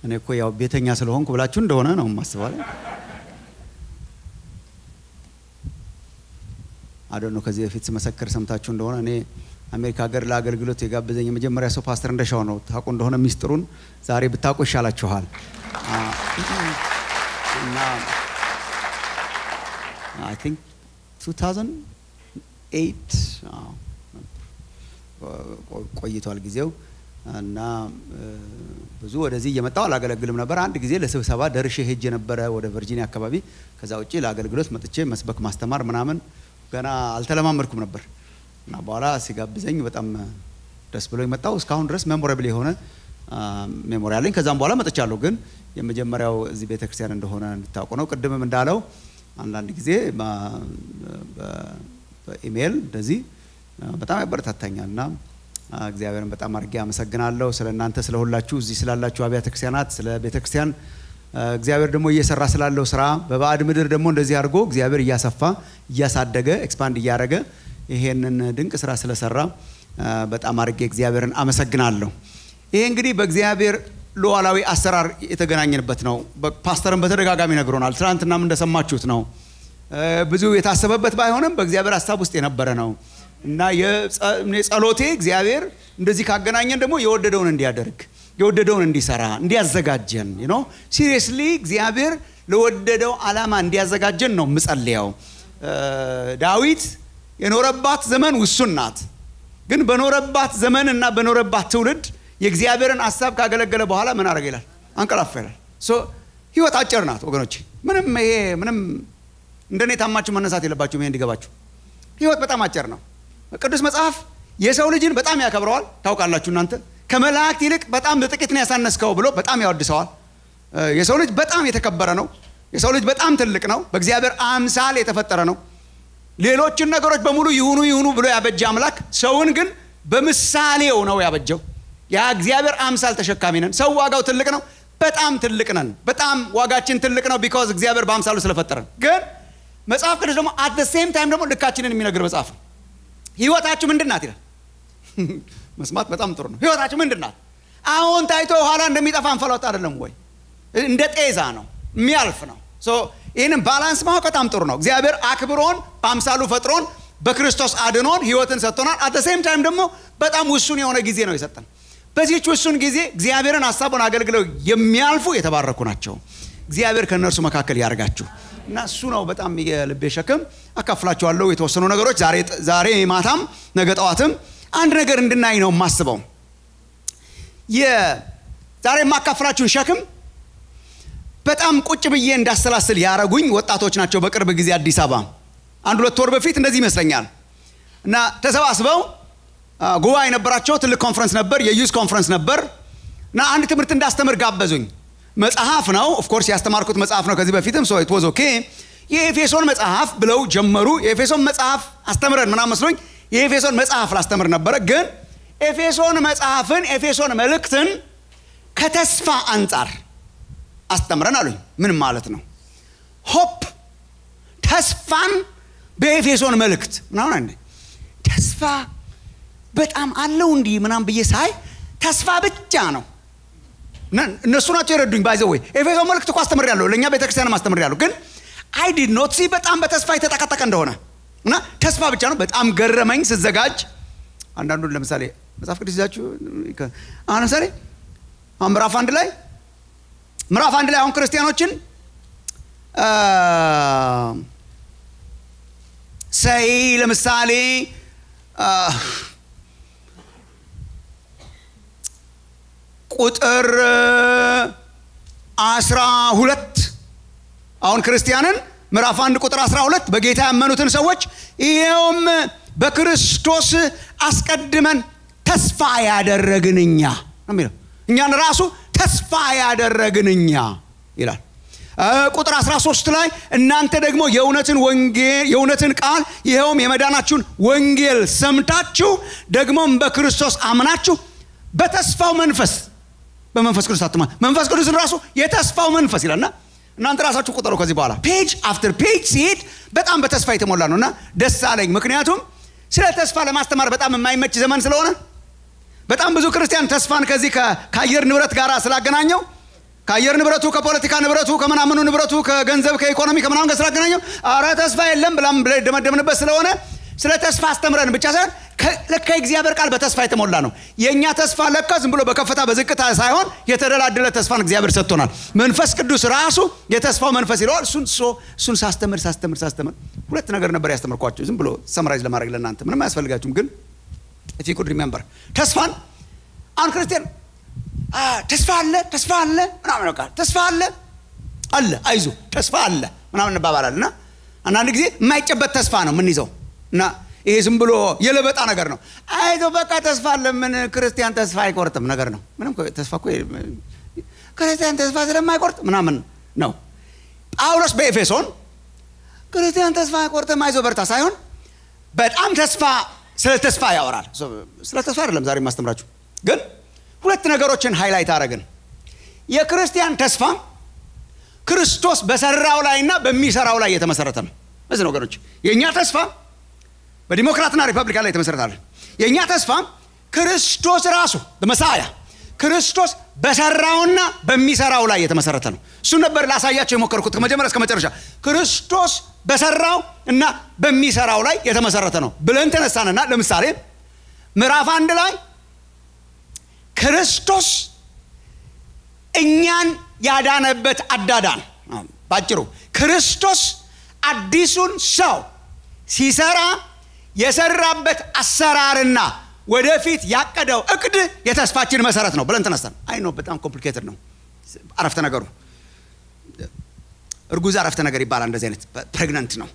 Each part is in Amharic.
እኔ እኮ ያው ቤተኛ ስለሆንኩ ብላችሁ እንደሆነ ነው ማስባል አዶ ነው። ከዚህ በፊት ስመሰክር ሰምታችሁ እንደሆነ እኔ አሜሪካ ሀገር ለአገልግሎት የጋበዘኝ የመጀመሪያ ሰው ፓስተር እንደሻው ነው። ታውቁ እንደሆነ ሚስጥሩን ዛሬ ብታውቁ ይሻላችኋል። እና አይ ቲንክ 2008 ቆይቷል ጊዜው እና ብዙ ወደዚህ እየመጣው አላገለግልም ነበር። አንድ ጊዜ ለስብሰባ ደርሼ ሄጅ የነበረ ወደ ቨርጂኒያ አካባቢ። ከዛ ውጭ ለአገልግሎት መጥቼ መስበክ ማስተማር ምናምን ገና አልተለማመድኩም ነበር እና በኋላ ሲጋብዘኝ በጣም ደስ ብሎ መጣው። እስካሁን ድረስ ሜሞራብል የሆነ ሜሞሪ አለኝ። ከዛም በኋላ መጥቻለሁ። ግን የመጀመሪያው እዚህ ቤተ ክርስቲያን እንደሆነ እንድታውቁ ነው። ቅድምም እንዳለው አንዳንድ ጊዜ በኢሜይል እንደዚህ በጣም ያበረታታኛል እና እግዚአብሔርን በጣም አድርጌ አመሰግናለሁ ስለ እናንተ ስለ ሁላችሁ እዚህ ስላላችሁ አብያተ ክርስቲያናት ስለ ቤተ ክርስቲያን እግዚአብሔር ደግሞ እየሰራ ስላለው ስራ በባዕድ ምድር ደግሞ እንደዚህ አድርጎ እግዚአብሔር እያሰፋ እያሳደገ ኤክስፓንድ እያደረገ ይሄንን ድንቅ ስራ ስለሰራ በጣም አድርጌ እግዚአብሔርን አመሰግናለሁ። ይሄ እንግዲህ በእግዚአብሔር ሉዓላዊ አሰራር የተገናኘንበት ነው። ፓስተርን በተደጋጋሚ ነግሮናል። ትናንትናም እንደሰማችሁት ነው። ብዙ የታሰበበት ባይሆንም በእግዚአብሔር ሀሳብ ውስጥ የነበረ ነው እና ጸሎቴ እግዚአብሔር እንደዚህ ካገናኘን ደግሞ የወደደውን እንዲያደርግ የወደደውን እንዲሰራ እንዲያዘጋጀን ነው። ሲሪየስሊ እግዚአብሔር ለወደደው ዓላማ እንዲያዘጋጀን ነው ምጸልያው። ዳዊት የኖረባት ዘመን ውሱን ናት። ግን በኖረባት ዘመን እና በኖረባት ትውልድ የእግዚአብሔርን ሀሳብ ካገለገለ በኋላ ምን አደረገ ይላል? አንቀላፋ ይላል። ህይወት አጭር ናት ወገኖች። ምንም ይሄ ምንም እንደኔ ታማችሁ መነሳት የለባችሁም። ይሄ እንዲገባችሁ ህይወት በጣም አጭር ነው። ቅዱስ መጽሐፍ የሰው ልጅን በጣም ያከብረዋል። ታውቃላችሁ እናንተ ከመላእክት ይልቅ በጣም በጥቂት ነው ያሳነስከው ብሎ በጣም ያወድሰዋል። የሰው ልጅ በጣም የተከበረ ነው። የሰው ልጅ በጣም ትልቅ ነው። በእግዚአብሔር አምሳል የተፈጠረ ነው። ሌሎችን ነገሮች በሙሉ ይሁኑ ይሁኑ ብሎ ያበጀ አምላክ ሰውን ግን በምሳሌው ነው ያበጀው። ያ እግዚአብሔር አምሳል ተሸካሚ ነን። ሰው ዋጋው ትልቅ ነው። በጣም ትልቅ ነን። በጣም ዋጋችን ትልቅ ነው። ቢካዝ እግዚአብሔር በአምሳሉ ስለፈጠረን። ግን መጽሐፍ ቅዱስ ደግሞ አት ደ ሴም ታይም ደግሞ ልካችንን የሚነግር መጽሐፍ ነው። ህይወታችሁ ምንድን ናት ይላል። መስማት በጣም ጥሩ ነው። ህይወታችሁ ምንድን ናት? አሁን ታይቶ ኋላ እንደሚጠፋ እንፈሎት አይደለም ወይ? እንደ ጤዛ ነው፣ የሚያልፍ ነው። ይህንን ባላንስ ማወቅ በጣም ጥሩ ነው። እግዚአብሔር አክብሮን በአምሳሉ ፈጥሮን በክርስቶስ አድኖን ህይወትን ሰጥቶናል። አት ሴም ታይም ደግሞ በጣም ውሱን የሆነ ጊዜ ነው የሰጠን። በዚህች ውሱን ጊዜ እግዚአብሔርን ሀሳቡን አገልግለው የሚያልፉ የተባረኩ ናቸው። እግዚአብሔር ከእነርሱ መካከል ያደርጋችሁ እና እሱ ነው በጣም የልቤ ሸክም። አካፍላችኋለሁ የተወሰኑ ነገሮች ዛሬ ማታም ነገ ጠዋትም አንድ ነገር እንድናይ ነው የማስበው። ዛሬ የማካፍላችሁን ሸክም በጣም ቁጭ ብዬ እንዳሰላስል ያረጉኝ ወጣቶች ናቸው። በቅርብ ጊዜ አዲስ አበባ አንድ ሁለት ወር በፊት እንደዚህ ይመስለኛል እና ተሰባስበው ጉባኤ የነበራቸው ትልቅ ኮንፈረንስ ነበር፣ የዩዝ ኮንፈረንስ ነበር እና አንድ ትምህርት እንዳስተምር ጋበዙኝ። መጽሐፍ ነው ኦፍኮርስ ያስተማርኩት መጽሐፍ ነው ከዚህ በፊትም ሶ ኢት ዋዝ ኦኬ። የኤፌሶን መጽሐፍ ብለው ጀመሩ። የኤፌሶን መጽሐፍ አስተምረን ምናምን መስሎኝ የኤፌሶን መጽሐፍ ላስተምር ነበረ። ግን ኤፌሶን መጽሐፍን ኤፌሶን መልእክትን ከተስፋ አንጻር አስተምረን አሉኝ። ምን ማለት ነው? ሆፕ ተስፋን በኤፌሶን መልእክት ምናምን ተስፋ በጣም አለው እንዲህ ምናምን ብዬ ሳይ ተስፋ ብቻ ነው። እነሱ ናቸው የረዱኝ። ባይዘ ወይ ኤፌሶን መልእክት እኮ አስተምሬያለሁ፣ ለእኛ ቤተክርስቲያንም አስተምሬያለሁ። ግን አይ ዲድ ኖት ሲ በጣም በተስፋ የተጠቀጠቀ እንደሆነ እና ተስፋ ብቻ ነው። በጣም ገረመኝ ስዘጋጅ። አንዳንዱን ለምሳሌ መጽሐፍ ቅዱስ ይዛችሁ አሁን ለምሳሌ አሁን ምዕራፍ አንድ ላይ ምዕራፍ አንድ ላይ አሁን ክርስቲያኖችን ሰይ ለምሳሌ ቁጥር አስራ ሁለት አሁን ክርስቲያንን ምዕራፍ አንድ ቁጥር 12 በጌታ ያመኑትን ሰዎች ይኸውም በክርስቶስ አስቀድመን ተስፋ ያደረግን እኛ ነው የሚለው እኛን ራሱ ተስፋ ያደረግን እኛ ይላል። ቁጥር 13 ላይ እናንተ ደግሞ የእውነትን ወንጌል የእውነትን ቃል ይኸውም የመዳናችሁን ወንጌል ሰምታችሁ ደግሞም በክርስቶስ አምናችሁ በተስፋው መንፈስ በመንፈስ ቅዱስ አትማ መንፈስ ቅዱስን ራሱ የተስፋው መንፈስ ይላልና እናንተ ራሳችሁ ቁጠሩ። ከዚህ በኋላ ፔጅ አፍተር ፔጅ ሲሄድ በጣም በተስፋ የተሞላ ነው እና ደስ አለኝ። ምክንያቱም ስለ ተስፋ ለማስተማር በጣም የማይመች ዘመን ስለሆነ በጣም ብዙ ክርስቲያን ተስፋን ከዚህ ከአየር ንብረት ጋር ስላገናኘው ከአየር ንብረቱ ከፖለቲካ ንብረቱ ከምናምኑ ንብረቱ ከገንዘብ ከኢኮኖሚ ከምናምን ጋር ስላገናኘው አረ ተስፋ የለም ብላም ብለ ደመደምንበት ስለሆነ ስለ ተስፋ አስተምረን ብቻ ሳይሆን ለካ የእግዚአብሔር ቃል በተስፋ የተሞላ ነው የእኛ ተስፋ ለካ ዝም ብሎ በከፍታ በዝቅታ ሳይሆን የተደላደለ ተስፋን እግዚአብሔር ሰጥቶናል መንፈስ ቅዱስ ራሱ የተስፋው መንፈስ ይለዋል እሱን እሱን ሳስተምር ሳስተምር ሳስተምር ሁለት ነገር ነበር ያስተምርኳቸው ዝም ብሎ ሰምራይዝ ለማድረግ ለእናንተ ምንም አያስፈልጋችሁም ግን ኢፍ ኩድ ሪሜምበር ተስፋን አሁን ክርስቲያን ተስፋ አለ ተስፋ አለ ምናምን በቃ ተስፋ አለ አለ አይዞ ተስፋ አለ ምናምን እንባባላል እና አንዳንድ ጊዜ የማይጨበት ተስፋ ነው የምንይዘው እና ይሄ ዝም ብሎ የለበጣ ነገር ነው አይዞ በቃ ተስፋ አለ ምን ክርስቲያን ተስፋ አይቆርጥም ነገር ነው ምንም ተስፋ እኮ ክርስቲያን ተስፋ ስለማይቆርጥ ምናምን ነው ጳውሎስ በኤፌሶን ክርስቲያን ተስፋ አይቆርጥም አይዞ በርታ ሳይሆን በጣም ተስፋ ስለ ተስፋ ያወራል ስለ ተስፋ አይደለም ዛሬ የማስተምራችሁ ግን ሁለት ነገሮችን ሃይላይት አረግን የክርስቲያን ተስፋ ክርስቶስ በሰራው ላይና በሚሰራው ላይ የተመሰረተ ነው እዚህ ነገሮች የእኛ ተስፋ በዲሞክራትና ሪፐብሊካን ላይ የተመሰረታለ የእኛ ተስፋ ክርስቶስ ራሱ በመሳያ ክርስቶስ በሰራውና በሚሰራው ላይ የተመሰረተ ነው እሱን ነበር ላሳያቸው የሞከርኩት ከመጀመሪያ እስከ መጨረሻ ክርስቶስ በሰራው እና በሚሰራው ላይ የተመሰረተ ነው ብለን ተነሳንና ለምሳሌ ምዕራፍ አንድ ላይ ክርስቶስ እኛን ያዳነበት አዳዳን ባጭሩ ክርስቶስ አዲሱን ሰው ሲሰራ የሰራበት አሰራርና ወደፊት ያቀደው እቅድ የተስፋችን መሰረት ነው ብለን ተነስተን አይ ነው በጣም ኮምፕሊኬትድ ነው አረፍተ ነገሩ እርጉዝ አረፍተ ነገር ይባላል እንደዚህ አይነት ፕሬግነንት ነው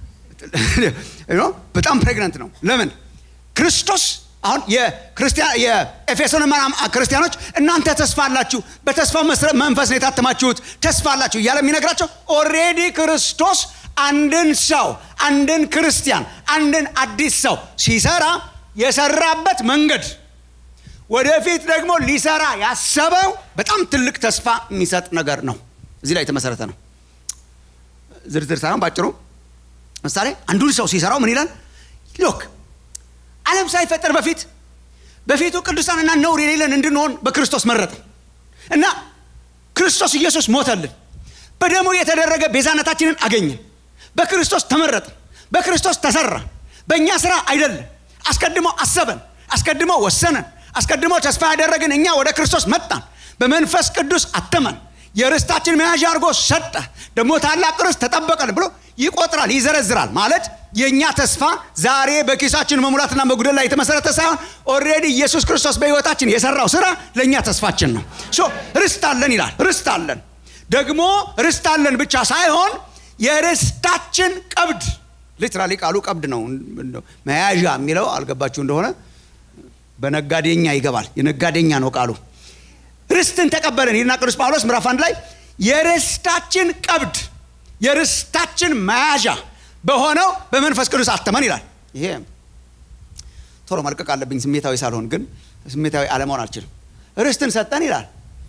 በጣም ፕሬግነንት ነው ለምን ክርስቶስ አሁን የኤፌሶን ክርስቲያኖች እናንተ ተስፋ አላችሁ በተስፋ መንፈስ ነው የታተማችሁት ተስፋ አላችሁ እያለ የሚነግራቸው ኦሬዲ ክርስቶስ አንድን ሰው አንድን ክርስቲያን አንድን አዲስ ሰው ሲሰራ የሰራበት መንገድ ወደፊት ደግሞ ሊሰራ ያሰበው በጣም ትልቅ ተስፋ የሚሰጥ ነገር ነው እዚህ ላይ የተመሰረተ ነው ዝርዝር ሳይሆን ባጭሩ ምሳሌ አንዱን ሰው ሲሰራው ምን ይላል ሎክ ዓለም ሳይፈጠር በፊት በፊቱ ቅዱሳንና ነውር የሌለን እንድንሆን በክርስቶስ መረጠ እና ክርስቶስ ኢየሱስ ሞተልን በደሞ የተደረገ ቤዛነታችንን አገኘን በክርስቶስ ተመረጠ በክርስቶስ ተሰራ በእኛ ስራ አይደለም አስቀድሞ አሰበን አስቀድሞ ወሰነን አስቀድሞ ተስፋ ያደረግን እኛ ወደ ክርስቶስ መጣን በመንፈስ ቅዱስ አተመን የርስታችን መያዣ አድርጎ ሰጠ ደግሞ ታላቅ ርስት ተጠበቀን ብሎ ይቆጥራል ይዘረዝራል ማለት የእኛ ተስፋ ዛሬ በኪሳችን መሙላትና መጉደል ላይ የተመሰረተ ሳይሆን ኦሬዲ ኢየሱስ ክርስቶስ በህይወታችን የሰራው ስራ ለእኛ ተስፋችን ነው ርስት አለን ይላል ርስት አለን ደግሞ ርስት አለን ብቻ ሳይሆን የርስታችን ቀብድ ሊትራሊ ቃሉ ቀብድ ነው መያዣ የሚለው አልገባችሁ እንደሆነ በነጋዴኛ ይገባል የነጋዴኛ ነው ቃሉ ርስትን ተቀበለን ይልና ቅዱስ ጳውሎስ ምዕራፍ አንድ ላይ የርስታችን ቀብድ የርስታችን መያዣ በሆነው በመንፈስ ቅዱስ አተመን ይላል ይሄ ቶሎ መልቀቅ አለብኝ ስሜታዊ ሳልሆን ግን ስሜታዊ አለመሆን አልችልም ርስትን ሰጠን ይላል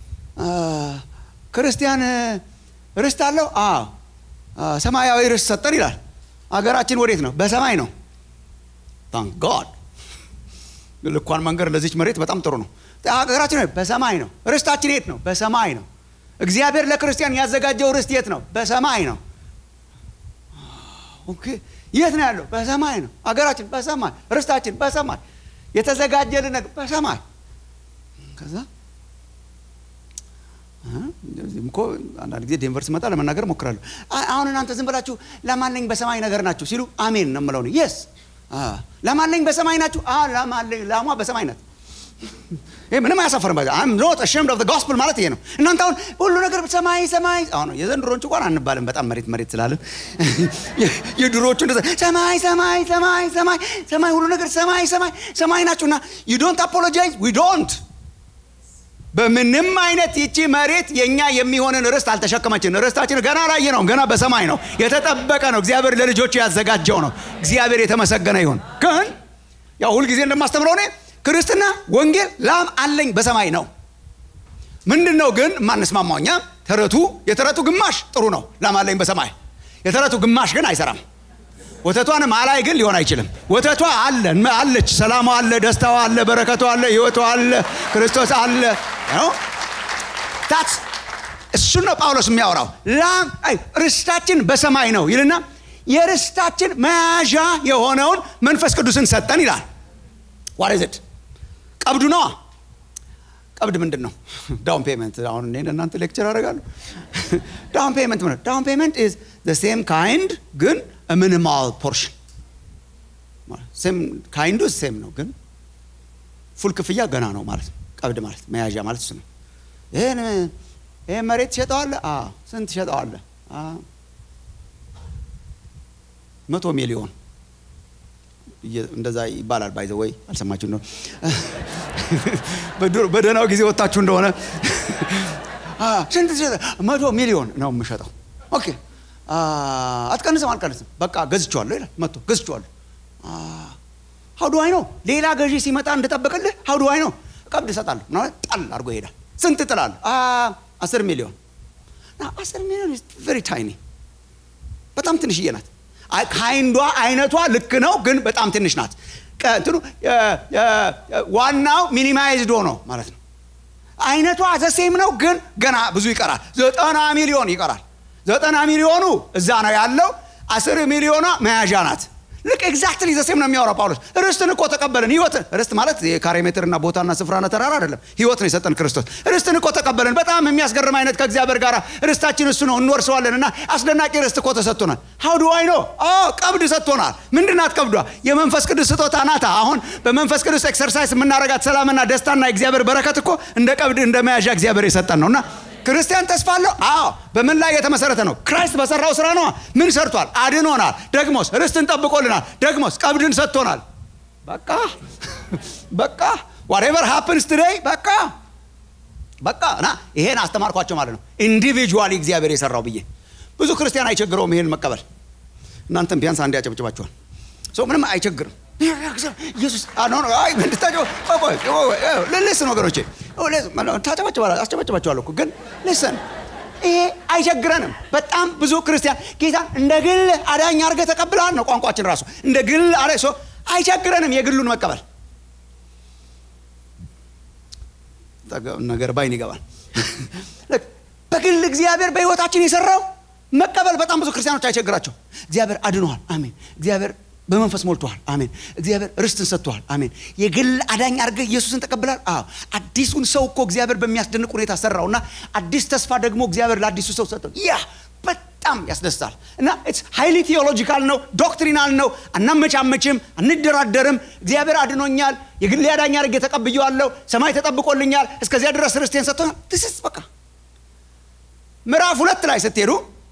ክርስቲያን ርስት አለው ሰማያዊ ርስት ሰጠን ይላል አገራችን ወዴት ነው በሰማይ ነው ታንክ ጋድ ልኳን መንገድ ለዚች መሬት በጣም ጥሩ ነው ሀገራችን በሰማይ ነው ርስታችን የት ነው በሰማይ ነው እግዚአብሔር ለክርስቲያን ያዘጋጀው ርስት የት ነው በሰማይ ነው የት ነው ያለው በሰማይ ነው አገራችን በሰማይ ርስታችን በሰማይ የተዘጋጀልን ነገር በሰማይ ከዛ እኮ አንዳንድ ጊዜ ዴንቨር ስመጣ ለመናገር ሞክራለሁ አሁን እናንተ ዝም ብላችሁ ለማለኝ በሰማይ ነገር ናችሁ ሲሉ አሜን ነው ምለው የስ ለማለኝ በሰማይ ናችሁ ለማለኝ ላሟ በሰማይ ናት ይህ ምንም አያሳፈርም አም ኖት አሸምድ ኦፍ ጎስፕል ማለት ይሄ ነው እናንተ አሁን ሁሉ ነገር ሰማይ ሰማይ አሁን የዘንድሮቹ እንኳን አንባልም በጣም መሬት መሬት ስላለን የድሮቹ እንደዛ ሰማይ ሰማይ ሰማይ ሰማይ ሰማይ ሁሉ ነገር ሰማይ ሰማይ ሰማይ ናችሁ እና ዩ ዶንት አፖሎጃይዝ ዊ ዶንት በምንም አይነት ይቺ መሬት የእኛ የሚሆንን ርስት አልተሸከመችን ርስታችን ገና ላየ ነው ገና በሰማይ ነው የተጠበቀ ነው እግዚአብሔር ለልጆቹ ያዘጋጀው ነው እግዚአብሔር የተመሰገነ ይሁን ግን ያው ሁልጊዜ እንደማስተምረው እኔ ክርስትና ወንጌል ላም አለኝ በሰማይ ነው ምንድን ነው ግን የማንስማማው እኛ ተረቱ የተረቱ ግማሽ ጥሩ ነው ላም አለኝ በሰማይ የተረቱ ግማሽ ግን አይሰራም ወተቷንም አላይ ግን ሊሆን አይችልም ወተቷ አለ አለች ሰላሟ አለ ደስታዋ አለ በረከቷ አለ ህይወቷ አለ ክርስቶስ አለ እሱን ነው ጳውሎስ የሚያወራው። ላም አይ ርስታችን በሰማይ ነው ይልና የርስታችን መያዣ የሆነውን መንፈስ ቅዱስን ሰጠን ይላል። ዋሬዝድ ቀብዱ ነዋ። ቀብድ ምንድን ነው? ዳውን ፔመንት። አሁን እኔ እናንተ ሌክቸር አደርጋለሁ። ዳውን ፔመንት ምን? ዳውን ፔመንት ኢዝ ዘ ሴም ካይንድ ግን ሚኒማል ፖርሽን። ሴም ካይንዱ ሴም ነው ግን ፉል ክፍያ ገና ነው ማለት ነው። ቀብድ ማለት መያዣ ማለት እሱ ነው። ይህን ይህን መሬት ትሸጠዋለህ? ስንት ትሸጠዋለህ? መቶ ሚሊዮን እንደዛ ይባላል። ባይዘ ወይ አልሰማችሁ ነው። በደህናው ጊዜ ወጣችሁ እንደሆነ ስንት መቶ ሚሊዮን ነው የምሸጠው። ኦኬ አትቀንስም፣ አልቀንስም፣ በቃ ገዝቼዋለሁ ይላል። መቶ ገዝቼዋለሁ። ሀውዱዋይ ነው ሌላ ገዢ ሲመጣ እንድጠብቅልህ ሀውዱዋይ ነው ቀብድ እሰጣለሁ ምናምን ጣል አድርጎ ይሄዳል። ስንት ጥላለህ? አስር ሚሊዮን አስር ሚሊዮን ቨሪ ታይኒ በጣም ትንሽዬ ናት። ካይንዷ አይነቷ ልክ ነው፣ ግን በጣም ትንሽ ናት። እንትኑ ዋናው ሚኒማይዝድ ሆኖ ማለት ነው። አይነቷ ዘሴም ነው፣ ግን ገና ብዙ ይቀራል። ዘጠና ሚሊዮን ይቀራል። ዘጠና ሚሊዮኑ እዛ ነው ያለው። አስር ሚሊዮኗ መያዣ ናት። ልክ ኤግዛክትሊ ዘሴም ነው የሚያወራው ጳውሎስ። ርስትን እኮ ተቀበልን። ህይወትን ርስት ማለት የካሬ ሜትርና ቦታና ስፍራና ተራራ አይደለም። ህይወት ነው የሰጠን ክርስቶስ። ርስትን እኮ ተቀበልን። በጣም የሚያስገርም አይነት ከእግዚአብሔር ጋር ርስታችን እሱ ነው፣ እንወርሰዋለን እና አስደናቂ ርስት እኮ ተሰጥቶናል። ሀው ዱ አይ ኖ ቀብድ ሰጥቶናል። ምንድናት ቀብዷ? የመንፈስ ቅዱስ ስጦታ ናታ። አሁን በመንፈስ ቅዱስ ኤክሰርሳይዝ የምናረጋት ሰላምና ደስታና የእግዚአብሔር በረከት እኮ እንደ ቀብድ እንደ መያዣ እግዚአብሔር የሰጠን ነው እና ክርስቲያን ተስፋ አለው። አዎ በምን ላይ የተመሰረተ ነው? ክራይስት በሰራው ስራ ነው። ምን ሰርቷል? አድኖናል። ደግሞስ ርስትን ጠብቆልናል። ደግሞስ ቀብድን ሰጥቶናል። በቃ በቃ ዋትኤቨር ሃፕንስ ቱዴይ በቃ በቃ እና ይሄን አስተማርኳቸው ማለት ነው። ኢንዲቪጁዋሊ እግዚአብሔር የሰራው ብዬ ብዙ ክርስቲያን አይቸግረውም ይሄን መቀበል። እናንተም ቢያንስ አንድ ያጨብጭባችኋል። ሰው ምንም አይቸግርም። ኢየሱስ ልስን ወገኖቼ አስጨበጭባቸዋለሁ እኮ ግን ልስን ይሄ አይቸግረንም። በጣም ብዙ ክርስቲያን ጌታን እንደ ግል አዳኝ አድርገህ ተቀብለሃል ነው ቋንቋችን ራሱ እንደ ግል አዳ አይቸግረንም የግሉን መቀበል ነገር ባይን ይገባል። በግል እግዚአብሔር በህይወታችን የሰራው መቀበል በጣም ብዙ ክርስቲያኖች አይቸግራቸው። እግዚአብሔር አድኖሃል፣ አሜን። እግዚአብሔር በመንፈስ ሞልቶሃል፣ አሜን። እግዚአብሔር ርስትን ሰጥቶሃል፣ አሜን። የግል አዳኝ አድርገህ ኢየሱስን ተቀብላል። አዎ አዲሱን ሰው እኮ እግዚአብሔር በሚያስደንቅ ሁኔታ ሰራው እና አዲስ ተስፋ ደግሞ እግዚአብሔር ለአዲሱ ሰው ሰጠው። ያ በጣም ያስደስታል እና ሃይሊ ቴዎሎጂካል ነው፣ ዶክትሪናል ነው። አናመቻመችም፣ አንደራደርም። እግዚአብሔር አድኖኛል፣ የግል አዳኝ አድርጌ ተቀብዬዋለሁ፣ ሰማይ ተጠብቆልኛል፣ እስከዚያ ድረስ ርስቴን ሰጥቶኛል። ትስስ በቃ ምዕራፍ ሁለት ላይ ስትሄዱ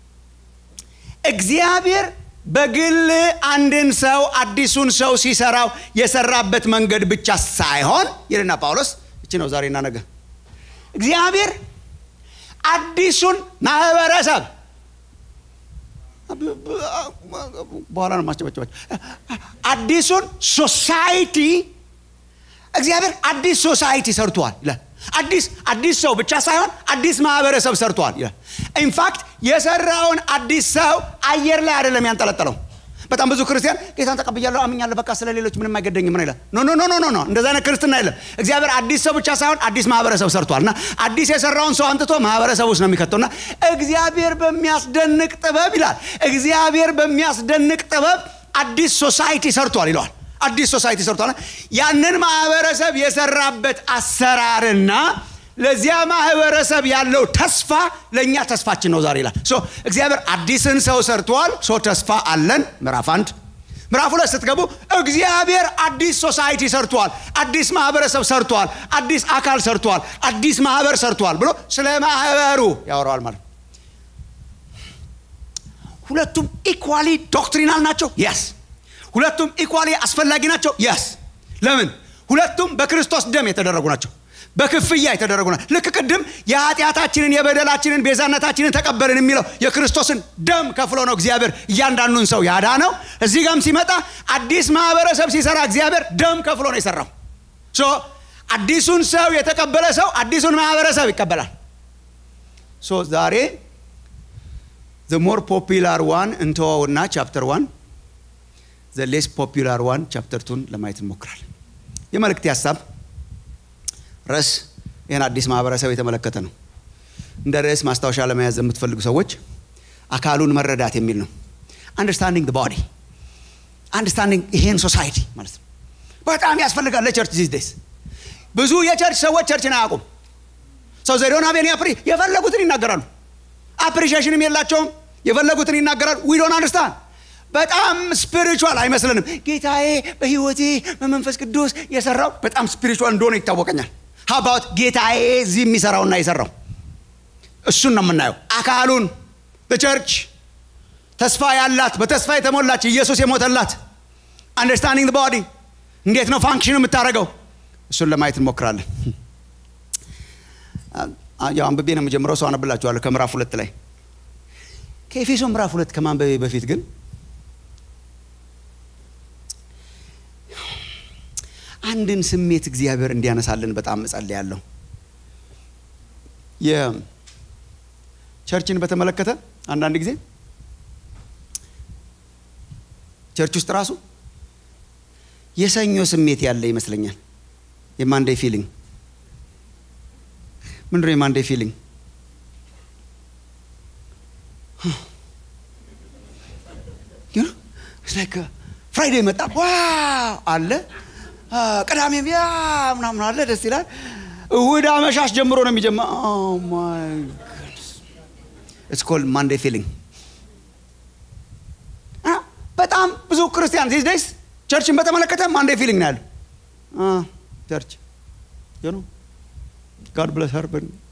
እግዚአብሔር በግል አንድን ሰው አዲሱን ሰው ሲሰራው የሰራበት መንገድ ብቻ ሳይሆን ይልና ጳውሎስ እቺ ነው ዛሬና ነገ እግዚአብሔር አዲሱን ማህበረሰብ በኋላ ነው ማስጨበጨባቸው አዲሱን ሶሳይቲ እግዚአብሔር አዲስ ሶሳይቲ ሰርቷል ይላል አዲስ አዲስ ሰው ብቻ ሳይሆን አዲስ ማህበረሰብ ሰርቷል ይላል ኢንፋክት የሰራውን አዲስ ሰው አየር ላይ አይደለም ያንጠለጠለው በጣም ብዙ ክርስቲያን ጌታን ተቀብያለሁ አምኛለሁ በቃ ስለ ሌሎች ምንም አይገደኝም ነው ይላል ኖ ኖ ኖ ኖ ኖ እንደዛ አይነት ክርስትና የለም እግዚአብሔር አዲስ ሰው ብቻ ሳይሆን አዲስ ማህበረሰብ ሰርቷል እና አዲስ የሰራውን ሰው አንጥቶ ማህበረሰብ ውስጥ ነው የሚከተው እና እግዚአብሔር በሚያስደንቅ ጥበብ ይላል እግዚአብሔር በሚያስደንቅ ጥበብ አዲስ ሶሳይቲ ሰርቷል ይለዋል አዲስ ሶሳይቲ ሰርቷል ያንን ማህበረሰብ የሰራበት አሰራርና ለዚያ ማህበረሰብ ያለው ተስፋ ለእኛ ተስፋችን ነው ዛሬ ይላል እግዚአብሔር አዲስን ሰው ሰርቷል ሶ ተስፋ አለን ምዕራፍ አንድ ምዕራፍ ሁለት ስትገቡ እግዚአብሔር አዲስ ሶሳይቲ ሰርቷል አዲስ ማህበረሰብ ሰርቷል አዲስ አካል ሰርቷል አዲስ ማህበር ሰርቷል ብሎ ስለ ማህበሩ ያወራዋል ማለት ሁለቱም ኢኳሊ ዶክትሪናል ናቸው የስ ሁለቱም ኢኳሊ አስፈላጊ ናቸው የስ ለምን ሁለቱም በክርስቶስ ደም የተደረጉ ናቸው በክፍያ የተደረጉ ናቸው ልክ ቅድም የኃጢአታችንን የበደላችንን ቤዛነታችንን ተቀበልን የሚለው የክርስቶስን ደም ከፍሎ ነው እግዚአብሔር እያንዳንዱን ሰው ያዳነው እዚህ ጋም ሲመጣ አዲስ ማህበረሰብ ሲሰራ እግዚአብሔር ደም ከፍሎ ነው የሰራው አዲሱን ሰው የተቀበለ ሰው አዲሱን ማህበረሰብ ይቀበላል ሶ ዛሬ ዘ ሞር ፖፒላር ዋን እንተዋውና ቻፕተር ዋን ዘ ሌስ ፖፒላር ዋን ቻፕተር ቱን ለማየት እንሞክራለን የመልእክት ሀሳብ ርዕስ ይህን አዲስ ማህበረሰብ የተመለከተ ነው እንደ ርዕስ ማስታወሻ ለመያዝ የምትፈልጉ ሰዎች አካሉን መረዳት የሚል ነው። አንደርስታንዲንግ ቦዲ አንደርስታንዲንግ ይሄን ሶሳይቲ ማለት ነው። በጣም ያስፈልጋል ለቸርች ዚስ ዴይስ። ብዙ የቸርች ሰዎች ቸርችን አያውቁም። ሰው ዘዶን አቤን አፕሪ የፈለጉትን ይናገራሉ። አፕሪሺዬሽንም የላቸውም። የፈለጉትን ይናገራሉ። ዊ ዶንት አንደርስታንድ በጣም ስፒሪቹዋል አይመስልንም። ጌታዬ በህይወቴ በመንፈስ ቅዱስ የሰራው በጣም ስፒሪቹዋል እንደሆነ ይታወቀኛል። ሀባውት ጌታዬ እዚህ የሚሰራውና የሰራው እሱን ነው የምናየው። አካሉን ቸርች ተስፋ ያላት በተስፋ የተሞላች ኢየሱስ የሞተላት አንደርስታንዲንግ ቦዲ እንዴት ነው ፋንክሽን የምታደርገው እሱን ለማየት እንሞክራለን። ያው አንብቤ ነው የምጀምረው። ሰው አነብላችኋለሁ ከምዕራፍ ሁለት ላይ ከኤፌሶ ምዕራፍ ሁለት ከማንበቤ በፊት ግን አንድን ስሜት እግዚአብሔር እንዲያነሳልን በጣም እጸልያለሁ። የቸርችን በተመለከተ አንዳንድ ጊዜ ቸርች ውስጥ ራሱ የሰኞ ስሜት ያለ ይመስለኛል። የማንዴይ ፊሊንግ ምንድን ነው? የማንዴይ ፊሊንግ ፍራይዴ መጣ አለ ቅዳሜም ያ ምናምን አለ ደስ ይላል። እሁድ አመሻሽ ጀምሮ ነው የሚጀምረው። ኢትስ ኮልድ ማንዴይ ፊሊንግ። በጣም ብዙ ክርስቲያን ዚስ ዴይስ ቸርችን በተመለከተ ማንዴይ ፊሊንግ ነው ያለው። ቸርች ጋድ ብለስ ሀር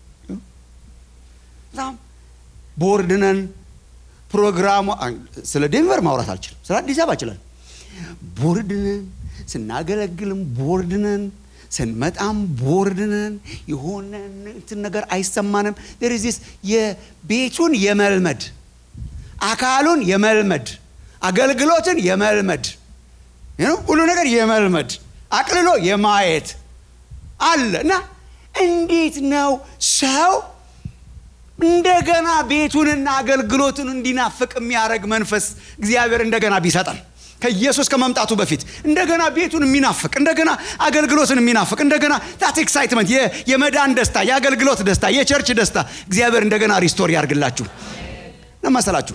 በጣም ቦርድ ነን። ፕሮግራሙ ስለ ዴንቨር ማውራት አልችልም። ስለ አዲስ አበባ ይችላል። ቦርድ ነን ስናገለግልም ቦርድ ነን፣ ስንመጣም ቦርድ ነን። የሆነ እንትን ነገር አይሰማንም። ርዚስ የቤቱን የመልመድ አካሉን የመልመድ አገልግሎትን የመልመድ ሁሉ ነገር የመልመድ አቅልሎ የማየት አለ እና እንዴት ነው ሰው እንደገና ቤቱንና አገልግሎቱን እንዲናፍቅ የሚያደርግ መንፈስ እግዚአብሔር እንደገና ቢሰጠን ከኢየሱስ ከመምጣቱ በፊት እንደገና ቤቱን የሚናፍቅ እንደገና አገልግሎትን የሚናፍቅ እንደገና ታት ኤክሳይትመንት የመዳን ደስታ፣ የአገልግሎት ደስታ፣ የቸርች ደስታ እግዚአብሔር እንደገና ሪስቶር ያርግላችሁ ለመሰላችሁ።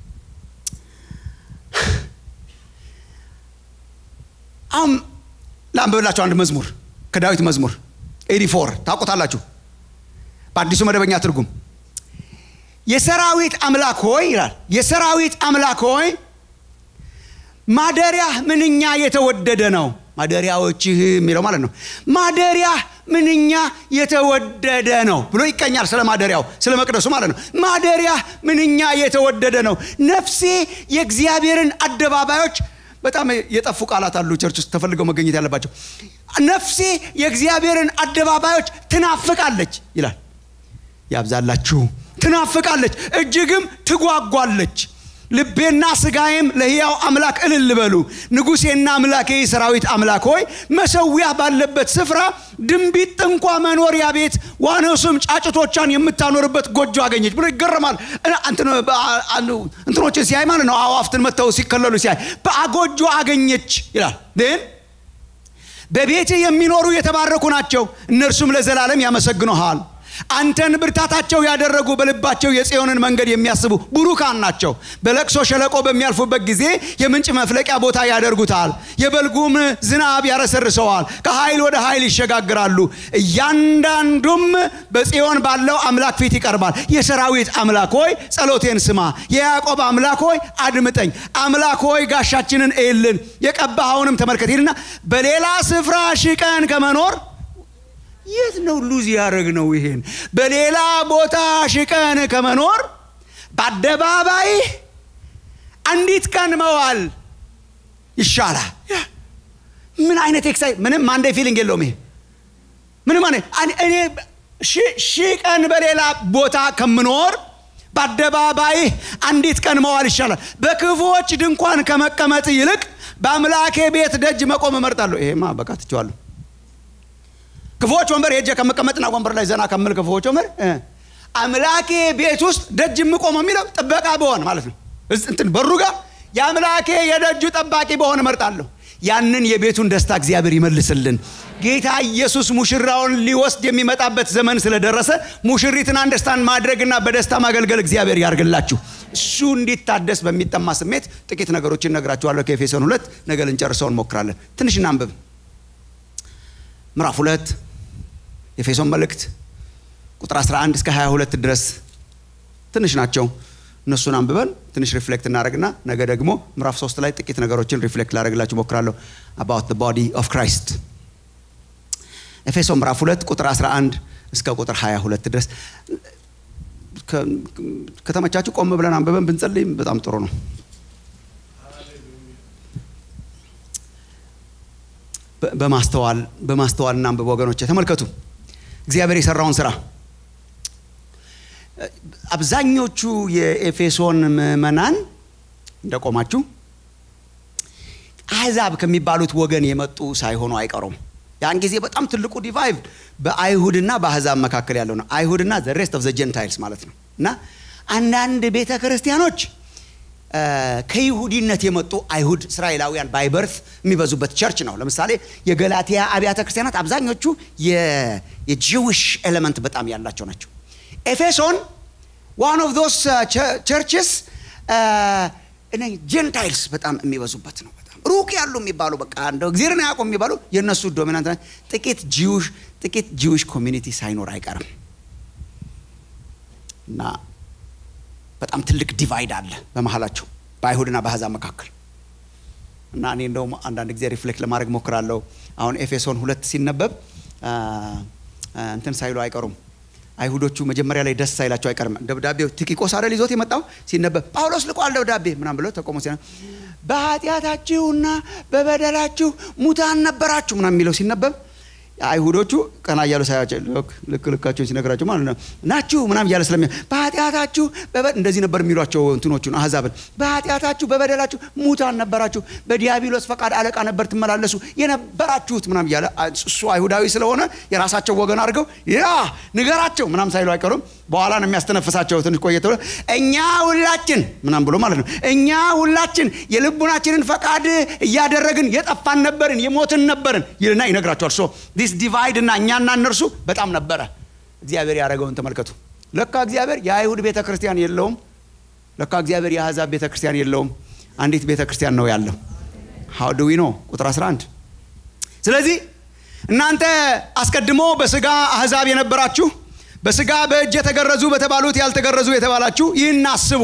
አሁን ላንብብላችሁ አንድ መዝሙር ከዳዊት መዝሙር ኤዲ ፎር ታውቁታላችሁ። በአዲሱ መደበኛ ትርጉም የሰራዊት አምላክ ሆይ ይላል። የሰራዊት አምላክ ሆይ ማደሪያህ ምንኛ የተወደደ ነው። ማደሪያዎችህ የሚለው ማለት ነው። ማደሪያህ ምንኛ የተወደደ ነው ብሎ ይቀኛል። ስለ ማደሪያው ስለ መቅደሱ ማለት ነው። ማደሪያህ ምንኛ የተወደደ ነው። ነፍሴ የእግዚአብሔርን አደባባዮች በጣም የጠፉ ቃላት አሉ ቸርች ውስጥ ተፈልገው መገኘት ያለባቸው። ነፍሴ የእግዚአብሔርን አደባባዮች ትናፍቃለች ይላል። ያብዛላችሁ። ትናፍቃለች፣ እጅግም ትጓጓለች። ልቤና ስጋዬም ለሕያው አምላክ እልል በሉ። ንጉሴና አምላኬ የሰራዊት አምላክ ሆይ መሰዊያ ባለበት ስፍራ ድንቢጥ እንኳ መኖሪያ ቤት ዋኖስም ጫጭቶቿን የምታኖርበት ጎጆ አገኘች ብሎ ይገረማል። እንትኖችን ሲያይ ማለት ነው። አዋፍትን መጥተው ሲከለሉ ሲያይ በጎጆ አገኘች ይላል። ግን በቤት የሚኖሩ የተባረኩ ናቸው፣ እነርሱም ለዘላለም ያመሰግኑሃል። አንተን ብርታታቸው ያደረጉ በልባቸው የጽዮንን መንገድ የሚያስቡ ቡሩካን ናቸው። በለቅሶ ሸለቆ በሚያልፉበት ጊዜ የምንጭ መፍለቂያ ቦታ ያደርጉታል። የበልጉም ዝናብ ያረሰርሰዋል። ከኃይል ወደ ኃይል ይሸጋግራሉ። እያንዳንዱም በጽዮን ባለው አምላክ ፊት ይቀርባል። የሰራዊት አምላክ ሆይ ጸሎቴን ስማ። የያዕቆብ አምላክ ሆይ አድምጠኝ። አምላክ ሆይ ጋሻችንን እይልን፣ የቀባኸውንም ተመልከት ይልና በሌላ ስፍራ ሺህ ቀን ከመኖር የት ነው ሉዝ ያደረግ ነው? ይሄን በሌላ ቦታ ሽቀን ከመኖር በአደባባይ አንዲት ቀን መዋል ይሻላል። ምን አይነት ኤክሳይ ምንም ማንዴ ፊሊንግ የለውም። ይሄ ምንም እኔ ሺህ ቀን በሌላ ቦታ ከምኖር በአደባባይ አንዲት ቀን መዋል ይሻላል። በክፉዎች ድንኳን ከመቀመጥ ይልቅ በአምላኬ ቤት ደጅ መቆም እመርጣለሁ። ይሄማ በቃ ትቼዋለሁ። ክፉዎች ወንበር ሄጄ ከመቀመጥና ወንበር ላይ ዘና ከምል ክፉዎች ወንበር አምላኬ ቤት ውስጥ ደጅ የምቆመው የሚለው ጥበቃ በሆን ማለት ነው። እንትን በሩ ጋር የአምላኬ የደጁ ጠባቂ በሆን እመርጣለሁ። ያንን የቤቱን ደስታ እግዚአብሔር ይመልስልን። ጌታ ኢየሱስ ሙሽራውን ሊወስድ የሚመጣበት ዘመን ስለደረሰ ሙሽሪትን አንደርስታንድ ማድረግና በደስታ ማገልገል እግዚአብሔር ያርግላችሁ። እሱ እንዲታደስ በሚጠማ ስሜት ጥቂት ነገሮችን እነግራችኋለሁ። ከኤፌሶን ሁለት ነገ ልንጨርሰው እንሞክራለን። ትንሽ እናንብብ። ምዕራፍ ሁለት ኤፌሶን መልእክት ቁጥር 11 እስከ 22 ድረስ ትንሽ ናቸው። እነሱን አንብበን ትንሽ ሪፍሌክት እናደረግና ነገ ደግሞ ምዕራፍ ሶስት ላይ ጥቂት ነገሮችን ሪፍሌክት ላደረግላችሁ ሞክራለሁ። አባውት ቦዲ ኦፍ ክራይስት ኤፌሶን ምዕራፍ ሁለት ቁጥር 11 እስከ ቁጥር 22 ድረስ ከተመቻችሁ ቆም ብለን አንብበን ብንጸልይም በጣም ጥሩ ነው። በማስተዋል በማስተዋል እናንብብ ወገኖች፣ ተመልከቱ እግዚአብሔር የሰራውን ስራ። አብዛኞቹ የኤፌሶን ምዕመናን እንደቆማችሁ አሕዛብ ከሚባሉት ወገን የመጡ ሳይሆኑ አይቀሩም። ያን ጊዜ በጣም ትልቁ ዲቫይቭ በአይሁድና በአሕዛብ መካከል ያለው ነው። አይሁድና ዘ ሬስት ኦፍ ዘ ጀንታይልስ ማለት ነው። እና አንዳንድ ቤተ ክርስቲያኖች ከይሁዲነት የመጡ አይሁድ እስራኤላውያን ባይበርት የሚበዙበት ቸርች ነው። ለምሳሌ የገላትያ አብያተ ክርስቲያናት አብዛኞቹ የጂዊሽ ኤሌመንት በጣም ያላቸው ናቸው። ኤፌሶን ዋን ኦፍ ዶስ ቸርችስ ጀንታይልስ በጣም የሚበዙበት ነው። በጣም ሩቅ ያሉ የሚባሉ በቃ እንደው እግዚአብሔርን አያውቁም የሚባሉ የእነሱ ዶሚናንት ጥቂት ጂዊሽ ጥቂት ጂዊሽ ኮሚኒቲ ሳይኖር አይቀርም እና በጣም ትልቅ ዲቫይድ አለ በመሀላቸው በአይሁድና በአሕዛብ መካከል እና እኔ እንደውም አንዳንድ ጊዜ ሪፍሌክት ለማድረግ ሞክራለሁ። አሁን ኤፌሶን ሁለት ሲነበብ እንትን ሳይሉ አይቀሩም። አይሁዶቹ መጀመሪያ ላይ ደስ ሳይላቸው አይቀርም። ደብዳቤው ቲኪቆስ አይደል ይዞት የመጣው ሲነበብ ጳውሎስ ልቋል ደብዳቤ ምናም ብሎ ተቆሞ ሲ በኃጢአታችሁና በበደላችሁ ሙታን ነበራችሁ ምናም የሚለው ሲነበብ አይሁዶቹ ቀና እያሉ ሳያቸው ልክ ልካቸውን ሲነግራቸው ማለት ነው ናችሁ ምናም እያለ ስለሚ በኃጢአታችሁ እንደዚህ ነበር የሚሏቸው እንትኖቹን አሕዛብን በኃጢአታችሁ በበደላችሁ ሙታን ነበራችሁ፣ በዲያብሎስ ፈቃድ አለቃ ነበር ትመላለሱ የነበራችሁት ምናም እያለ እሱ አይሁዳዊ ስለሆነ የራሳቸው ወገን አድርገው ያ ንገራቸው ምናም ሳይሉ አይቀሩም። በኋላ ነው የሚያስተነፍሳቸው። ትንሽ ቆየት ብሎ እኛ ሁላችን ምናም ብሎ ማለት ነው እኛ ሁላችን የልቡናችንን ፈቃድ እያደረግን የጠፋን ነበርን፣ የሞትን ነበርን ይልና ይነግራቸዋል። ሶ ዲስ ዲቫይድ እና እኛና እነርሱ በጣም ነበረ። እግዚአብሔር ያደረገውን ተመልከቱ። ለካ እግዚአብሔር የአይሁድ ቤተ ክርስቲያን የለውም። ለካ እግዚአብሔር የአሕዛብ ቤተ ክርስቲያን የለውም። አንዲት ቤተ ክርስቲያን ነው ያለው። ሀው ዱ ዊ ኖ ቁጥር 11 ስለዚህ እናንተ አስቀድሞ በስጋ አሕዛብ የነበራችሁ በስጋ በእጅ የተገረዙ በተባሉት ያልተገረዙ የተባላችሁ ይህን አስቡ።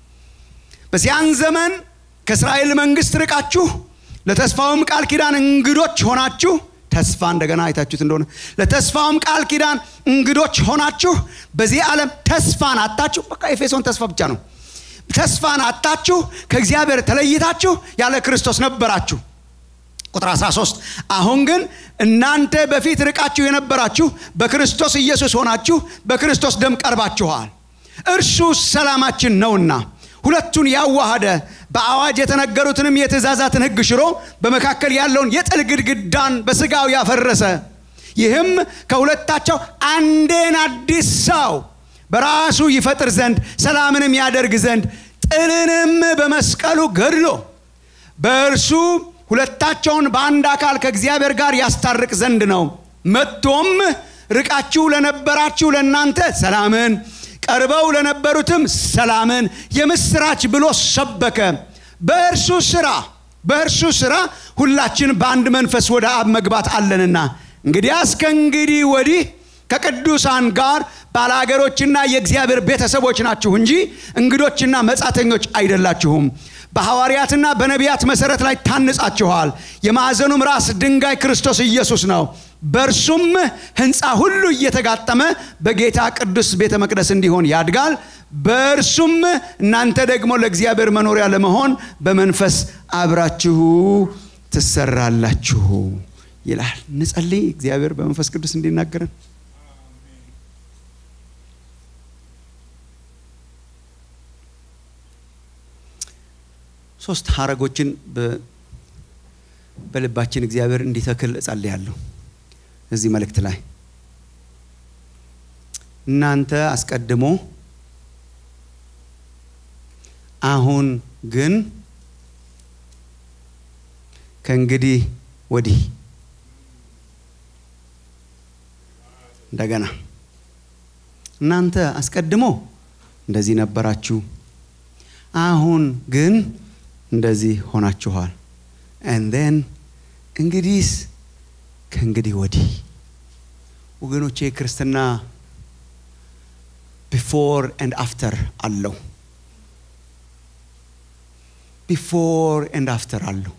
በዚያን ዘመን ከእስራኤል መንግስት ርቃችሁ ለተስፋውም ቃል ኪዳን እንግዶች ሆናችሁ ተስፋ እንደገና አይታችሁት እንደሆነ ለተስፋውም ቃል ኪዳን እንግዶች ሆናችሁ በዚህ ዓለም ተስፋን አታችሁ። በቃ ኤፌሶን ተስፋ ብቻ ነው። ተስፋን አታችሁ ከእግዚአብሔር ተለይታችሁ ያለ ክርስቶስ ነበራችሁ። ቁጥር 13 አሁን ግን እናንተ በፊት ርቃችሁ የነበራችሁ በክርስቶስ ኢየሱስ ሆናችሁ በክርስቶስ ደም ቀርባችኋል። እርሱ ሰላማችን ነውና ሁለቱን ያዋሃደ በአዋጅ የተነገሩትንም የትእዛዛትን ሕግ ሽሮ በመካከል ያለውን የጥል ግድግዳን በስጋው ያፈረሰ ይህም ከሁለታቸው አንድን አዲስ ሰው በራሱ ይፈጥር ዘንድ ሰላምንም ያደርግ ዘንድ ጥልንም በመስቀሉ ገድሎ በእርሱ ሁለታቸውን በአንድ አካል ከእግዚአብሔር ጋር ያስታርቅ ዘንድ ነው። መጥቶም ርቃችሁ ለነበራችሁ ለእናንተ ሰላምን ቀርበው ለነበሩትም ሰላምን የምስራች ብሎ ሰበከ። በእርሱ ስራ በእርሱ ስራ ሁላችን በአንድ መንፈስ ወደ አብ መግባት አለንና እንግዲያስ ከእንግዲህ ወዲህ ከቅዱሳን ጋር ባለአገሮችና የእግዚአብሔር ቤተሰቦች ናችሁ እንጂ እንግዶችና መጻተኞች አይደላችሁም። በሐዋርያትና በነቢያት መሰረት ላይ ታንጻችኋል። የማዕዘኑም ራስ ድንጋይ ክርስቶስ ኢየሱስ ነው። በእርሱም ሕንፃ ሁሉ እየተጋጠመ በጌታ ቅዱስ ቤተ መቅደስ እንዲሆን ያድጋል። በእርሱም እናንተ ደግሞ ለእግዚአብሔር መኖሪያ ለመሆን በመንፈስ አብራችሁ ትሰራላችሁ ይላል። እንጸልይ። እግዚአብሔር በመንፈስ ቅዱስ እንዲናገረን ሶስት ሀረጎችን በልባችን እግዚአብሔር እንዲተክል እጸልያለሁ። እዚህ መልእክት ላይ እናንተ አስቀድሞ አሁን ግን ከእንግዲህ ወዲህ እንደገና እናንተ አስቀድሞ እንደዚህ ነበራችሁ፣ አሁን ግን እንደዚህ ሆናችኋል። ኤንዴን እንግዲህስ ከእንግዲህ ወዲህ ወገኖቼ ክርስትና ቢፎር ኤንድ አፍተር አለው። ቢፎር ኤንድ አፍተር አለው።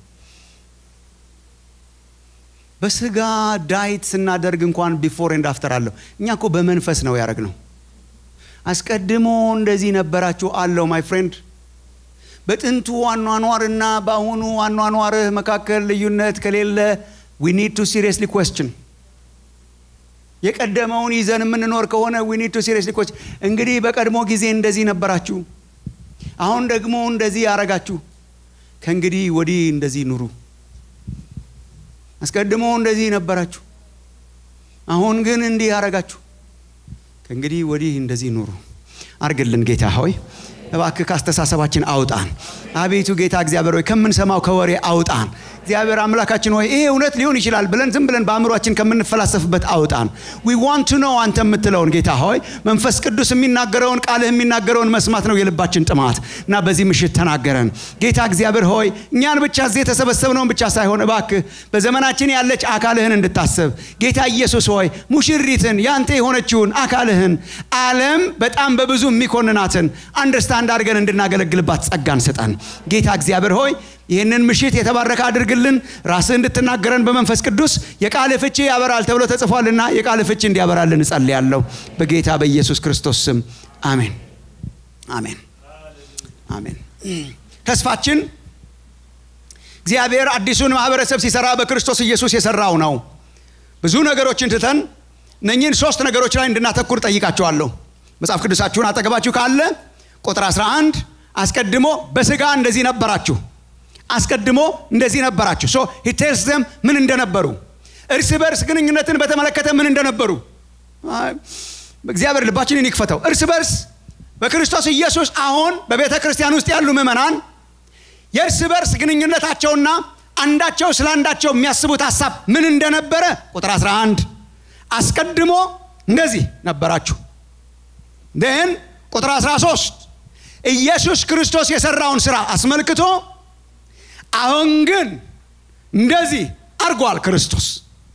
በስጋ ዳይት ስናደርግ እንኳን ቢፎር ኤንድ አፍተር አለው። እኛ እኮ በመንፈስ ነው ያደረግነው። አስቀድሞ እንደዚህ ነበራችሁ አለው። ማይ ፍሬንድ በጥንቱ አኗኗርና በአሁኑ አኗኗርህ መካከል ልዩነት ከሌለ ዊ ኒድ ቱ ሲሪየስሊ ኮስችን የቀደመውን ይዘን የምንኖር ከሆነ ዊ ኒድ ቱ ሲሪየስሊ ኮስችን። እንግዲህ በቀድሞ ጊዜ እንደዚህ ነበራችሁ፣ አሁን ደግሞ እንደዚህ ያረጋችሁ፣ ከእንግዲህ ወዲህ እንደዚህ ኑሩ። አስቀድሞ እንደዚህ ነበራችሁ፣ አሁን ግን እንዲህ ያረጋችሁ፣ ከእንግዲህ ወዲህ እንደዚህ ኑሩ። አርግልን ጌታ ሆይ እባክህ ካስተሳሰባችን አውጣን። አቤቱ ጌታ እግዚአብሔር ሆይ ከምንሰማው ከወሬ አውጣን። እግዚአብሔር አምላካችን ሆይ ይሄ እውነት ሊሆን ይችላል ብለን ዝም ብለን በአእምሯችን ከምንፈላሰፍበት አውጣን። ዊ ዋንት ቱ ኖው አንተ የምትለውን ጌታ ሆይ መንፈስ ቅዱስ የሚናገረውን ቃልህ የሚናገረውን መስማት ነው የልባችን ጥማት እና በዚህ ምሽት ተናገረን ጌታ እግዚአብሔር ሆይ እኛን ብቻ እዚህ የተሰበሰብነውን ብቻ ሳይሆን እባክህ በዘመናችን ያለች አካልህን እንድታስብ ጌታ ኢየሱስ ሆይ ሙሽሪትን ያንተ የሆነችውን አካልህን ዓለም በጣም በብዙ የሚኮንናትን አንደርስታንድ አድርገን እንድናገለግልባት ጸጋን ስጠን ጌታ እግዚአብሔር ሆይ ይህንን ምሽት የተባረከ አድርግልን። ራስህ እንድትናገረን በመንፈስ ቅዱስ የቃል ፍቺ ያበራል ተብሎ ተጽፏልና የቃል ፍቺ እንዲያበራልን እጸልያለሁ በጌታ በኢየሱስ ክርስቶስ ስም አሜን፣ አሜን፣ አሜን። ተስፋችን እግዚአብሔር አዲሱን ማህበረሰብ ሲሰራ በክርስቶስ ኢየሱስ የሰራው ነው። ብዙ ነገሮችን ትተን እነኚህን ሶስት ነገሮች ላይ እንድናተኩር ጠይቃቸዋለሁ። መጽሐፍ ቅዱሳችሁን አጠገባችሁ ካለ ቁጥር 11 አስቀድሞ በስጋ እንደዚህ ነበራችሁ አስቀድሞ እንደዚህ ነበራችሁ። ሶ ሂቴልስ ዘም ምን እንደነበሩ እርስ በርስ ግንኙነትን በተመለከተ ምን እንደነበሩ እግዚአብሔር ልባችንን ይክፈተው። እርስ በርስ በክርስቶስ ኢየሱስ አሁን በቤተ ክርስቲያን ውስጥ ያሉ ምዕመናን የእርስ በርስ ግንኙነታቸውና አንዳቸው ስለ አንዳቸው የሚያስቡት ሀሳብ ምን እንደነበረ ቁጥር 11 አስቀድሞ እንደዚህ ነበራችሁ። ን ቁጥር 13 ኢየሱስ ክርስቶስ የሰራውን ስራ አስመልክቶ አሁን ግን እንደዚህ አድርጓል ክርስቶስ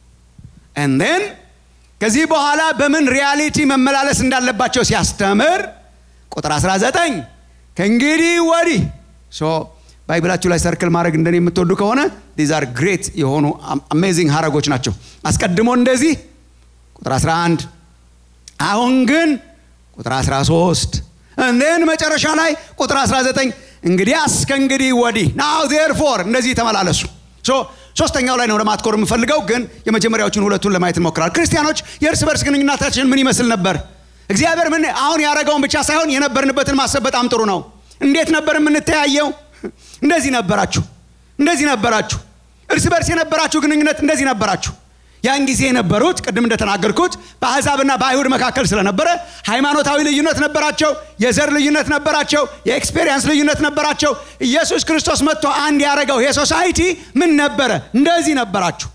ንን ከዚህ በኋላ በምን ሪያሊቲ መመላለስ እንዳለባቸው ሲያስተምር ቁጥር 19 ከእንግዲህ ወዲህ ባይብላችሁ ላይ ሰርክል ማድረግ እንደኔ የምትወዱ ከሆነ ዲዝ አር ግሬት የሆኑ አሜዚንግ ሀረጎች ናቸው አስቀድሞ እንደዚህ ቁጥር 11 አሁን ግን ቁጥር 13 ንን መጨረሻ ላይ ቁጥር 19 እንግዲያስ ከእንግዲህ ወዲህ ናው ዜርፎር እንደዚህ ተመላለሱ። ሶስተኛው ላይ ነው ለማትኮር የምፈልገው፣ ግን የመጀመሪያዎቹን ሁለቱን ለማየት እንሞክራል። ክርስቲያኖች የእርስ በርስ ግንኙነታችን ምን ይመስል ነበር? እግዚአብሔር ምን አሁን ያደረገውን ብቻ ሳይሆን የነበርንበትን ማሰብ በጣም ጥሩ ነው። እንዴት ነበር የምንተያየው? እንደዚህ ነበራችሁ፣ እንደዚህ ነበራችሁ። እርስ በርስ የነበራችሁ ግንኙነት እንደዚህ ነበራችሁ። ያን ጊዜ የነበሩት ቅድም እንደተናገርኩት በአሕዛብና በአይሁድ መካከል ስለነበረ ሃይማኖታዊ ልዩነት ነበራቸው፣ የዘር ልዩነት ነበራቸው፣ የኤክስፔሪየንስ ልዩነት ነበራቸው። ኢየሱስ ክርስቶስ መጥቶ አንድ ያደረገው የሶሳይቲ ምን ነበረ? እንደዚህ ነበራችሁ።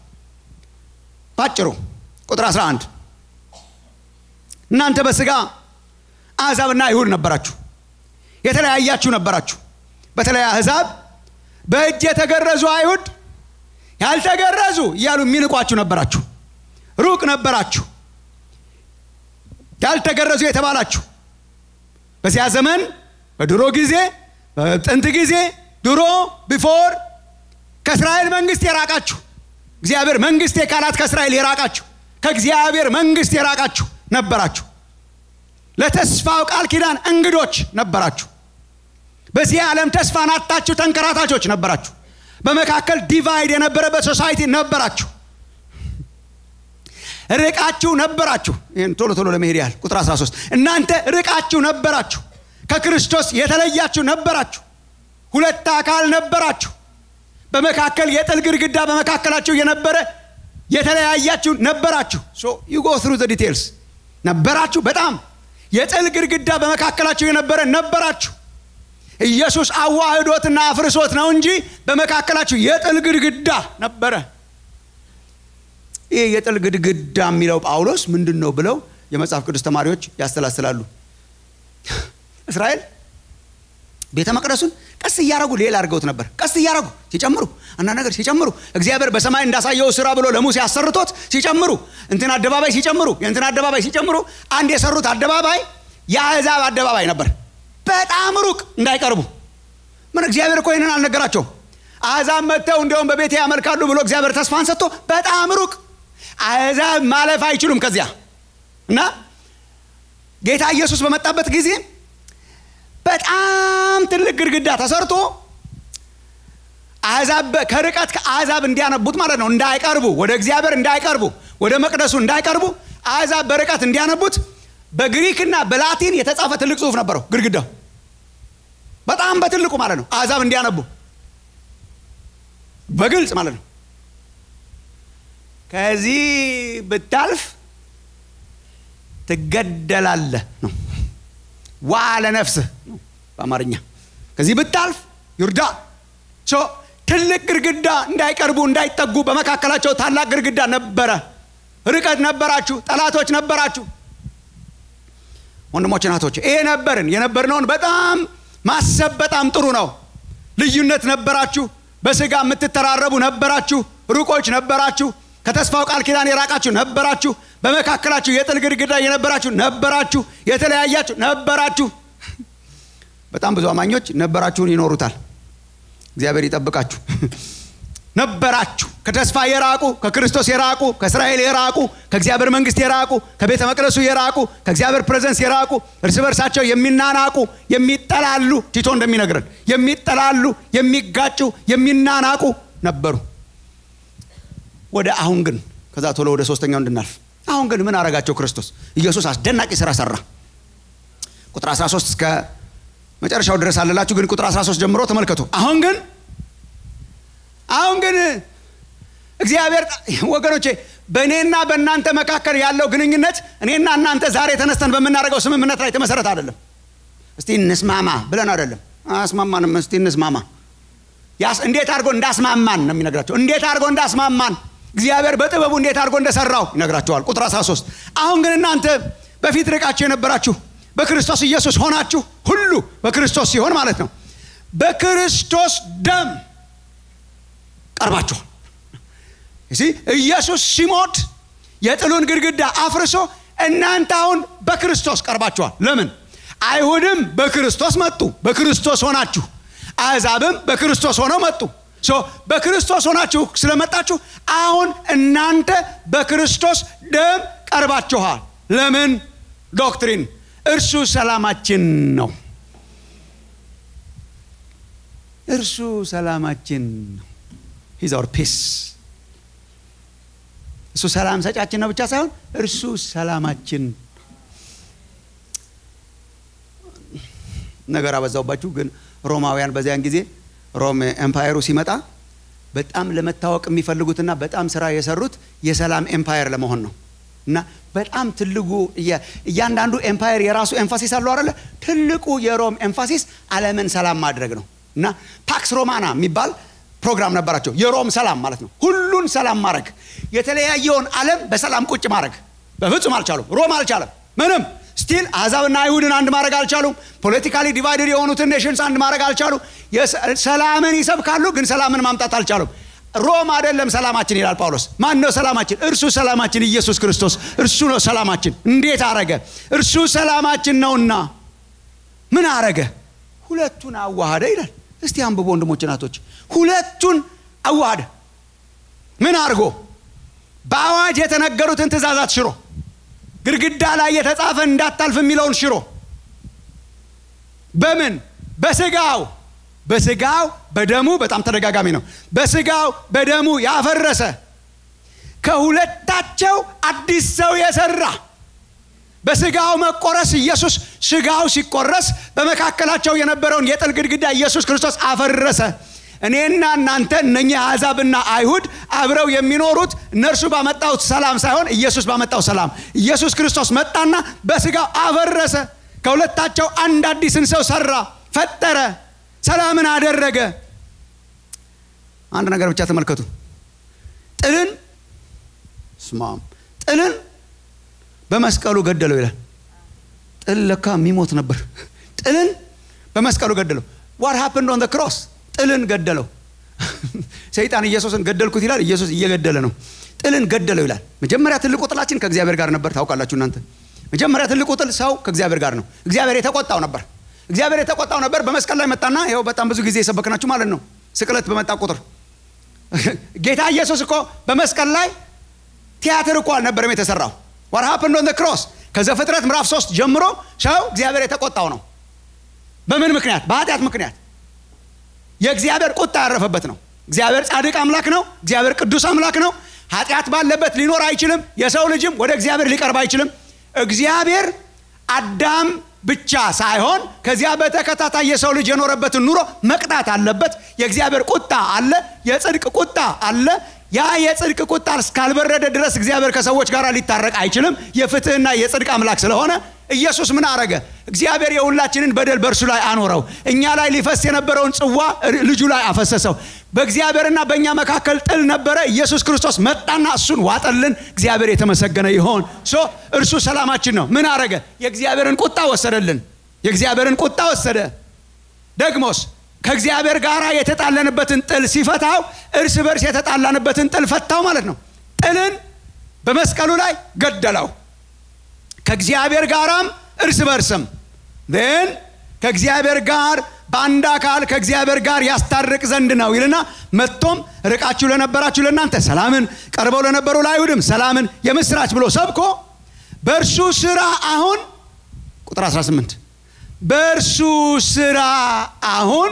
ባጭሩ ቁጥር 11 እናንተ በስጋ አሕዛብና አይሁድ ነበራችሁ፣ የተለያያችሁ ነበራችሁ። በተለይ አሕዛብ በእጅ የተገረዙ አይሁድ ያልተገረዙ እያሉ የሚንቋችሁ ነበራችሁ። ሩቅ ነበራችሁ፣ ያልተገረዙ የተባላችሁ በዚያ ዘመን በድሮ ጊዜ በጥንት ጊዜ ድሮ ቢፎር ከእስራኤል መንግስት የራቃችሁ እግዚአብሔር መንግስት የካላት ከእስራኤል የራቃችሁ ከእግዚአብሔር መንግስት የራቃችሁ ነበራችሁ። ለተስፋው ቃል ኪዳን እንግዶች ነበራችሁ። በዚህ ዓለም ተስፋን አጣችሁ ተንከራታቾች ነበራችሁ። በመካከል ዲቫይድ የነበረበት ሶሳይቲ ነበራችሁ። ርቃችሁ ነበራችሁ። ይህን ቶሎ ቶሎ ለመሄድ ያህል ቁጥር 13 እናንተ ርቃችሁ ነበራችሁ፣ ከክርስቶስ የተለያችሁ ነበራችሁ፣ ሁለት አካል ነበራችሁ። በመካከል የጥል ግድግዳ በመካከላችሁ የነበረ የተለያያችሁ ነበራችሁ። ዩ ጎ ትሩ ዘ ዲቴልስ ነበራችሁ። በጣም የጥል ግድግዳ በመካከላችሁ የነበረ ነበራችሁ። ኢየሱስ አዋህዶትና አፍርሶት ነው እንጂ በመካከላችሁ የጥል ግድግዳ ነበረ። ይህ የጥል ግድግዳ የሚለው ጳውሎስ ምንድን ነው ብለው የመጽሐፍ ቅዱስ ተማሪዎች ያስተላስላሉ። እስራኤል ቤተ መቅደሱን ቀስ እያረጉ ሌላ አድርገውት ነበር። ቀስ እያረጉ ሲጨምሩ አንዳንድ ነገር ሲጨምሩ እግዚአብሔር በሰማይ እንዳሳየው ስራ ብሎ ለሙሴ አሰርቶት ሲጨምሩ እንትን አደባባይ ሲጨምሩ የእንትን አደባባይ ሲጨምሩ አንድ የሰሩት አደባባይ የአሕዛብ አደባባይ ነበር። በጣም ሩቅ እንዳይቀርቡ ምን እግዚአብሔር እኮ ይህንን አልነገራቸውም። አሕዛብ መጥተው እንዲያውም በቤቴ ያመልካሉ ብሎ እግዚአብሔር ተስፋን ሰጥቶ በጣም ሩቅ አሕዛብ ማለፍ አይችሉም ከዚያ እና ጌታ ኢየሱስ በመጣበት ጊዜ በጣም ትልቅ ግድግዳ ተሰርቶ አሕዛብ ከርቀት ከአሕዛብ እንዲያነቡት ማለት ነው እንዳይቀርቡ ወደ እግዚአብሔር እንዳይቀርቡ ወደ መቅደሱ እንዳይቀርቡ አሕዛብ በርቀት እንዲያነቡት በግሪክና በላቲን የተጻፈ ትልቅ ጽሑፍ ነበረው ግድግዳው በጣም በትልቁ ማለት ነው አሕዛብ እንዲያነቡ በግልጽ ማለት ነው ከዚህ ብታልፍ ትገደላለህ ነው ዋ ለነፍስህ ነው በአማርኛ ከዚህ ብታልፍ ይርዳ ትልቅ ግድግዳ እንዳይቀርቡ እንዳይጠጉ በመካከላቸው ታላቅ ግድግዳ ነበረ ርቀት ነበራችሁ ጠላቶች ነበራችሁ ወንድሞች ናቶች ይሄ ነበርን የነበርነውን በጣም ማሰብ በጣም ጥሩ ነው ልዩነት ነበራችሁ በስጋ የምትተራረቡ ነበራችሁ ሩቆች ነበራችሁ ከተስፋው ቃል ኪዳን የራቃችሁ ነበራችሁ በመካከላችሁ የጥል ግድግዳ የነበራችሁ ነበራችሁ የተለያያችሁ ነበራችሁ በጣም ብዙ አማኞች ነበራችሁን ይኖሩታል እግዚአብሔር ይጠብቃችሁ ነበራችሁ ከተስፋ የራቁ ከክርስቶስ የራቁ ከእስራኤል የራቁ ከእግዚአብሔር መንግስት የራቁ ከቤተ መቅደሱ የራቁ ከእግዚአብሔር ፕሬዘንስ የራቁ እርስ በርሳቸው የሚናናቁ የሚጠላሉ ቲቶ እንደሚነግረን የሚጠላሉ የሚጋጩ የሚናናቁ ነበሩ ወደ አሁን ግን ከዛ ቶሎ ወደ ሶስተኛው እንድናልፍ አሁን ግን ምን አረጋቸው ክርስቶስ ኢየሱስ አስደናቂ ስራ ሰራ ቁጥር 13 እስከ መጨረሻው ድረስ አለላችሁ ግን ቁጥር 13 ጀምሮ ተመልከቱ አሁን ግን አሁን ግን እግዚአብሔር ወገኖቼ በእኔና በእናንተ መካከል ያለው ግንኙነት እኔና እናንተ ዛሬ ተነስተን በምናደርገው ስምምነት ላይ የተመሰረተ አይደለም እስቲ እንስማማ ብለን አይደለም አስማማንም እስቲ እንስማማ እንዴት አድርጎ እንዳስማማን ነው የሚነግራቸው እንዴት አድርጎ እንዳስማማን እግዚአብሔር በጥበቡ እንዴት አድርጎ እንደሰራው ይነግራቸዋል ቁጥር 13 አሁን ግን እናንተ በፊት ርቃችሁ የነበራችሁ በክርስቶስ ኢየሱስ ሆናችሁ ሁሉ በክርስቶስ ሲሆን ማለት ነው በክርስቶስ ደም ቀርባችኋል ኢየሱስ ሲሞት የጥሉን ግድግዳ አፍርሶ እናንተ አሁን በክርስቶስ ቀርባችኋል ለምን አይሁድም በክርስቶስ መጡ በክርስቶስ ሆናችሁ አሕዛብም በክርስቶስ ሆነው መጡ በክርስቶስ ሆናችሁ ስለመጣችሁ አሁን እናንተ በክርስቶስ ደም ቀርባችኋል ለምን ዶክትሪን እርሱ ሰላማችን ነው እርሱ ሰላማችን ነው ሂዝ አወር ፒስ እሱ ሰላም ሰጫችን ነው ብቻ ሳይሆን እርሱ ሰላማችን ነገር አበዛውባችሁ ግን ሮማውያን በዚያን ጊዜ ሮም ኤምፓየሩ ሲመጣ በጣም ለመታወቅ የሚፈልጉትና በጣም ስራ የሰሩት የሰላም ኤምፓየር ለመሆን ነው እና በጣም ትልቁ እያንዳንዱ ኤምፓየር የራሱ ኤምፋሲስ አለው አለ ትልቁ የሮም ኤምፋሲስ አለምን ሰላም ማድረግ ነው እና ፓክስ ሮማና የሚባል ፕሮግራም ነበራቸው የሮም ሰላም ማለት ነው ሁሉን ሰላም ማድረግ የተለያየውን አለም በሰላም ቁጭ ማድረግ በፍጹም አልቻሉም ሮም አልቻለም ምንም ስቲል አሕዛብና አይሁድን አንድ ማድረግ አልቻሉም ፖለቲካሊ ዲቫይድድ የሆኑትን ኔሽንስ አንድ ማድረግ አልቻሉ ሰላምን ይሰብካሉ ግን ሰላምን ማምጣት አልቻሉም ሮም አይደለም ሰላማችን ይላል ጳውሎስ ማን ነው ሰላማችን እርሱ ሰላማችን ኢየሱስ ክርስቶስ እርሱ ነው ሰላማችን እንዴት አረገ እርሱ ሰላማችን ነውና ምን አረገ ሁለቱን አዋሃደ ይላል እስቲ አንብቦ ወንድሞች ናቶች ሁለቱን አዋሃደ ምን አድርጎ በአዋጅ የተነገሩትን ትእዛዛት ሽሮ ግድግዳ ላይ የተጻፈ እንዳታልፍ የሚለውን ሽሮ በምን በስጋው በስጋው በደሙ በጣም ተደጋጋሚ ነው በስጋው በደሙ ያፈረሰ ከሁለታቸው አዲስ ሰው የሰራ በስጋው መቆረስ ኢየሱስ ስጋው ሲቆረስ በመካከላቸው የነበረውን የጥል ግድግዳ ኢየሱስ ክርስቶስ አፈረሰ እኔና እናንተ እነኚህ አሕዛብና አይሁድ አብረው የሚኖሩት እነርሱ ባመጣው ሰላም ሳይሆን ኢየሱስ ባመጣው ሰላም ኢየሱስ ክርስቶስ መጣና በስጋው አፈረሰ ከሁለታቸው አንድ አዲስን ሰው ሰራ ፈጠረ ሰላምን አደረገ። አንድ ነገር ብቻ ተመልከቱ። ጥልን ስማም ጥልን በመስቀሉ ገደለው ይላል። ጥል ለካ የሚሞት ነበር። ጥልን በመስቀሉ ገደለው። ዋት ሃፕንድ ኦን ክሮስ? ጥልን ገደለው። ሰይጣን ኢየሱስን ገደልኩት ይላል። ኢየሱስ እየገደለ ነው። ጥልን ገደለው ይላል። መጀመሪያ ትልቁ ጥላችን ከእግዚአብሔር ጋር ነበር። ታውቃላችሁ እናንተ መጀመሪያ ትልቁ ጥል ሰው ከእግዚአብሔር ጋር ነው። እግዚአብሔር የተቆጣው ነበር። እግዚአብሔር የተቆጣው ነበር። በመስቀል ላይ መጣና ይኸው በጣም ብዙ ጊዜ የሰበክናችሁ ማለት ነው። ስቅለት በመጣ ቁጥር ጌታ ኢየሱስ እኮ በመስቀል ላይ ቲያትር እኮ አልነበረም የተሰራው። ዋት ሃፕንድ ኦን ክሮስ ከዘፍጥረት ምዕራፍ ሶስት ጀምሮ ሰው እግዚአብሔር የተቆጣው ነው። በምን ምክንያት? በኃጢአት ምክንያት የእግዚአብሔር ቁጣ ያረፈበት ነው። እግዚአብሔር ጻድቅ አምላክ ነው። እግዚአብሔር ቅዱስ አምላክ ነው። ኃጢአት ባለበት ሊኖር አይችልም። የሰው ልጅም ወደ እግዚአብሔር ሊቀርብ አይችልም። እግዚአብሔር አዳም ብቻ ሳይሆን ከዚያ በተከታታይ የሰው ልጅ የኖረበትን ኑሮ መቅጣት አለበት። የእግዚአብሔር ቁጣ አለ፣ የጽድቅ ቁጣ አለ። ያ የጽድቅ ቁጣ እስካልበረደ ድረስ እግዚአብሔር ከሰዎች ጋር ሊታረቅ አይችልም። የፍትህና የጽድቅ አምላክ ስለሆነ ኢየሱስ ምን አረገ? እግዚአብሔር የሁላችንን በደል በእርሱ ላይ አኖረው። እኛ ላይ ሊፈስ የነበረውን ጽዋ ልጁ ላይ አፈሰሰው። በእግዚአብሔርና በእኛ መካከል ጥል ነበረ። ኢየሱስ ክርስቶስ መጣና እሱን ዋጠልን። እግዚአብሔር የተመሰገነ ይሆን። ሶ እርሱ ሰላማችን ነው። ምን አረገ? የእግዚአብሔርን ቁጣ ወሰደልን። የእግዚአብሔርን ቁጣ ወሰደ። ደግሞስ ከእግዚአብሔር ጋር የተጣለንበትን ጥል ሲፈታው እርስ በርስ የተጣላንበትን ጥል ፈታው ማለት ነው። ጥልን በመስቀሉ ላይ ገደለው። ከእግዚአብሔር ጋራም እርስ በርስም ን ከእግዚአብሔር ጋር በአንድ አካል ከእግዚአብሔር ጋር ያስታርቅ ዘንድ ነው ይልና መጥቶም ርቃችሁ ለነበራችሁ ለእናንተ ሰላምን፣ ቀርበው ለነበሩ ለአይሁድም ሰላምን የምስራች ብሎ ሰብኮ በእርሱ ስራ አሁን ቁጥር 18 በእርሱ ስራ አሁን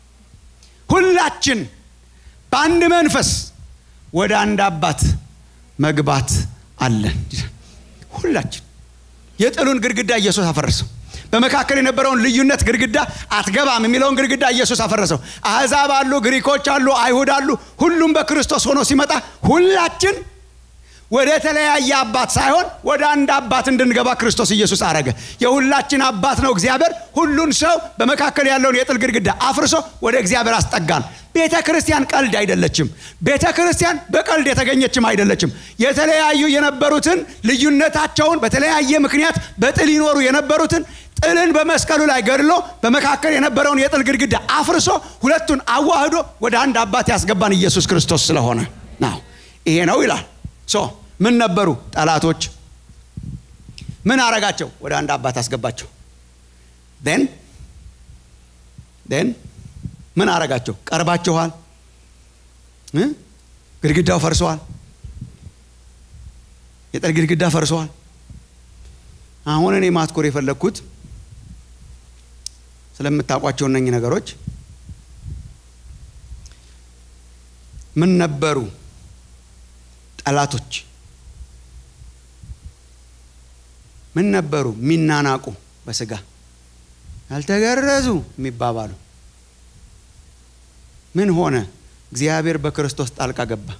ሁላችን በአንድ መንፈስ ወደ አንድ አባት መግባት አለን። ሁላችን የጥሉን ግድግዳ ኢየሱስ አፈረሰው። በመካከል የነበረውን ልዩነት ግድግዳ አትገባም የሚለውን ግድግዳ ኢየሱስ አፈረሰው። አሕዛብ አሉ፣ ግሪኮች አሉ፣ አይሁድ አሉ። ሁሉም በክርስቶስ ሆኖ ሲመጣ ሁላችን ወደ ተለያየ አባት ሳይሆን ወደ አንድ አባት እንድንገባ ክርስቶስ ኢየሱስ አረገ። የሁላችን አባት ነው እግዚአብሔር። ሁሉን ሰው በመካከል ያለውን የጥል ግድግዳ አፍርሶ ወደ እግዚአብሔር አስጠጋን። ቤተ ክርስቲያን ቀልድ አይደለችም። ቤተ ክርስቲያን በቀልድ የተገኘችም አይደለችም። የተለያዩ የነበሩትን ልዩነታቸውን በተለያየ ምክንያት በጥል ይኖሩ የነበሩትን ጥልን በመስቀሉ ላይ ገድሎ በመካከል የነበረውን የጥል ግድግዳ አፍርሶ ሁለቱን አዋህዶ ወደ አንድ አባት ያስገባን ኢየሱስ ክርስቶስ ስለሆነ ነው። ይሄ ነው ይላል። ሶ ምን ነበሩ? ጠላቶች። ምን አረጋቸው? ወደ አንድ አባት አስገባቸው። ን ን ምን አረጋቸው? ቀርባችኋል፣ ግድግዳው ፈርሰዋል፣ የጥል ግድግዳ ፈርሰዋል። አሁን እኔ ማትኮር የፈለግኩት ስለምታውቋቸው እነኚህ ነገሮች ምን ነበሩ? ጠላቶች ምን ነበሩ? የሚናናቁ በስጋ ያልተገረዙ የሚባባሉ ምን ሆነ? እግዚአብሔር በክርስቶስ ጣልቃ ገባ።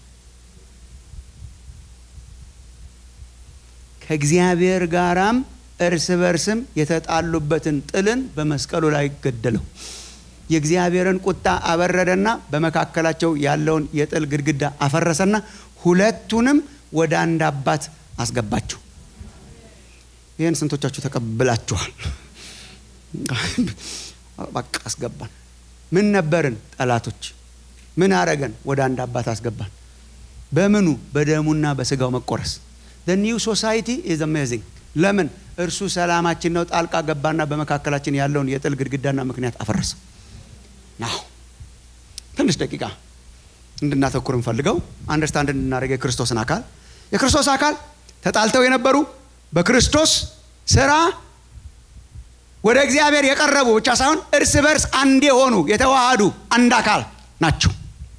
ከእግዚአብሔር ጋራም እርስ በርስም የተጣሉበትን ጥልን በመስቀሉ ላይ ገደለው። የእግዚአብሔርን ቁጣ አበረደና በመካከላቸው ያለውን የጥል ግድግዳ አፈረሰና ሁለቱንም ወደ አንድ አባት አስገባቸው። ይህን ስንቶቻችሁ ተቀብላችኋል? በቃ አስገባን። ምን ነበርን? ጠላቶች። ምን አረገን? ወደ አንድ አባት አስገባን። በምኑ? በደሙና በስጋው መቆረስ። ኒው ሶሳይቲ ኢዝ አሜዚንግ። ለምን? እርሱ ሰላማችን ነው። ጣልቃ ገባና በመካከላችን ያለውን የጥል ግድግዳና ምክንያት አፈረሰ። ናው ትንሽ ደቂቃ እንድናተኩር እንፈልገው አንደርስታንድ እንድናደርግ የክርስቶስን አካል የክርስቶስ አካል ተጣልተው የነበሩ በክርስቶስ ስራ ወደ እግዚአብሔር የቀረቡ ብቻ ሳይሆን እርስ በርስ አንድ የሆኑ የተዋሃዱ አንድ አካል ናቸው።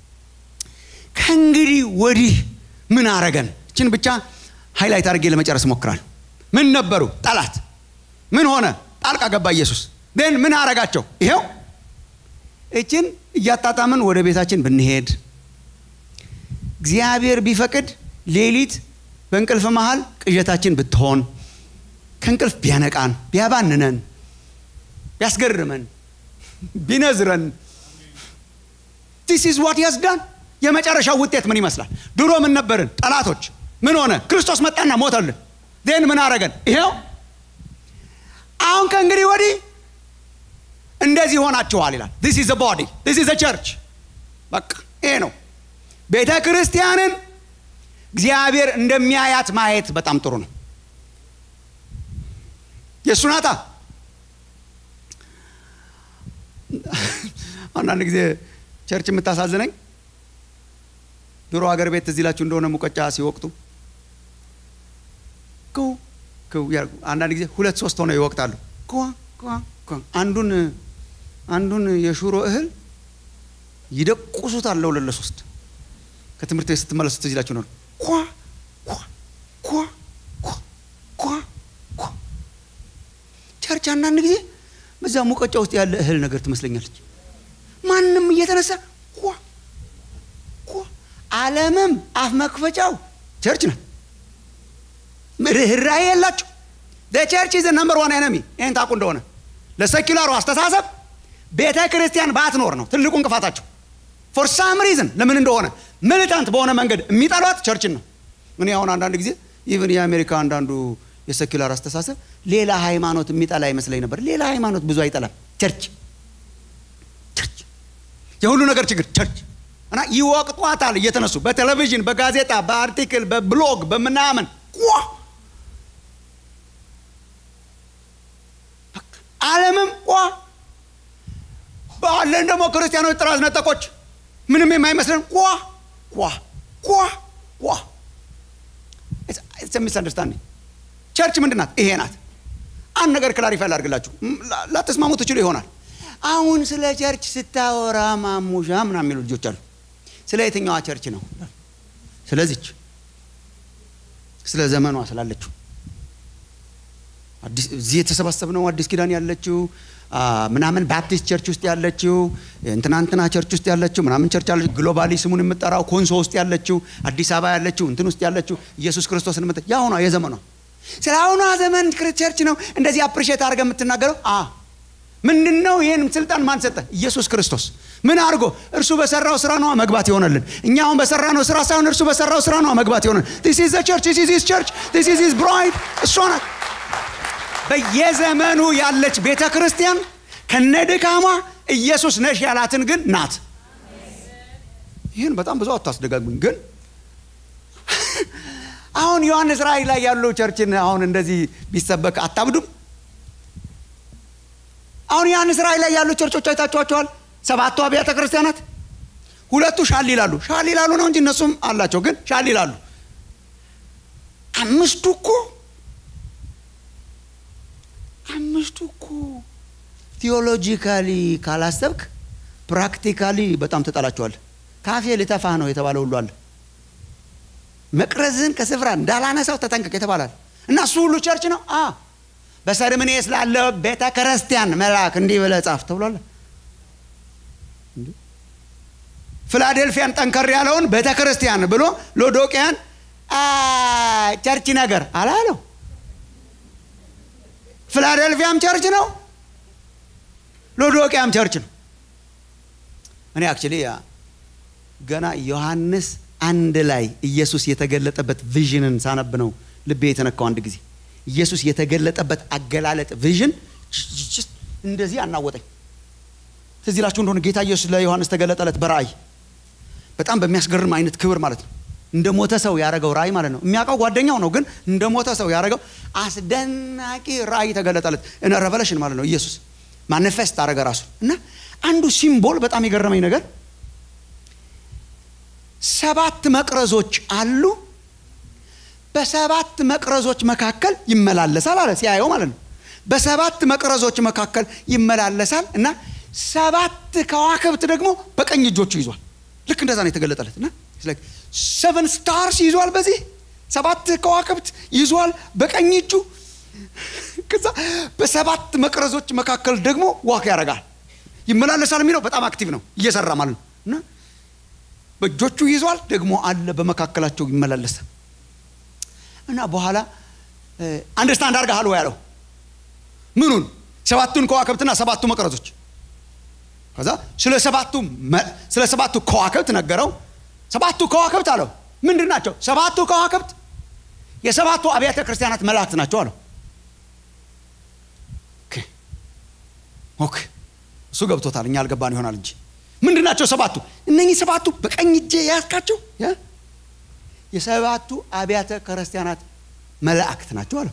ከእንግዲህ ወዲህ ምን አረገን? እችን ብቻ ሃይላይት አድርጌ ለመጨረስ ሞክራል። ምን ነበሩ? ጠላት። ምን ሆነ? ጣልቃ ገባ ኢየሱስ። ን ምን አረጋቸው? ይሄው እችን እያጣጣምን ወደ ቤታችን ብንሄድ እግዚአብሔር ቢፈቅድ ሌሊት በእንቅልፍ መሃል ቅዠታችን ብትሆን ከእንቅልፍ ቢያነቃን ቢያባንነን ቢያስገርመን ቢነዝረን ዲስ ኢዝ ዋት ያዝ ዳን የመጨረሻው ውጤት ምን ይመስላል ድሮ ምን ነበርን ጠላቶች ምን ሆነ ክርስቶስ መጣና ሞተልን ዜን ምን አረገን ይሄው አሁን ከእንግዲህ ወዲህ እንደዚህ ሆናችኋል ይላል ዲስ ኢዝ ቦዲ ዲስ ኢዝ ቸርች በቃ ይሄ ነው ቤተ ክርስቲያንን እግዚአብሔር እንደሚያያት ማየት በጣም ጥሩ ነው የእሱ ናታ አንዳንድ ጊዜ ቸርች የምታሳዝነኝ ድሮ ሀገር ቤት እዚህ ላችሁ እንደሆነ ሙቀጫ ሲወቅቱ ክው ክው ያርጉ አንዳንድ ጊዜ ሁለት ሶስት ሆነው ይወቅታሉ ኳ ኳ ኳ አንዱን አንዱን የሹሮ እህል ይደቁሱታል ለሁለት ለሶስት ከትምህርት ቤት ስትመለሱ ትዝ ይላችሁ ነው ኳ ኳ ኳ ኳ ኳ ኳ ቸርች አንዳንድ ጊዜ በዛ ሙቀጫ ውስጥ ያለ እህል ነገር ትመስለኛለች ማንም እየተነሳ ኳ ኳ ዓለምም አፍ መክፈቻው ቸርች ናት ርኅራኄ የላቸው ቸርች ኢዝ ነምበር ዋን ኤነሚ ይህን ታቁ እንደሆነ ለሰኪላሩ አስተሳሰብ ቤተ ክርስቲያን ባትኖር ነው ትልቁ እንቅፋታቸው ፎር ሳም ሪዝን ለምን እንደሆነ ሚሊታንት በሆነ መንገድ የሚጠሏት ቸርችን ነው እኔ አሁን አንዳንድ ጊዜ ኢቨን የአሜሪካ አንዳንዱ የሰኪላር አስተሳሰብ ሌላ ሃይማኖት የሚጠላ ይመስለኝ ነበር ሌላ ሃይማኖት ብዙ አይጠላም ቸርች ቸርች የሁሉ ነገር ችግር ቸርች እና ይወቅጧታል እየተነሱ በቴሌቪዥን በጋዜጣ በአርቲክል በብሎግ በምናምን ቋ ዓለምም ቋ ባለን ደግሞ ክርስቲያኖች ጥራዝ ነጠቆች ምንም የማይመስለን ቋ ቋ ቋ ቋ ሚስ አንደርስታንዲንግ ቸርች ምንድን ናት ይሄ ናት አንድ ነገር ክላሪፋይ ላድርግላችሁ ላተስማሙ ትችሉ ይሆናል አሁን ስለ ቸርች ስታወራ ማሙሻ ምና የሚሉ ልጆች አሉ ስለ የትኛዋ ቸርች ነው ስለዚች ስለ ዘመኗ ስላለችው እዚህ የተሰባሰብ ነው አዲስ ኪዳን ያለችው ምናምን ባፕቲስት ቸርች ውስጥ ያለችው እንትናንትና ቸርች ውስጥ ያለችው ምናምን ቸርች ያለችው ግሎባሊ ስሙን የምጠራው ኮንሶ ውስጥ ያለችው አዲስ አበባ ያለችው እንትን ውስጥ ያለችው ኢየሱስ ክርስቶስን የምት የአሁኗ የዘመኗ ስለ አሁኗ ዘመን ቸርች ነው እንደዚህ አፕሪሼት አድርገ የምትናገረው አ ምንድን ነው ይህን ስልጣን ማን ሰጠ ኢየሱስ ክርስቶስ ምን አድርጎ እርሱ በሰራው ስራ ነዋ መግባት ይሆነልን እኛ አሁን በሰራ ነው ስራ ሳይሆን እርሱ በሰራው ስራ ነዋ መግባት ይሆነልን ዲስ ኢዝ ቸርች ዲስ ኢዝ ቸርች ዲስ ኢዝ ሂዝ ብራይድ እሷ ናት በየዘመኑ ያለች ቤተ ክርስቲያን ከነድካሟ ኢየሱስ ነሽ ያላትን ግን ናት ይህን በጣም ብዙ አታስደጋግሙኝ ግን አሁን ዮሐንስ ራእይ ላይ ያለው ቸርችን አሁን እንደዚህ ቢሰበክ አታብዱም አሁን ዮሐንስ ራእይ ላይ ያሉ ቸርቾች አይታችኋቸዋል ሰባቱ አብያተ ክርስቲያናት ሁለቱ ሻል ይላሉ ሻል ይላሉ ነው እንጂ እነሱም አላቸው ግን ሻል ይላሉ አምስቱ እኮ አምስቱ እኮ ቲዮሎጂካሊ ካላሰብክ ፕራክቲካሊ በጣም ትጠላቸዋል ካፌ ልተፋህ ነው የተባለ ሁሉ አለ መቅረዝን ከስፍራ እንዳላነሳው ተጠንቀቅ የተባላል እና እሱ ሁሉ ቸርች ነው አ በሰርምኔ ስላለ ቤተ ክርስቲያን መልአክ እንዲህ ብለህ ጻፍ ተብሏል ፊላዴልፊያን ጠንከር ያለውን ቤተ ክርስቲያን ብሎ ሎዶቅያን ቸርች ነገር አላለው ፊላዴልፊያም ቸርች ነው ሎዶቅያም ቸርች ነው እኔ አክቹሊ ገና ዮሐንስ አንድ ላይ ኢየሱስ የተገለጠበት ቪዥንን ሳነብ ነው ልቤ የተነካው አንድ ጊዜ ኢየሱስ የተገለጠበት አገላለጥ ቪዥን እንደዚህ አናወጠኝ ትዝ ይላችሁ እንደሆነ ጌታ ኢየሱስ ለዮሐንስ ተገለጠለት በራእይ በጣም በሚያስገርም አይነት ክብር ማለት ነው እንደ ሞተ ሰው ያደረገው ራእይ ማለት ነው የሚያውቀው ጓደኛው ነው ግን እንደ ሞተ ሰው ያደረገው አስደናቂ ራእይ ተገለጠለት እነ ረቨሌሽን ማለት ነው ኢየሱስ ማኒፌስት አደረገ ራሱ እና አንዱ ሲምቦል በጣም የገረመኝ ነገር ሰባት መቅረዞች አሉ በሰባት መቅረዞች መካከል ይመላለሳል አለ ሲያየው ማለት ነው በሰባት መቅረዞች መካከል ይመላለሳል እና ሰባት ከዋክብት ደግሞ በቀኝ እጆቹ ይዟል ልክ እንደዛ ነው የተገለጠለት እና ሰቨን ስታርስ ይዟል በዚህ ሰባት ከዋክብት ይዟል በቀኝ እጁ ከዛ በሰባት መቅረዞች መካከል ደግሞ ዋክ ያደርጋል ይመላለሳል የሚለው በጣም አክቲቭ ነው እየሰራ ማለት ነው እና በእጆቹ ይዟል ደግሞ አለ በመካከላቸው ይመላለሳል እና በኋላ አንደርስታንድ አድርገሃል ወይ ያለው ምኑን ሰባቱን ከዋክብትና ሰባቱ መቅረዞች ከዛ ስለ ሰባቱ ስለ ሰባቱ ከዋክብት ነገረው። ሰባቱ ከዋክብት አለው ምንድን ናቸው? ሰባቱ ከዋክብት የሰባቱ አብያተ ክርስቲያናት መላእክት ናቸው አለው። ኦኬ እሱ ገብቶታል፣ እኛ አልገባን ይሆናል እንጂ ምንድን ናቸው ሰባቱ? እነኚህ ሰባቱ በቀኝ እጄ የያዝካቸው የሰባቱ አብያተ ክርስቲያናት መላእክት ናቸው አለው።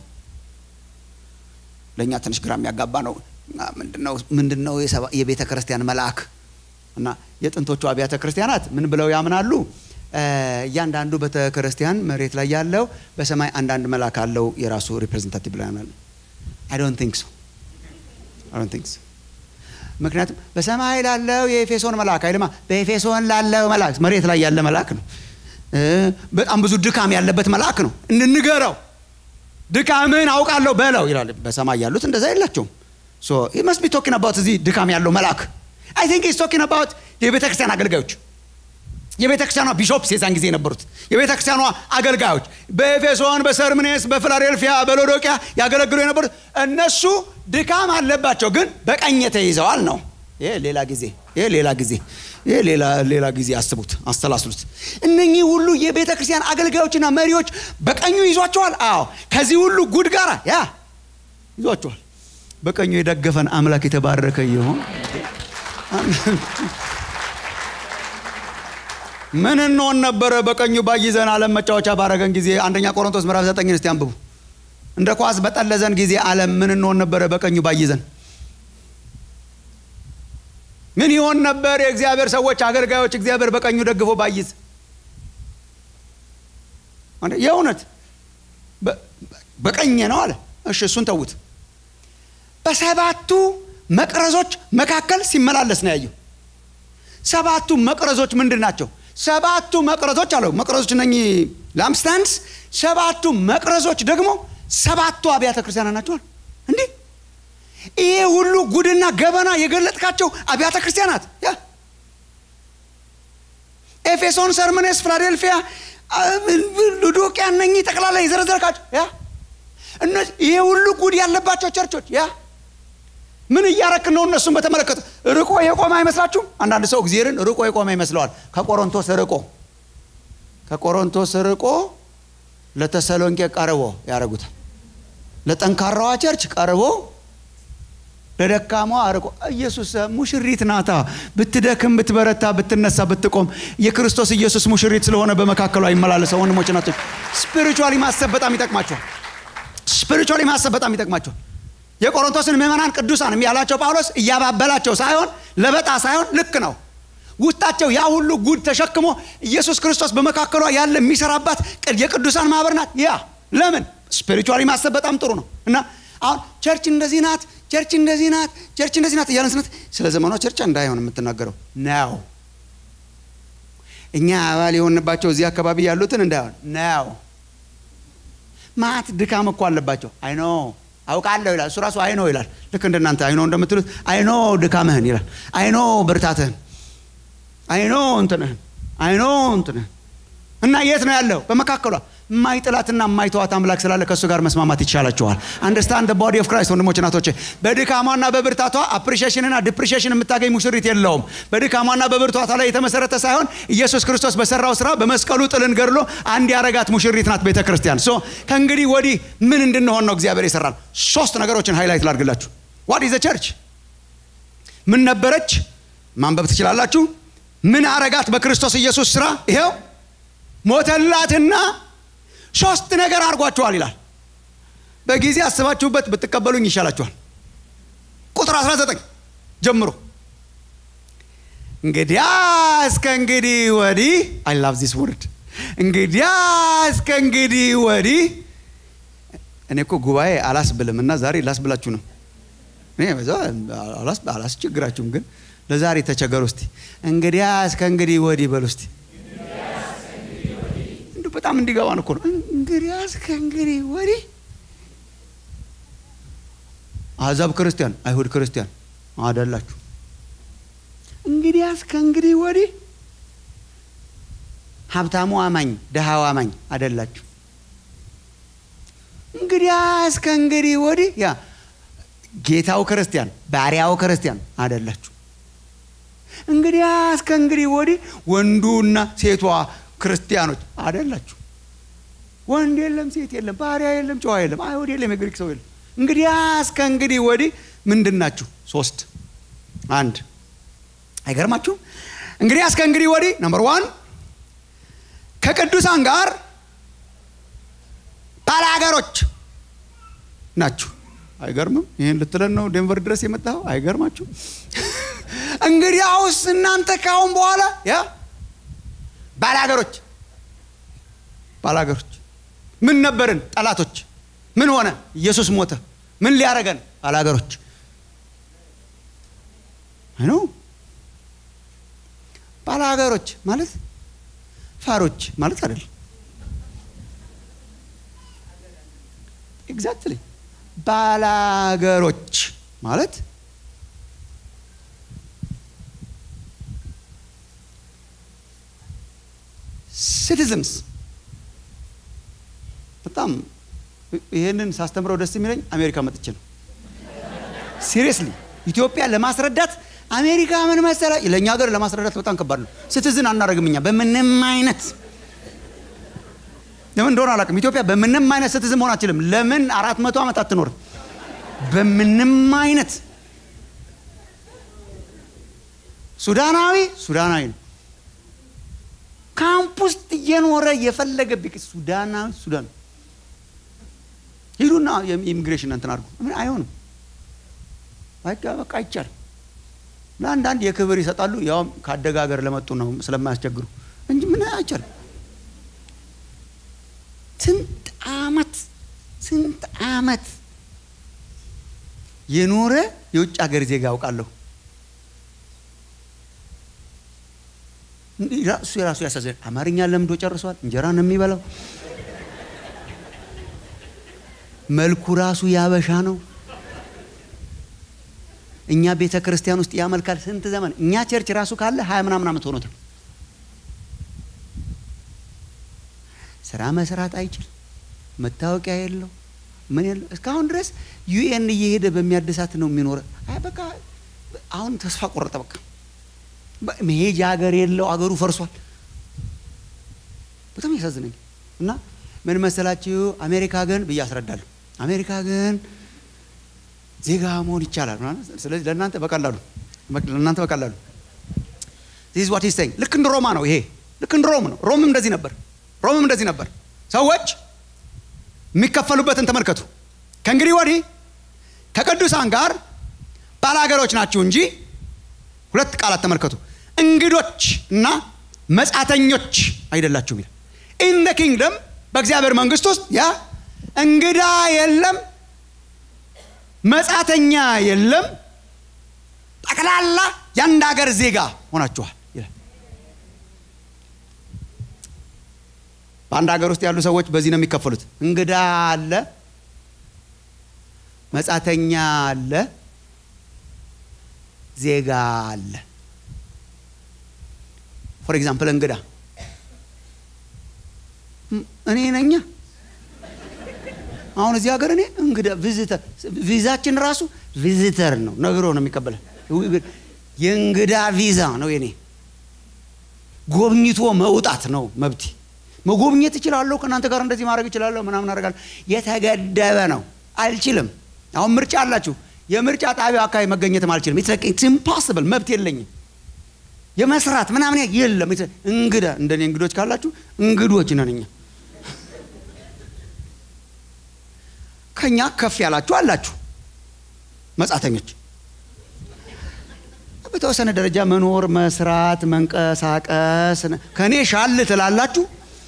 ለእኛ ትንሽ ግራ የሚያጋባ ነው። ምንድን ነው የቤተ ክርስቲያን መልአክ? እና የጥንቶቹ አብያተ ክርስቲያናት ምን ብለው ያምናሉ? እያንዳንዱ ቤተ ክርስቲያን መሬት ላይ ያለው በሰማይ አንዳንድ መልአክ አለው የራሱ ሪፕሬዘንታቲቭ ብለው ያምናሉ። አይ ዶንት ቲንክ ሶ አይ ዶንት ቲንክ ሶ ምክንያቱም በሰማይ ላለው የኤፌሶን መልአክ አይልማ፣ በኤፌሶን ላለው መልአክ መሬት ላይ ያለ መልአክ ነው። በጣም ብዙ ድካም ያለበት መልአክ ነው። እንንገረው ድካምን አውቃለሁ በለው ይላል። በሰማይ ያሉት እንደዛ የላቸውም። ሶ ሂ መስት ቢ ቶኪንግ አባውት እዚህ ድካም ያለው መልአክ አይ ቲንክ ሂዝ ቶኪንግ አባውት የቤተ ክርስቲያን አገልጋዮች የቤተ ክርስቲያኗ ቢሾፕስ የዛን ጊዜ የነበሩት የቤተ ክርስቲያኗ አገልጋዮች በኤፌሶን፣ በሰርምኔስ፣ በፊላዴልፊያ፣ በሎዶቅያ ያገለግሉ የነበሩት እነሱ ድካም አለባቸው፣ ግን በቀኝ ተይዘዋል ነው። ይሄ ሌላ ጊዜ ይሄ ሌላ ጊዜ ይሄ ሌላ ሌላ ጊዜ አስቡት፣ አስተላስሉት። እነኚህ ሁሉ የቤተ ክርስቲያን አገልጋዮችና መሪዎች በቀኙ ይዟቸዋል። አዎ ከዚህ ሁሉ ጉድ ጋር ያ ይዟቸዋል። በቀኙ የደገፈን አምላክ የተባረከ ይሆን። ምን እንሆን ነበረ በቀኙ ባይዘን ዓለም መጫወቻ ባረገን ጊዜ። አንደኛ ቆሮንቶስ ምዕራፍ ዘጠኝን እስቲ አንብቡ። እንደ ኳስ በጠለዘን ጊዜ ዓለም ምን እንሆን ነበረ በቀኙ ባይዘን ምን ይሆን ነበር? የእግዚአብሔር ሰዎች አገልጋዮች እግዚአብሔር በቀኙ ደግፎ ባይዝ የእውነት በቀኝ ነው አለ። እሺ እሱን ተዉት። በሰባቱ መቅረዞች መካከል ሲመላለስ ነው ያየው። ሰባቱ መቅረዞች ምንድን ናቸው? ሰባቱ መቅረዞች አለው። መቅረዞች እነኚህ ላምፕስታንድስ፣ ሰባቱ መቅረዞች ደግሞ ሰባቱ አብያተ ክርስቲያናት ናቸዋል። እንዲህ ይሄ ሁሉ ጉድና ገበና የገለጥካቸው አብያተ ክርስቲያናት ያ ኤፌሶን፣ ሰርመኔስ፣ ፊላዴልፊያ፣ ሉዶቅያ እነኚህ ጠቅላላ የዘረዘርካቸው ያ እነዚህ ይሄ ሁሉ ጉድ ያለባቸው ቸርቾች ያ ምን እያረክ ነው? እነሱን በተመለከተ ርቆ የቆመ አይመስላችሁም? አንዳንድ ሰው እግዚአብሔርን ርቆ የቆመ ይመስለዋል። ከቆሮንቶስ ርቆ ከቆሮንቶስ ርቆ ለተሰሎንቄ ቀርቦ ያደርጉታል። ለጠንካራዋ ቸርች ቀርቦ ለደካማዋ አርቆ ኢየሱስ ሙሽሪት ናታ። ብትደክም፣ ብትበረታ፣ ብትነሳ፣ ብትቆም የክርስቶስ ኢየሱስ ሙሽሪት ስለሆነ በመካከሉ አይመላለሰው። ወንድሞች ናቸው። ስፒሪቹዋሊ ማሰብ በጣም ይጠቅማቸዋል። ስፒሪቹዋሊ ማሰብ በጣም ይጠቅማቸዋል። የቆሮንቶስን ምዕመናን ቅዱሳን ያላቸው ጳውሎስ እያባበላቸው ሳይሆን ለበጣ ሳይሆን ልክ ነው። ውስጣቸው ያ ሁሉ ጉድ ተሸክሞ ኢየሱስ ክርስቶስ በመካከሏ ያለ የሚሰራባት የቅዱሳን ማህበር ናት። ያ ለምን ስፒሪቹዋሊ ማሰብ በጣም ጥሩ ነው እና አሁን ቸርች እንደዚህ ናት፣ ቸርች እንደዚህ ናት፣ ቸርች እንደዚህ ናት እያለን ስነት ስለ ዘመኗ ቸርች እንዳይሆን የምትናገረው ነው። እኛ አባል የሆንባቸው እዚህ አካባቢ ያሉትን እንዳይሆን ነው። ማት ድካም እኮ አለባቸው። አይኖ አውቃለሁ ይላል። እሱ ራሱ አይኖ ይላል። ልክ እንደናንተ አይኖ እንደምትሉት አይኖ ድካምህን ይላል። አይኖ ብርታትህን፣ አይኖ እንትንህን፣ አይኖ እንትንህን እና የት ነው ያለው? በመካከሏ የማይጥላትና የማይተዋት አምላክ ስላለ ከእሱ ጋር መስማማት ይቻላቸዋል። አንደርስታንድ ቦዲ ኦፍ ክራይስት ወንድሞች እናቶቼ፣ በድካሟና በብርታቷ አፕሪሺዬሽንና ዲፕሪሺዬሽን የምታገኝ ሙሽሪት የለውም። በድካሟና በብርታቷ ላይ የተመሰረተ ሳይሆን ኢየሱስ ክርስቶስ በሰራው ስራ በመስቀሉ ጥልን ገድሎ አንድ ያረጋት ሙሽሪት ናት ቤተ ክርስቲያን። ሶ ከእንግዲህ ወዲህ ምን እንድንሆን ነው እግዚአብሔር ይሰራል? ሶስት ነገሮችን ሃይላይት ላድርግላችሁ። ዋት ኢዝ ቸርች? ምን ነበረች? ማንበብ ትችላላችሁ። ምን አረጋት በክርስቶስ ኢየሱስ ስራ? ይሄው ሞተላትና ሶስት ነገር አድርጓቸዋል ይላል። በጊዜ አስባችሁበት ብትቀበሉኝ ይሻላችኋል። ቁጥር 19 ጀምሮ እንግዲያ እስከ እንግዲህ ወዲህ አይ ላቭ ዚስ ወርድ እንግዲያ እስከ እንግዲህ ወዲህ እኔ እኮ ጉባኤ አላስብልም እና ዛሬ ላስብላችሁ ነው። እኔ አላስቸግራችሁም፣ ግን ለዛሬ ተቸገሩ። እስቲ እንግዲያ እስከ እንግዲህ ወዲህ በሉ እስቲ በጣም እንዲገባን እኮ ነው። እንግዲያስ ከእንግዲህ ወዲህ አሕዛብ ክርስቲያን፣ አይሁድ ክርስቲያን አደላችሁ። እንግዲያስ ከእንግዲህ ወዲህ ሀብታሙ አማኝ፣ ድሃው አማኝ አደላችሁ። እንግዲያስ ከእንግዲህ ወዲህ ያ ጌታው ክርስቲያን፣ ባሪያው ክርስቲያን አደላችሁ። እንግዲያስ ከእንግዲህ ወዲህ ወንዱና ሴቷ ክርስቲያኖች አደላችሁ። ወንድ የለም፣ ሴት የለም፣ ባሪያ የለም፣ ጨዋ የለም፣ አይሁድ የለም፣ የግሪክ ሰው የለም። እንግዲያስ ከእንግዲህ ወዲህ ምንድን ናችሁ? ሶስት አንድ አይገርማችሁም? እንግዲያስ ከእንግዲህ ወዲህ ነምበር ዋን ከቅዱሳን ጋር ባላገሮች ናችሁ። አይገርምም? ይህን ልትለን ነው ዴንቨር ድረስ የመጣኸው? አይገርማችሁ? እንግዲያውስ እናንተ ካሁን በኋላ ያ ባላገሮች ባላገሮች ምን ነበርን? ጠላቶች። ምን ሆነ? ኢየሱስ ሞተ። ምን ሊያረገን? ባላገሮች ነው። ባላገሮች ማለት ፋሮች ማለት አይደለም። ኤግዛክትሊ ባላገሮች ማለት ሲቲዝንስ። በጣም ይህንን ሳስተምረው ደስ የሚለኝ አሜሪካ መጥቼ ነው። ሲሪየስሊ ኢትዮጵያ ለማስረዳት አሜሪካ ምን መሰለ፣ ለእኛ ሀገር ለማስረዳት በጣም ከባድ ነው። ሲቲዝን አናደርግም እኛ በምንም አይነት ለምን እንደሆነ አላውቅም። ኢትዮጵያ በምንም አይነት ሲቲዝን መሆን አትችልም። ለምን አራት መቶ ዓመት አትኖርም? በምንም አይነት ሱዳናዊ ሱዳናዊ ነው። ካምፕ ውስጥ እየኖረ የፈለገ ቢቅ ሱዳናዊ ሱዳን ሂዱና የኢሚግሬሽን እንትን አድርጉ። ምን አይሆንም። በቃ አይቻልም። ለአንዳንድ የክብር ይሰጣሉ። ያውም ከአደጋ ሀገር ለመጡ ነው ስለማያስቸግሩ እንጂ ምን አይቻልም። ስንት አመት ስንት አመት የኖረ የውጭ ሀገር ዜጋ አውቃለሁ። እሱ የራሱ ያሳዝናል። አማርኛ ለምዶ ጨርሷል። እንጀራ ነው የሚበላው። መልኩ ራሱ ያበሻ ነው። እኛ ቤተ ክርስቲያን ውስጥ ያመልካል ስንት ዘመን። እኛ ቸርች ራሱ ካለ ሀያ ምናምን ዓመት ሆኖት ነው። ስራ መስራት አይችል፣ መታወቂያ የለው፣ ምን የለው። እስካሁን ድረስ ዩኤን እየሄደ በሚያድሳት ነው የሚኖረ። በቃ አሁን ተስፋ ቆረጠ። በቃ መሄጃ ሀገር የለው፣ አገሩ ፈርሷል። በጣም ያሳዝነኝ እና ምን መሰላችሁ አሜሪካ ግን ብዬ አስረዳለሁ። አሜሪካ ግን ዜጋ መሆን ይቻላል። ስለዚህ ለእናንተ በቀላሉ ለእናንተ በቀላሉ ዚስ ዋት ሂዝ ልክ እንደ ሮማ ነው ይሄ። ልክ እንደ ሮም ነው። ሮምም እንደዚህ ነበር። ሮምም እንደዚህ ነበር። ሰዎች የሚከፈሉበትን ተመልከቱ። ከእንግዲህ ወዲህ ከቅዱሳን ጋር ባላገሮች ናችሁ እንጂ ሁለት ቃላት ተመልከቱ። እንግዶች እና መጻተኞች አይደላችሁም ይላል። ኢን ደ ኪንግደም በእግዚአብሔር መንግስት ውስጥ ያ እንግዳ የለም፣ መጻተኛ የለም፣ ጠቅላላ የአንድ ሀገር ዜጋ ሆናችኋል ይላል። በአንድ ሀገር ውስጥ ያሉ ሰዎች በዚህ ነው የሚከፈሉት። እንግዳ አለ፣ መጻተኛ አለ፣ ዜጋ አለ። ፎር ኤግዛምፕል እንግዳ እኔ ነኛ። አሁን እዚህ ሀገር እኔ እንግዳ ቪዚተር፣ ቪዛችን ራሱ ቪዚተር ነው ነግሮ ነው የሚቀበለን። የእንግዳ ቪዛ ነው የኔ። ጎብኝቶ መውጣት ነው መብቴ። መጎብኘት እችላለሁ፣ ከእናንተ ጋር እንደዚህ ማድረግ እችላለሁ፣ ምናምን አደርጋለሁ። የተገደበ ነው፣ አልችልም። አሁን ምርጫ አላችሁ። የምርጫ ጣቢያው አካባቢ መገኘትም አልችልም። ኢትስ ኢምፖስብል፣ መብት የለኝም። የመስራት ምናምን የለም። እንግዳ እንደኔ እንግዶች ካላችሁ እንግዶች ነን እኛ። ከኛ ከፍ ያላችሁ አላችሁ መጻተኞች። በተወሰነ ደረጃ መኖር፣ መስራት፣ መንቀሳቀስ ከእኔ ሻል ትላላችሁ።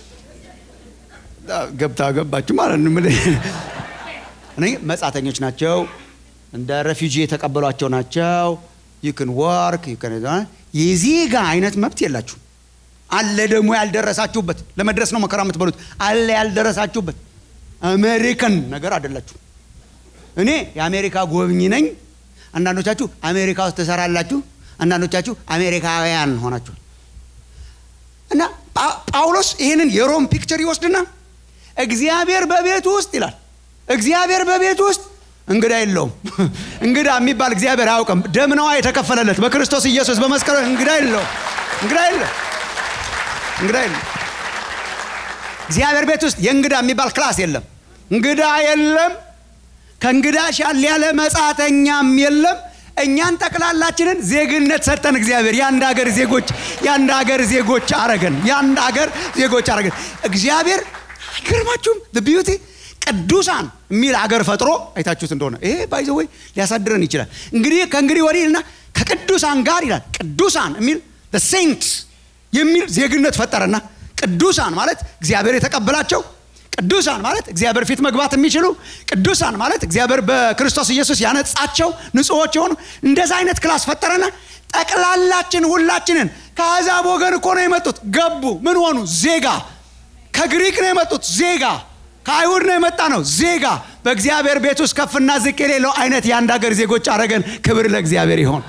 ገብታ ገባችሁ ማለት ነው። እኔ መጻተኞች ናቸው፣ እንደ ረፊጂ የተቀበሏቸው ናቸው። ዩክን ወርክ የዜጋ አይነት መብት የላችሁ። አለ ደግሞ ያልደረሳችሁበት፣ ለመድረስ ነው መከራ የምትበሉት። አለ ያልደረሳችሁበት አሜሪካን ነገር አይደላችሁ። እኔ የአሜሪካ ጎብኝ ነኝ። አንዳንዶቻችሁ አሜሪካ ውስጥ ትሰራላችሁ፣ አንዳንዶቻችሁ አሜሪካውያን ሆናችኋል። እና ጳውሎስ ይህንን የሮም ፒክቸር ይወስድና እግዚአብሔር በቤቱ ውስጥ ይላል፣ እግዚአብሔር በቤቱ ውስጥ እንግዳ የለውም። እንግዳ የሚባል እግዚአብሔር አያውቅም። ደም ነዋ የተከፈለለት በክርስቶስ ኢየሱስ በመስቀሉ እንግዳ የለውም። እንግዳ የለም። እንግዳ የለም። እግዚአብሔር ቤት ውስጥ የእንግዳ የሚባል ክላስ የለም። እንግዳ የለም። ከእንግዳ ሻል ያለ መጻተኛም የለም። እኛን ጠቅላላችንን ዜግነት ሰጠን እግዚአብሔር። የአንድ ሀገር ዜጎች የአንድ ሀገር ዜጎች አረገን። የአንድ ሀገር ዜጎች አረገን እግዚአብሔር። አይገርማችሁም? ቢዩቲ ቅዱሳን የሚል አገር ፈጥሮ አይታችሁት እንደሆነ ይሄ ባይዘ ወይ ሊያሳድረን ይችላል። እንግዲህ ከእንግዲህ ወዲህ እና ከቅዱሳን ጋር ይላል። ቅዱሳን የሚል ሴንት የሚል ዜግነት ፈጠረና ቅዱሳን ማለት እግዚአብሔር የተቀበላቸው ቅዱሳን ማለት እግዚአብሔር ፊት መግባት የሚችሉ ቅዱሳን ማለት እግዚአብሔር በክርስቶስ ኢየሱስ ያነጻቸው ንጹሖች የሆኑ እንደዛ አይነት ክላስ ፈጠረና ጠቅላላችን ሁላችንን ከአሕዛብ ወገን እኮ ነው የመጡት። ገቡ። ምን ሆኑ? ዜጋ። ከግሪክ ነው የመጡት ዜጋ። ከአይሁድ ነው የመጣ ነው ዜጋ። በእግዚአብሔር ቤት ውስጥ ከፍና ዝቅ የሌለው አይነት የአንድ ሀገር ዜጎች አረገን። ክብር ለእግዚአብሔር ይሆን።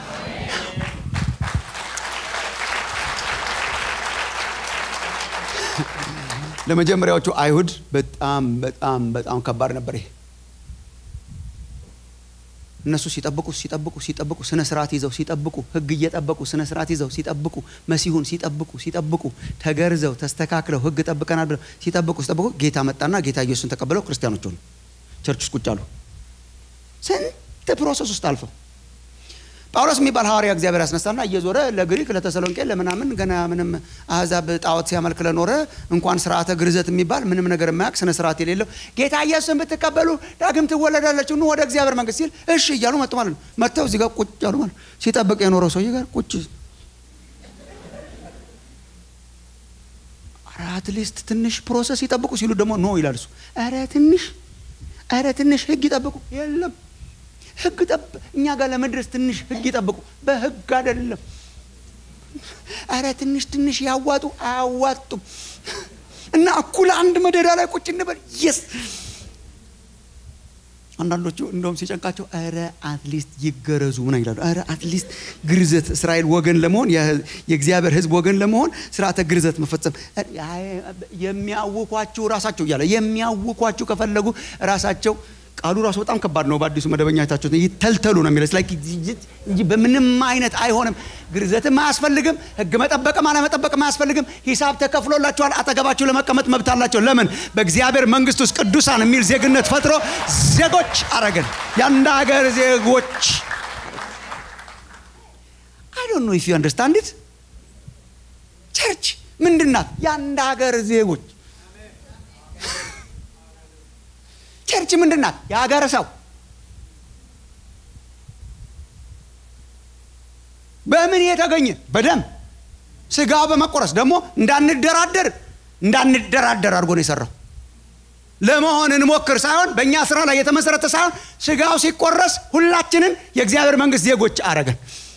ለመጀመሪያዎቹ አይሁድ በጣም በጣም በጣም ከባድ ነበር ይሄ። እነሱ ሲጠብቁ ሲጠብቁ ሲጠብቁ ስነ ስርዓት ይዘው ሲጠብቁ ሕግ እየጠበቁ ስነ ስርዓት ይዘው ሲጠብቁ መሲሁን ሲጠብቁ ሲጠብቁ ተገርዘው ተስተካክለው ሕግ ጠብቀናል ብለው ሲጠብቁ ሲጠብቁ ጌታ መጣና ጌታ ኢየሱስን ተቀብለው ክርስቲያኖች ሆኑ። ቸርች ውስጥ ቁጭ አሉ። ስንት ፕሮሰስ ውስጥ አልፈው ጳውሎስ የሚባል ሐዋርያ እግዚአብሔር ያስነሳና እየዞረ ለግሪክ ለተሰሎንቄ ለምናምን ገና ምንም አሕዛብ ጣዖት ሲያመልክ ለኖረ እንኳን ስርዓተ ግርዘት የሚባል ምንም ነገር የማያውቅ ስነ ስርዓት የሌለው ጌታ ኢየሱስን ብትቀበሉ ዳግም ትወለዳላችሁ ኑ ወደ እግዚአብሔር መንግስት ሲል እሺ እያሉ መጡ ማለት ነው። መጥተው እዚህ ጋር ቁጭ ያሉ ማለት ሲጠብቅ የኖረው ሰውዬ ጋር ቁጭ አትሊስት ትንሽ ፕሮሰስ ይጠብቁ ሲሉ ደግሞ ኖ ይላል እሱ። ኧረ ትንሽ ኧረ ትንሽ ህግ ይጠብቁ የለም ህግ ጠብ እኛ ጋር ለመድረስ ትንሽ ህግ ይጠብቁ። በህግ አይደለም። አረ ትንሽ ትንሽ ያዋጡ አያዋጡም። እና እኩል አንድ መደዳ ላይ ቁጭ እንበል። የስ አንዳንዶቹ እንደውም ሲጨንቃቸው አረ አትሊስት ይገረዙ ምን ይላሉ። አረ አትሊስት ግርዘት እስራኤል ወገን ለመሆን የእግዚአብሔር ህዝብ ወገን ለመሆን ስርዓተ ግርዘት መፈጸም የሚያውኳችሁ ራሳቸው እያለ የሚያውኳችሁ ከፈለጉ ራሳቸው ቃሉ ራሱ በጣም ከባድ ነው። በአዲሱ መደበኛ አይታችሁት ይተልተሉ ነው የሚለው እንጂ በምንም አይነት አይሆንም። ግርዘትም አያስፈልግም። ህግ መጠበቅም አለመጠበቅም አያስፈልግም። ሂሳብ ተከፍሎላችኋል። አጠገባችሁ ለመቀመጥ መብት አላቸው። ለምን? በእግዚአብሔር መንግስት ውስጥ ቅዱሳን የሚል ዜግነት ፈጥሮ ዜጎች አረገን። የአንድ ሀገር ዜጎች አይ ዶንት ኖ ኢፍ ዩ አንደርስታንድ ኢት ቸርች ምንድን ናት? የአንድ ሀገር ዜጎች ቸርች ምንድን ናት? የሀገር ሰው በምን የተገኘ በደም ስጋው በመቆረስ ደግሞ እንዳንደራደር እንዳንደራደር አድርጎ ነው የሰራው። ለመሆን እንሞክር ሳይሆን በእኛ ስራ ላይ የተመሰረተ ሳይሆን ስጋው ሲቆረስ ሁላችንን የእግዚአብሔር መንግስት ዜጎች አረገን።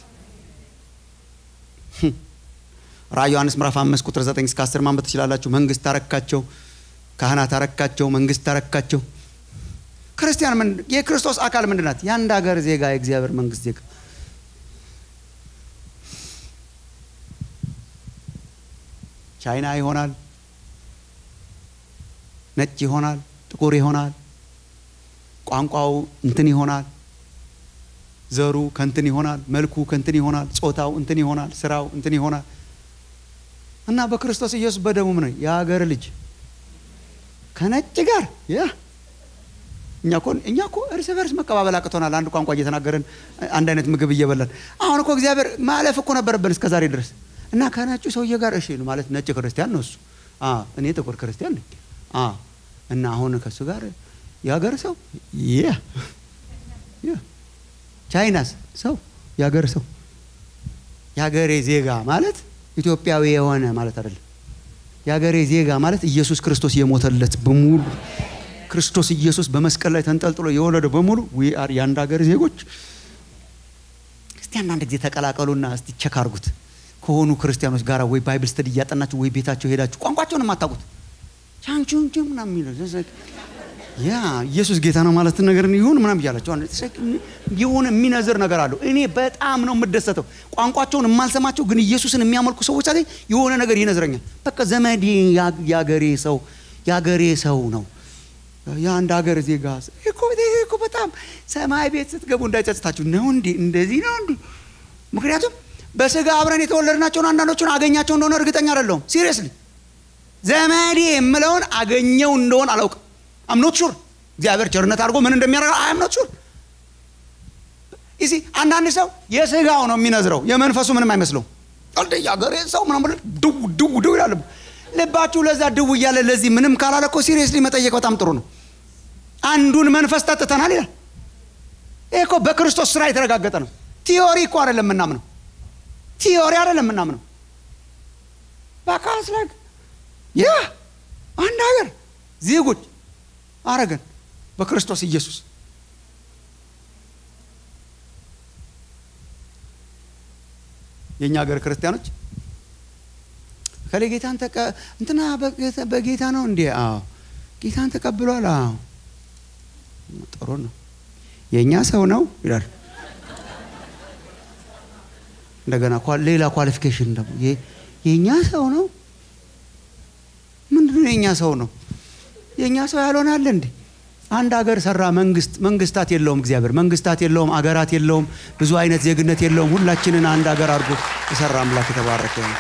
ራዕይ ዮሐንስ ምዕራፍ አምስት ቁጥር ዘጠኝ እስከ አስር ማንበብ ትችላላችሁ። መንግስት ታረካቸው፣ ካህናት ታረካቸው፣ መንግስት ታረካቸው። ክርስቲያን ምን የክርስቶስ አካል ምንድን ናት? የአንድ ሀገር ዜጋ የእግዚአብሔር መንግስት ዜጋ። ቻይና ይሆናል፣ ነጭ ይሆናል፣ ጥቁር ይሆናል፣ ቋንቋው እንትን ይሆናል፣ ዘሩ ከንትን ይሆናል፣ መልኩ ከንትን ይሆናል፣ ጾታው እንትን ይሆናል፣ ስራው እንትን ይሆናል እና በክርስቶስ ኢየሱስ በደሙ ነው የሀገር ልጅ ከነጭ ጋር ያ እኛ እኮ እኛ እኮ እርስ በርስ መቀባበል አቅቶናል። አንድ ቋንቋ እየተናገርን አንድ አይነት ምግብ እየበላን አሁን እኮ እግዚአብሔር ማለፍ እኮ ነበረብን እስከ ዛሬ ድረስ እና ከነጩ ሰውዬ ጋር እሺ ማለት ነጭ ክርስቲያን ነው እሱ፣ እኔ ጥቁር ክርስቲያን ነኝ እና አሁን ከእሱ ጋር የሀገር ሰው ቻይናስ ሰው የሀገር ሰው የሀገሬ ዜጋ ማለት ኢትዮጵያዊ የሆነ ማለት አይደለም። የሀገሬ ዜጋ ማለት ኢየሱስ ክርስቶስ የሞተለት በሙሉ ክርስቶስ ኢየሱስ በመስቀል ላይ ተንጠልጥሎ የወለደ በሙሉ ዊ አር የአንድ ሀገር ዜጎች። እስቲ አንዳንድ ጊዜ ተቀላቀሉና እስቲ ቸክ አርጉት ከሆኑ ክርስቲያኖች ጋር ወይ ባይብል ስተዲ እያጠናችሁ ወይ ቤታቸው ሄዳችሁ ቋንቋቸውን የማታውቁት ቻንቹንቹ ምናምን የሚለው ያ ኢየሱስ ጌታ ነው ማለት ነገር ይሁን ምናምን እያላቸው የሆነ የሚነዝር ነገር አለው። እኔ በጣም ነው የምደሰተው ቋንቋቸውን የማልሰማቸው ግን ኢየሱስን የሚያመልኩ ሰዎች ሳገኝ የሆነ ነገር ይነዝረኛል። በቃ ዘመዴ የአገሬ ሰው የአገሬ ሰው ነው የአንድ ሀገር ዜጋ እኮ እኮ በጣም ሰማይ ቤት ስትገቡ እንዳይጸጽታችሁ ነው እንዲ እንደዚህ ነው እንዲ ምክንያቱም በስጋ አብረን የተወለድናቸውን አንዳንዶቹን አገኛቸው እንደሆነ እርግጠኛ አይደለሁም ሲሪየስሊ ዘመዴ የምለውን አገኘው እንደሆን አላውቅም አምኖት ሹር እግዚአብሔር ቸርነት አድርጎ ምን እንደሚያደርገው አምኖት ሹር ይሲ አንዳንድ ሰው የስጋው ነው የሚነዝረው የመንፈሱ ምንም አይመስለውም ቀልድ የአገሬ ሰው ምናምን ድው ድው ድው ይላል ልባችሁ ለዛ ድው እያለ ለዚህ ምንም ካላለ እኮ ሲሪየስሊ መጠየቅ በጣም ጥሩ ነው አንዱን መንፈስ ጠጥተናል ይላል ይህ እኮ በክርስቶስ ስራ የተረጋገጠ ነው ቲዮሪ እኮ አይደለም የምናምነው ቲዮሪ አይደለም የምናምነው በካስ ላይ ያ አንድ ሀገር ዜጎች አረገን በክርስቶስ ኢየሱስ የእኛ ሀገር ክርስቲያኖች ከሌ ጌታን ተቀ እንትና በጌታ ነው እንዴ? አዎ ጌታን ተቀብሏል። አዎ ጥሩ ነው። የእኛ ሰው ነው ይላል። እንደገና ሌላ ኳሊፊኬሽን ደግሞ የእኛ ሰው ነው። ምንድን ነው የእኛ ሰው ነው? የእኛ ሰው ያልሆነ አለ እንዴ? አንድ ሀገር ሰራ። መንግስት መንግስታት የለውም። እግዚአብሔር መንግስታት የለውም፣ አገራት የለውም፣ ብዙ አይነት ዜግነት የለውም። ሁላችንን አንድ ሀገር አድርጎ የሰራ አምላክ የተባረከ ነው።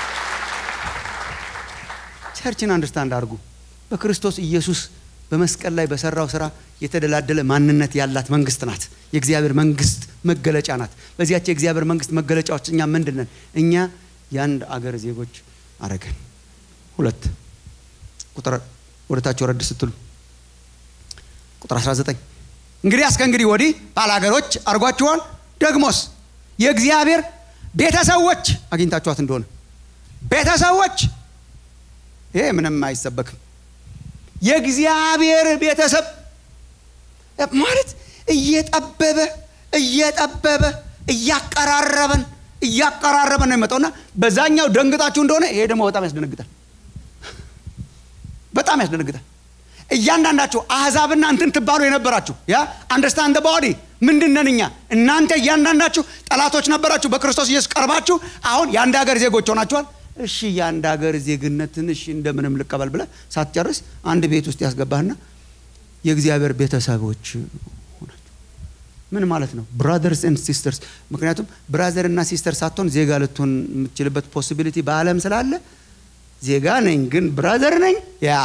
ቸርችን አንደርስታንድ አድርጉ። በክርስቶስ ኢየሱስ በመስቀል ላይ በሰራው ስራ የተደላደለ ማንነት ያላት መንግስት ናት። የእግዚአብሔር መንግስት መገለጫ ናት። በዚያች የእግዚአብሔር መንግስት መገለጫዎች እኛ ምንድን ነን? እኛ የአንድ አገር ዜጎች አረገን። ሁለት ቁጥር ወደታች ወረድ ስትሉ ቁጥር 19 እንግዲህ እስከ እንግዲህ ወዲህ ባላገሮች አድርጓችኋል። ደግሞስ የእግዚአብሔር ቤተሰቦች አግኝታችኋት እንደሆነ ቤተሰቦች ይሄ ምንም አይሰበክም። የእግዚአብሔር ቤተሰብ ማለት እየጠበበ እየጠበበ እያቀራረበን እያቀራረበን ነው የመጣውና በዛኛው ደንግጣችሁ እንደሆነ ይሄ ደግሞ በጣም ያስደነግጣል። በጣም ያስደነግጣል። እያንዳንዳችሁ አህዛብና እንትን ትባሉ የነበራችሁ ያ አንደርስታንድ ባዲ ምንድን ነን እኛ? እናንተ እያንዳንዳችሁ ጠላቶች ነበራችሁ። በክርስቶስ ኢየሱስ ቀርባችሁ አሁን የአንድ ሀገር ዜጎች ሆናችኋል። እሺ የአንድ ሀገር ዜግነትን እሺ እንደምንም ልቀበል ብለህ ሳትጨርስ አንድ ቤት ውስጥ ያስገባህና የእግዚአብሔር ቤተሰቦች ሆናችሁ ምን ማለት ነው? ብራዘርስ ኤንድ ሲስተርስ። ምክንያቱም ብራዘር እና ሲስተር ሳትሆን ዜጋ ልትሆን የምትችልበት ፖሲቢሊቲ በዓለም ስላለ ዜጋ ነኝ ግን ብራዘር ነኝ ያ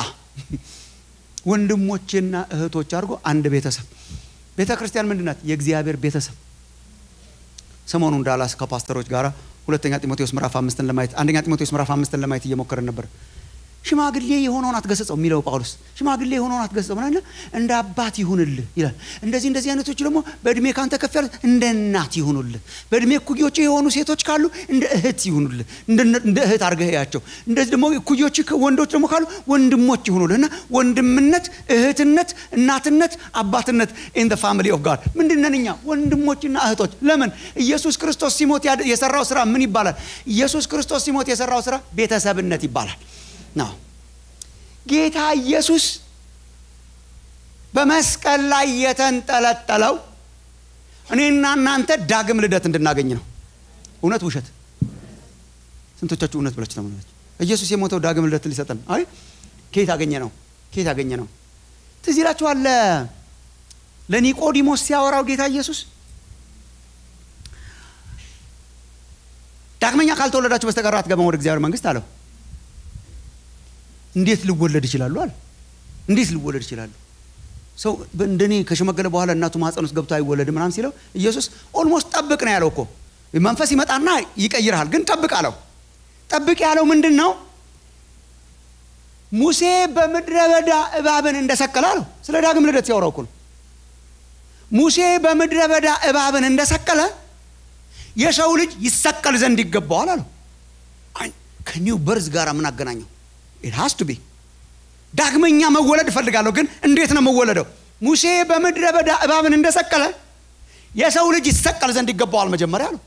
ወንድሞችና እህቶች አድርጎ አንድ ቤተሰብ ቤተ ክርስቲያን ምንድን ናት? የእግዚአብሔር ቤተሰብ። ሰሞኑን ዳላስ ከፓስተሮች ጋር ሁለተኛ ጢሞቴዎስ ምዕራፍ አምስትን ለማየት አንደኛ ጢሞቴዎስ ምዕራፍ አምስትን ለማየት እየሞከርን ነበር። ሽማግሌ የሆነውን አትገሰጸው የሚለው ጳውሎስ ሽማግሌ የሆነውን አትገሰጸው ምናለ እንደ አባት ይሁንልህ ይላል። እንደዚህ እንደዚህ አይነቶች ደግሞ በእድሜ ካንተ ከፍ ያሉት እንደ እናት ይሁኑልህ። በእድሜ እኩዮች የሆኑ ሴቶች ካሉ እንደ እህት ይሁኑልህ፣ እንደ እህት አድርገህ ያቸው። እንደዚህ ደግሞ እኩዮች ወንዶች ደግሞ ካሉ ወንድሞች ይሁኑልህ እና ወንድምነት፣ እህትነት፣ እናትነት፣ አባትነት ኢን ፋሚሊ ኦፍ ጋድ ምንድን ነን እኛ? ወንድሞችና እህቶች። ለምን ኢየሱስ ክርስቶስ ሲሞት የሰራው ስራ ምን ይባላል? ኢየሱስ ክርስቶስ ሲሞት የሰራው ስራ ቤተሰብነት ይባላል። ነው ጌታ ኢየሱስ በመስቀል ላይ የተንጠለጠለው እኔና እናንተ ዳግም ልደት እንድናገኝ ነው። እውነት ውሸት? ስንቶቻችሁ እውነት ብላችሁ ተመናችሁ? ኢየሱስ የሞተው ዳግም ልደት ሊሰጠን። አይ ከየት አገኘ ነው? ከየት አገኘ ነው? ትዝ ይላችኋል ለኒቆዲሞስ ሲያወራው ጌታ ኢየሱስ ዳግመኛ ካልተወለዳችሁ በስተቀር አትገባም ወደ እግዚአብሔር መንግስት አለው። እንዴት ልወለድ ይችላሉ አለ። እንዴት ልወለድ ይችላሉ? ሰው እንደኔ ከሸመገለ በኋላ እናቱ ማህፀን ውስጥ ገብቶ አይወለድም ምናምን ሲለው ኢየሱስ ኦልሞስት ጠብቅ ነው ያለው እኮ መንፈስ ይመጣና ይቀይርሃል፣ ግን ጠብቅ አለው። ጠብቅ ያለው ምንድን ነው? ሙሴ በምድረ በዳ እባብን እንደሰቀለ አለው። ስለ ዳግም ልደት ሲያወራው እኮ ነው። ሙሴ በምድረ በዳ እባብን እንደሰቀለ የሰው ልጅ ይሰቀል ዘንድ ይገባዋል አለው። ከኒው በርዝ ጋር ምን አገናኘው? ኢት ሃስ ቱ ቢ ዳግመኛ መወለድ እፈልጋለሁ፣ ግን እንዴት ነው መወለደው? ሙሴ በምድረ በዳ እባብን እንደሰቀለ የሰው ልጅ ይሰቀል ዘንድ ይገባዋል መጀመሪያ አለው።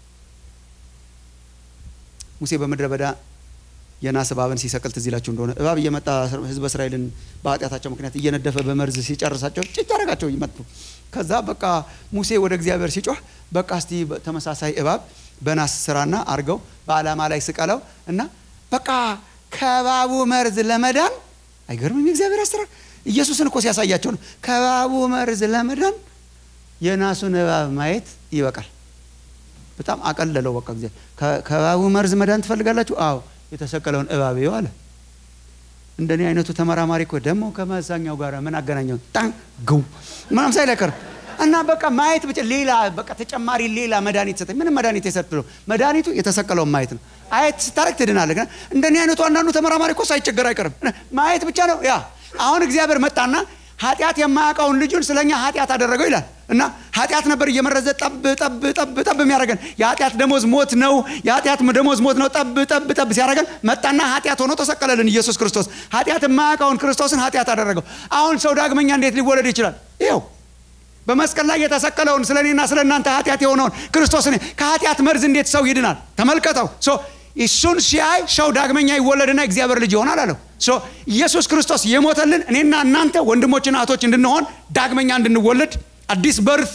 ሙሴ በምድረ በዳ የናስ እባብን ሲሰቅል ትዝ ይላችሁ እንደሆነ እባብ እየመጣ ህዝበ እስራኤልን በኃጢአታቸው ምክንያት እየነደፈ በመርዝ ሲጨርሳቸው ጭጭ አደረጋቸው ይመጡ። ከዛ በቃ ሙሴ ወደ እግዚአብሔር ሲጮህ በቃ እስቲ ተመሳሳይ እባብ በናስ ስራና አርገው በዓላማ ላይ ስቀለው እና በቃ ከባቡ መርዝ ለመዳን አይገርምም? የእግዚአብሔር አሰራር ኢየሱስን እኮ ሲያሳያቸው ነው። ከእባቡ መርዝ ለመዳን የናሱን እባብ ማየት ይበቃል። በጣም አቀለለው። በቃ ጊዜ ከእባቡ መርዝ መዳን ትፈልጋላችሁ? አዎ የተሰቀለውን እባብ ይኸው አለ። እንደኔ አይነቱ ተመራማሪ እኮ ደግሞ ከመዛኛው ጋር ምን አገናኘው? ጣን ግው ምናም ሳይል አይቀርም። እና በቃ ማየት ብቻ ሌላ በቃ ተጨማሪ ሌላ መድኃኒት ሰጠኝ። ምንም መድኃኒት የሰጥለው መድኃኒቱ የተሰቀለውን ማየት ነው። አየት ስታረግ ትድናለህ። ግን እንደኔ አይነቱ አንዳንዱ ተመራማሪ እኮ ሳይቸገር አይቀርም። ማየት ብቻ ነው። ያ አሁን እግዚአብሔር መጣና ኃጢአት የማያውቀውን ልጁን ስለኛ ኃጢአት አደረገው ይላል እና ኃጢአት ነበር እየመረዘ ጠብ ጠብ ጠብ ጠብ የሚያደርገን የኃጢአት ደሞዝ ሞት ነው። የኃጢአት ደሞዝ ሞት ነው። ጠብ ጠብ ጠብ ሲያደርገን መጣና ኃጢአት ሆኖ ተሰቀለልን ኢየሱስ ክርስቶስ። ኃጢአት የማያውቀውን ክርስቶስን ኃጢአት አደረገው። አሁን ሰው ዳግመኛ እንዴት ሊወለድ ይችላል? ይኸው በመስቀል ላይ የተሰቀለውን ስለ እኔና ስለ እናንተ ኃጢአት የሆነውን ክርስቶስን ከኃጢአት መርዝ እንዴት ሰው ይድናል? ተመልከተው። እሱን ሲያይ ሰው ዳግመኛ ይወለድና እግዚአብሔር ልጅ ይሆናል አለው። ኢየሱስ ክርስቶስ የሞተልን እኔና እናንተ ወንድሞችና እህቶች እንድንሆን ዳግመኛ እንድንወለድ አዲስ በርት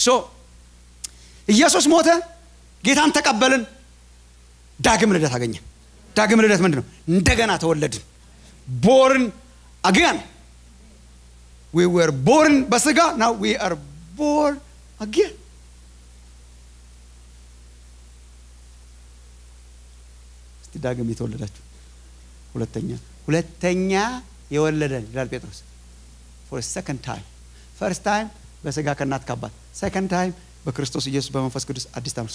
ኢየሱስ ሞተ፣ ጌታን ተቀበልን፣ ዳግም ልደት አገኘን። ዳግም ልደት ምንድን ነው? እንደገና ተወለድን። ቦርን አገን ዊ ወር ቦርን በስጋ ናው ዊ አር ቦርን አገን እስቲ ዳግም የተወለዳችሁ ሁለተኛ ሁለተኛ የወለደን ይላል ጴጥሮስ ፎር ሰከንድ ታይም ፈርስት ታይም በስጋ ከእናት ካባት ሰከንድ ታይም በክርስቶስ ኢየሱስ በመንፈስ ቅዱስ አዲስ ታምርሶ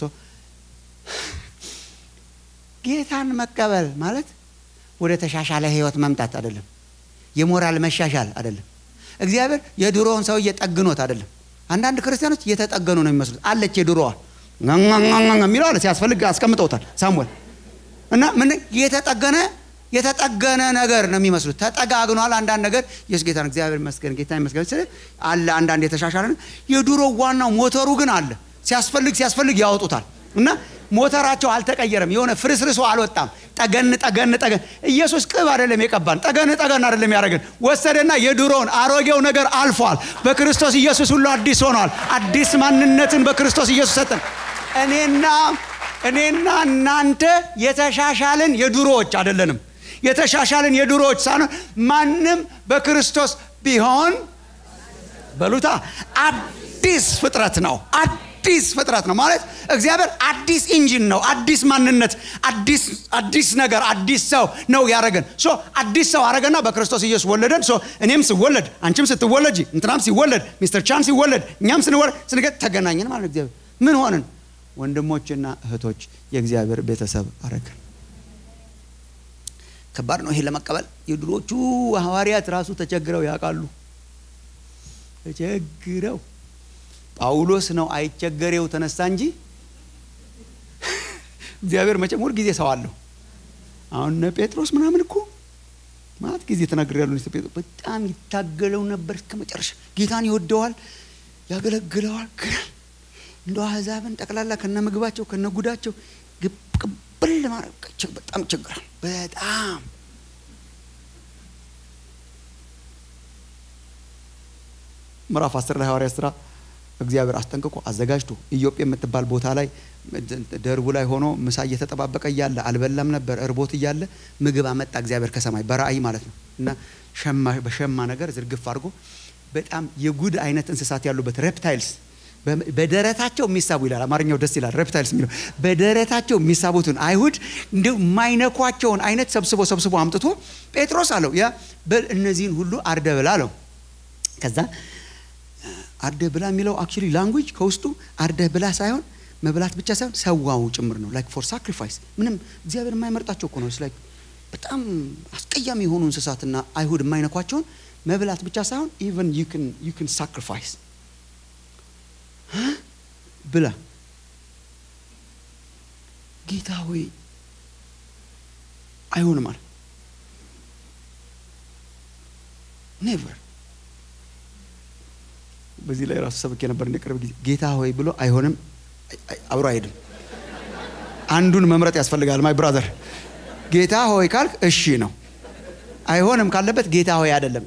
ጌታን መቀበል ማለት ወደ ተሻሻለ ህይወት መምጣት አይደለም የሞራል መሻሻል አይደለም እግዚአብሔር የድሮውን ሰውዬ ጠግኖት አይደለም አንዳንድ ክርስቲያኖች እየተጠገኑ ነው የሚመስሉት አለች የድሮዋ የሚለው አለ ሲያስፈልግ አስቀምጠውታል ሳሙኤል እና ምን የተጠገነ የተጠገነ ነገር ነው የሚመስሉት። ተጠጋግኗል። አንዳንድ ነገር ኢየሱስ ጌታ ነው፣ እግዚአብሔር ይመስገን፣ ጌታ ይመስገን ስል አለ። አንዳንድ የተሻሻለ የድሮ ዋናው ሞተሩ ግን አለ። ሲያስፈልግ ሲያስፈልግ ያወጡታል እና ሞተራቸው አልተቀየረም። የሆነ ፍርስርሶ አልወጣም። ጠገን ጠገን ጠገን። ኢየሱስ ቅብ አይደለም የቀባን፣ ጠገን ጠገን አይደለም ያደረገን። ወሰደና የድሮውን አሮጌው ነገር አልፏል። በክርስቶስ ኢየሱስ ሁሉ አዲስ ሆኗል። አዲስ ማንነትን በክርስቶስ ኢየሱስ ሰጠን። እኔና እኔና እናንተ የተሻሻልን የድሮዎች አይደለንም። የተሻሻልን የድሮዎች ሳይሆን ማንም በክርስቶስ ቢሆን በሉታ አዲስ ፍጥረት ነው። አዲስ ፍጥረት ነው ማለት እግዚአብሔር አዲስ ኢንጂን ነው። አዲስ ማንነት፣ አዲስ አዲስ ነገር፣ አዲስ ሰው ነው ያደረገን። ሶ አዲስ ሰው አረገና በክርስቶስ ኢየሱስ ወለደን። ሶ እኔም ስወለድ፣ አንቺም ስትወለጂ፣ እንትናም ሲወለድ፣ ሚስተር ቻን ሲወለድ፣ እኛም ስንወለድ ስንገ ተገናኘን ማለት እግዚአብሔር ምን ሆንን? ወንድሞችና እህቶች የእግዚአብሔር ቤተሰብ አረገን። ከባድ ነው ይሄ ለመቀበል። የድሮቹ ሐዋርያት ራሱ ተቸግረው ያውቃሉ። ተቸግረው ጳውሎስ ነው አይቸገሬው ተነሳ እንጂ እግዚአብሔር መቼም ሁል ጊዜ ሰው አለው። አሁን እነ ጴጥሮስ ምናምን እኮ ማለት ጊዜ ተናግር ያሉ ጴጥሮስ በጣም ይታገለው ነበር እስከ መጨረሻ። ጌታን ይወደዋል፣ ያገለግለዋል። ግን እንደ አሕዛብን ጠቅላላ ከነ ምግባቸው ከነ ጉዳቸው ቅብል ማድረግ በጣም ይቸግራል። በጣም ምዕራፍ አስር ላይ ሐዋርያ ስራ እግዚአብሔር አስጠንቅቆ አዘጋጅቶ ኢዮጴ የምትባል ቦታ ላይ ደርቡ ላይ ሆኖ ምሳ እየተጠባበቀ እያለ አልበላም ነበር። እርቦት እያለ ምግብ አመጣ እግዚአብሔር ከሰማይ በራእይ ማለት ነው። እና በሸማ ነገር ዝርግፍ አድርጎ በጣም የጉድ አይነት እንስሳት ያሉበት ሬፕታይልስ በደረታቸው የሚሳቡ ይላል። አማርኛው ደስ ይላል። ሬፕታይልስ የሚለው በደረታቸው የሚሳቡትን አይሁድ እንዲሁ የማይነኳቸውን አይነት ሰብስቦ ሰብስቦ አምጥቶ ጴጥሮስ አለው ያ እነዚህን ሁሉ አርደ ብላ አለው። ከዛ አርደ ብላ የሚለው አክቹሊ ላንጉጅ ከውስጡ አርደ ብላ ሳይሆን መብላት ብቻ ሳይሆን ሰዋው ጭምር ነው። ላይክ ፎር ሳክሪፋይስ ምንም እግዚአብሔር የማይመርጣቸው እኮ ነው። ላይክ በጣም አስቀያሚ የሆኑ እንስሳትና አይሁድ የማይነኳቸውን መብላት ብቻ ሳይሆን ኢቨን ዩ ክን ሳክሪፋይስ ብላ ጌታ ሆይ አይሆንም አለ። ኔቨር በዚህ ላይ ራሱ ሰብክ የነበር ቅርብ ጊዜ ጌታ ሆይ ብሎ አይሆንም አብሮ አይሄድም። አንዱን መምረጥ ያስፈልጋል። ማይ ብራዘር ጌታ ሆይ ካልክ እሺ ነው። አይሆንም ካለበት ጌታ ሆይ አይደለም።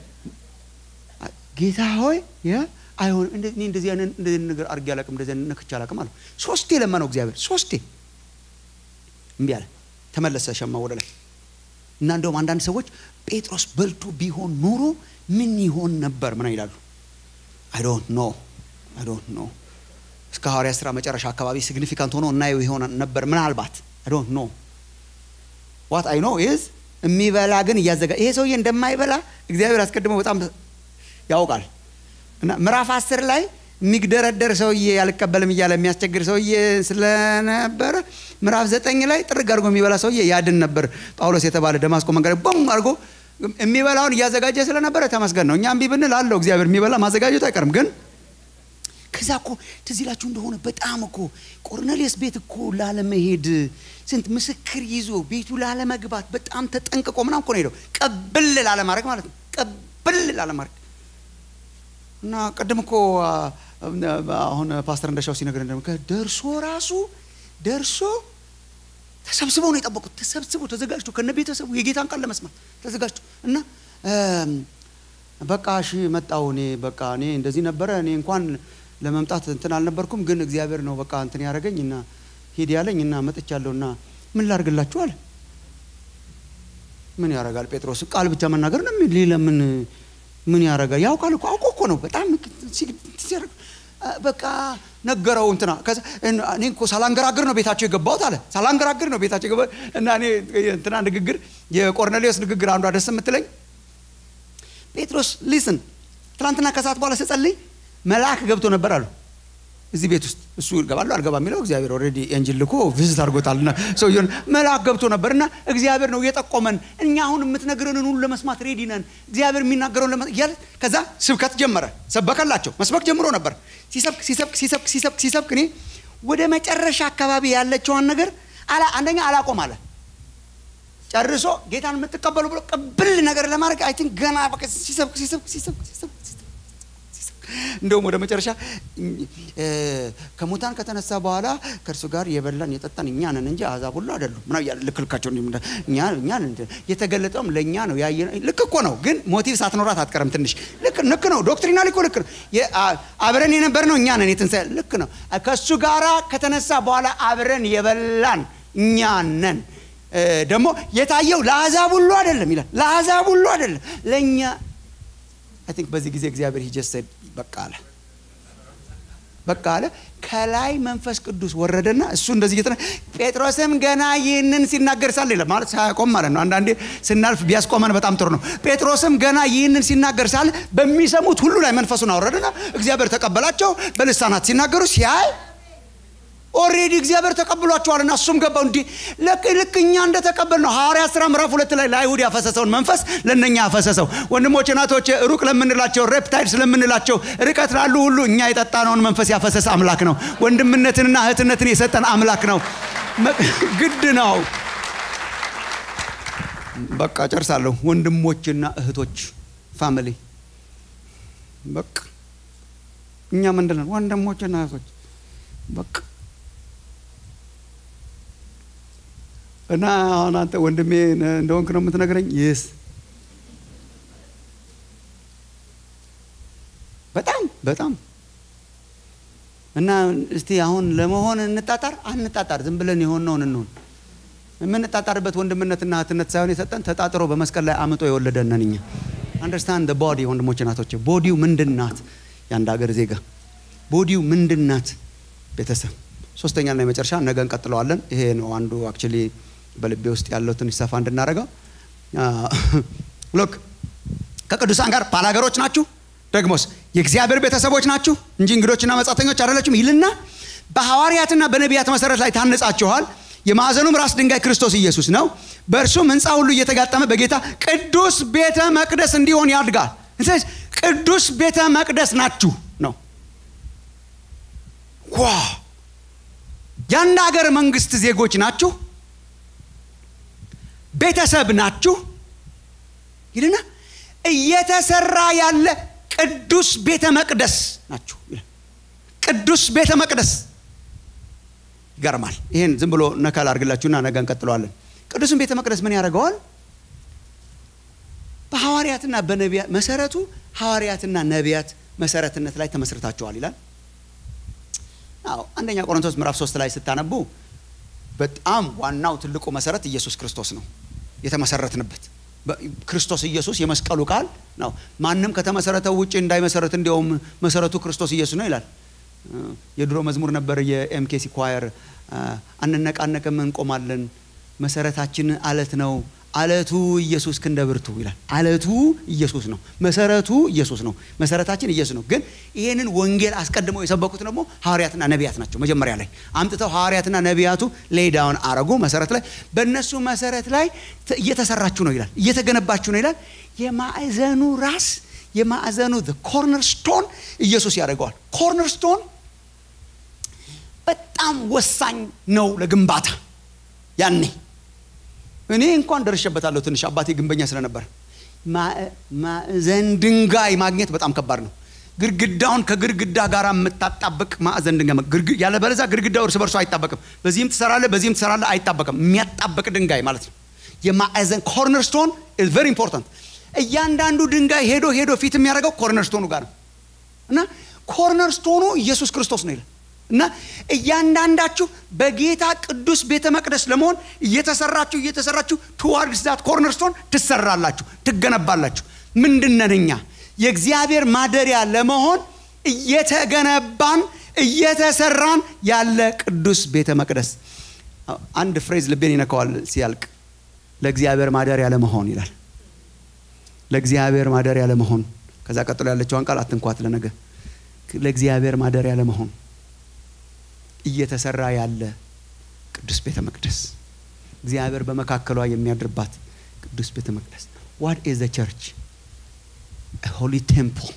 ጌታ ሆይ አይሆንም እኔ እንደዚህ አይነት እንደዚህ ነገር አድርጌ አላውቅም፣ እንደዚህ አይነት ነክቼ አላውቅም አለው። ሶስቴ ለመነው እግዚአብሔር ሶስቴ እምቢ አለ። ተመለሰ ሸማ ወደ ላይ እና እንደውም አንዳንድ ሰዎች ጴጥሮስ በልቶ ቢሆን ኖሮ ምን ይሆን ነበር ምን ይላሉ አይ ዶንት ኖ አይ ዶንት ኖ እስከ ሐዋርያ ስራ መጨረሻ አካባቢ ሲግኒፊካንት ሆኖ እናየው ይሆን ነበር ምናልባት አይ ዶንት ኖ ዋት አይ ኖ ኢዝ የሚበላ ግን እያዘጋ ይሄ ሰውዬ እንደማይበላ እግዚአብሔር አስቀድሞ በጣም ያውቃል እና ምዕራፍ አስር ላይ የሚግደረደር ሰውዬ ያልቀበልም እያለ የሚያስቸግር ሰውዬ ስለነበረ ምዕራፍ ዘጠኝ ላይ ጥርግ አድርጎ የሚበላ ሰውዬ ያድን ነበር ጳውሎስ የተባለ ደማስቆ መንገድ ቦም አድርጎ የሚበላውን እያዘጋጀ ስለነበረ ተመስገን ነው እኛ እምቢ ብንል አለው እግዚአብሔር የሚበላ ማዘጋጀቱ አይቀርም ግን ከዛ እኮ ትዝ ይላችሁ እንደሆነ በጣም እኮ ቆርኔሌስ ቤት እኮ ላለመሄድ ስንት ምስክር ይዞ ቤቱ ላለመግባት በጣም ተጠንቅቆ ምናም እኮ ነው ሄደው ቀብል ላለማድረግ ማለት ነው ቀብል ላለማድረግ እና ቅድም እኮ አሁን ፓስተር እንደሻው ሲነግር ደርሶ ራሱ ደርሶ ተሰብስበው ነው የጠበቁት ተሰብስበው ተዘጋጅቶ ከነ ቤተሰቡ የጌታን ቃል ለመስማት ተዘጋጅቶ እና በቃ እሺ መጣው እኔ በቃ እኔ እንደዚህ ነበረ እኔ እንኳን ለመምጣት እንትን አልነበርኩም ግን እግዚአብሔር ነው በቃ እንትን ያደረገኝ እና ሂድ ያለኝ እና መጥቻለሁ እና ምን ላርግላችሁ አለ ምን ያደርጋል ጴጥሮስ ቃል ብቻ መናገር ነው ሌላ ምን ምን ያደርጋል ያውቃል እኮ አውቆ እኮ ነው በጣም በቃ ነገረው እንትና እኔ እኮ ሳላንገራግር ነው ቤታቸው የገባሁት አለ ሳላንገራግር ነው ቤታቸው የገባሁት እና እኔ እንትና ንግግር የቆርኔሌዎስ ንግግር አንዷ ደስ የምትለኝ ጴጥሮስ ሊስን ትናንትና ከሰዓት በኋላ ስጸልይ መልአክ ገብቶ ነበር አሉ እዚህ ቤት ውስጥ እሱ ይገባሉ አልገባ የሚለው እግዚአብሔር ኦልሬዲ ኤንጅል ልኮ ቪዝት አድርጎታልና ሰውየውን መልአክ ገብቶ ነበር እና እግዚአብሔር ነው እየጠቆመን እኛ አሁን የምትነግረንን ሁሉ ለመስማት ሬዲ ነን እግዚአብሔር የሚናገረውን ለመስማት እያለ ከዛ ስብከት ጀመረ ሰበከላቸው መስበክ ጀምሮ ነበር ሲሰብክ ሲሰብክ ሲሰብክ ሲሰብክ ሲሰብክ እኔ ወደ መጨረሻ አካባቢ ያለችዋን ነገር አላ አንደኛ አላቆም አለ ጨርሶ ጌታን የምትቀበሉ ብሎ ቅብል ነገር ለማድረግ አይ ቲንክ ገና በቃ ሲሰብክ ሲሰብክ ሲሰብክ ሲሰብክ እንደውም ወደ መጨረሻ ከሙታን ከተነሳ በኋላ ከእርሱ ጋር የበላን የጠጣን እኛ ነን እንጂ አሕዛብ ሁሉ አይደሉም ምና እያለ ልክልካቸው እኛ የተገለጠውም ለእኛ ነው ያየ ልክ እኮ ነው ግን ሞቲቭ ሳትኖራት አትቀርም ትንሽ ልክ ልክ ነው ዶክትሪናል እኮ ልክ ነው አብረን የነበር ነው እኛ ነን የትንሣኤ ልክ ነው ከእሱ ጋራ ከተነሳ በኋላ አብረን የበላን እኛ ነን ደግሞ የታየው ለአሕዛብ ሁሉ አይደለም ይላል ለአሕዛብ ሁሉ አይደለም ለእኛ አይ ቲንክ በዚህ ጊዜ እግዚአብሔር ሂጀሰድ በቃ አለ በቃ አለ ከላይ መንፈስ ቅዱስ ወረደና እሱ እንደዚህ እየተና ጴጥሮስም ገና ይህንን ሲናገር ሳለ ይላል ማለት ሳያቆም ማለት ነው አንዳንዴ ስናልፍ ቢያስቆመን በጣም ጥሩ ነው ጴጥሮስም ገና ይህንን ሲናገር ሳለ በሚሰሙት ሁሉ ላይ መንፈሱን አወረደና እግዚአብሔር ተቀበላቸው በልሳናት ሲናገሩ ሲያይ ኦሬዲ እግዚአብሔር ተቀብሏቸዋልና እሱም ገባው እንዲህ ልክ ልክ እኛ እንደተቀበል ነው ሐዋርያ ስራ ምዕራፍ ሁለት ላይ ለአይሁድ ያፈሰሰውን መንፈስ ለእነኛ ያፈሰሰው ወንድሞች ናቶች ሩቅ ለምንላቸው ሬፕታይድ ስለምንላቸው ርቀት ላሉ ሁሉ እኛ የጠጣነውን መንፈስ ያፈሰሰ አምላክ ነው ወንድምነትንና እህትነትን የሰጠን አምላክ ነው ግድ ነው በቃ ጨርሳለሁ ወንድሞችና እህቶች ፋሚሊ በቃ እኛ ምንድን ነን ወንድሞችና እህቶች በቃ እና አሁን አንተ ወንድሜ እንደሆንክ ነው የምትነግረኝ ይስ በጣም በጣም እና እስቲ አሁን ለመሆን እንጣጣር አንጣጣር ዝም ብለን የሆነውን እንሆን የምንጣጣርበት ወንድምነትና እህትነት ሳይሆን የሰጠን ተጣጥሮ በመስቀል ላይ አምጦ የወለደነን እኛ አንደርስታንድ ቦዲ ወንድሞች ናቶች ቦዲው ምንድን ናት የአንድ ሀገር ዜጋ ቦዲው ምንድን ናት ቤተሰብ ሶስተኛና የመጨረሻ ነገ እንቀጥለዋለን ይሄ ነው አንዱ አክቹሊ በልቤ ውስጥ ያለው ትንሽ ሰፋ እንድናደርገው ሎክ ከቅዱሳን ጋር ባላገሮች ናችሁ ደግሞስ የእግዚአብሔር ቤተሰቦች ናችሁ እንጂ እንግዶችና መጻተኞች አይደለችም ይልና በሐዋርያትና በነቢያት መሰረት ላይ ታነጻችኋል የማዕዘኑም ራስ ድንጋይ ክርስቶስ ኢየሱስ ነው በእርሱም ህንፃ ሁሉ እየተጋጠመ በጌታ ቅዱስ ቤተ መቅደስ እንዲሆን ያድጋል ቅዱስ ቤተ መቅደስ ናችሁ ነው ዋ የአንድ ሀገር መንግስት ዜጎች ናችሁ ቤተሰብ ናችሁ ይልና እየተሰራ ያለ ቅዱስ ቤተ መቅደስ ናችሁ ቅዱስ ቤተ መቅደስ ይገርማል ይህን ዝም ብሎ ነካል አድርግላችሁና ነገ እንቀጥለዋለን ቅዱስን ቤተ መቅደስ ምን ያደርገዋል በሐዋርያትና በነቢያት መሰረቱ ሐዋርያትና ነቢያት መሰረትነት ላይ ተመስርታችኋል ይላል አዎ አንደኛ ቆሮንቶስ ምዕራፍ ሶስት ላይ ስታነቡ በጣም ዋናው ትልቁ መሰረት ኢየሱስ ክርስቶስ ነው የተመሰረትንበት ክርስቶስ ኢየሱስ የመስቀሉ ቃል ነው። ማንም ከተመሰረተው ውጭ እንዳይመሰረት እንዲያውም መሰረቱ ክርስቶስ ኢየሱስ ነው ይላል። የድሮ መዝሙር ነበር የኤምኬሲ ኳየር አንነቃነቅም እንቆማለን፣ መሰረታችን አለት ነው አለቱ ኢየሱስ ክንደ ብርቱ ይላል። አለቱ ኢየሱስ ነው። መሰረቱ ኢየሱስ ነው። መሰረታችን ኢየሱስ ነው። ግን ይህንን ወንጌል አስቀድመው የሰበኩት ደግሞ ሐዋርያትና ነቢያት ናቸው። መጀመሪያ ላይ አምጥተው ሐዋርያትና ነቢያቱ ሌዳውን አረጉ። መሰረት ላይ በእነሱ መሰረት ላይ እየተሰራችሁ ነው ይላል። እየተገነባችሁ ነው ይላል። የማዕዘኑ ራስ የማዕዘኑ ኮርነር ስቶን ኢየሱስ ያደርገዋል። ኮርነር ስቶን በጣም ወሳኝ ነው ለግንባታ ያኔ እኔ እንኳን ደርሼበታለሁ። ትንሽ አባቴ ግንበኛ ስለነበር ማዕዘን ድንጋይ ማግኘት በጣም ከባድ ነው። ግድግዳውን ከግድግዳ ጋር የምታጣብቅ ማዕዘን ድንጋይ ያለ በለዛ ግድግዳው እርስ በርሱ አይጣበቅም። በዚህም ትሰራለ፣ በዚህም ትሰራለ፣ አይጣበቅም። የሚያጣብቅ ድንጋይ ማለት ነው። የማዕዘን ኮርነር ስቶን ኢዝ ቨሪ ኢምፖርታንት። እያንዳንዱ ድንጋይ ሄዶ ሄዶ ፊት የሚያደርገው ኮርነር ስቶኑ ጋር ነው እና ኮርነር ስቶኑ ኢየሱስ ክርስቶስ ነው ይላል እና እያንዳንዳችሁ በጌታ ቅዱስ ቤተ መቅደስ ለመሆን እየተሰራችሁ እየተሰራችሁ ቱዋርድስ ዛት ኮርነር ስቶን ትሰራላችሁ፣ ትገነባላችሁ። ምንድነን እኛ የእግዚአብሔር ማደሪያ ለመሆን እየተገነባን እየተሰራን ያለ ቅዱስ ቤተ መቅደስ። አንድ ፍሬዝ ልቤን ይነካዋል ሲያልቅ፣ ለእግዚአብሔር ማደሪያ ለመሆን ይላል። ለእግዚአብሔር ማደሪያ ለመሆን ከዛ ቀጥሎ ያለችዋን ቃል አትንኳት ለነገ ለእግዚአብሔር ማደሪያ ለመሆን እየተሰራ ያለ ቅዱስ ቤተ መቅደስ እግዚአብሔር በመካከሏ የሚያድርባት ቅዱስ ቤተ መቅደስ ዋት ኢዝ ዘ ቸርች ሆሊ ቴምፕል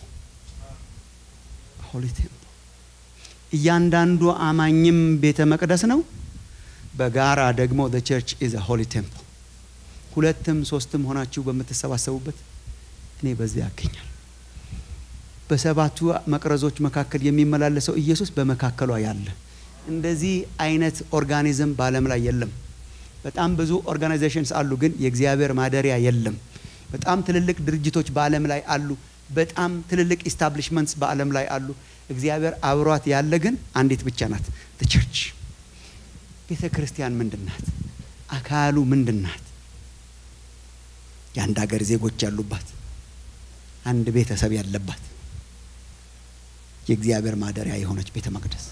ሆሊ ቴምፕል እያንዳንዱ አማኝም ቤተ መቅደስ ነው በጋራ ደግሞ ዘ ቸርች ኢዝ ሆሊ ቴምፕል ሁለትም ሶስትም ሆናችሁ በምትሰባሰቡበት እኔ በዚያ ያገኛል በሰባቱ መቅረዞች መካከል የሚመላለሰው ኢየሱስ በመካከሏ ያለ እንደዚህ አይነት ኦርጋኒዝም በዓለም ላይ የለም። በጣም ብዙ ኦርጋናይዜሽንስ አሉ፣ ግን የእግዚአብሔር ማደሪያ የለም። በጣም ትልልቅ ድርጅቶች በዓለም ላይ አሉ። በጣም ትልልቅ ኢስታብሊሽመንትስ በዓለም ላይ አሉ። እግዚአብሔር አብሯት ያለ ግን አንዲት ብቻ ናት፣ ቸርች። ቤተ ክርስቲያን ምንድን ናት? አካሉ ምንድን ናት? የአንድ ሀገር ዜጎች ያሉባት፣ አንድ ቤተሰብ ያለባት የእግዚአብሔር ማደሪያ የሆነች ቤተ መቅደስ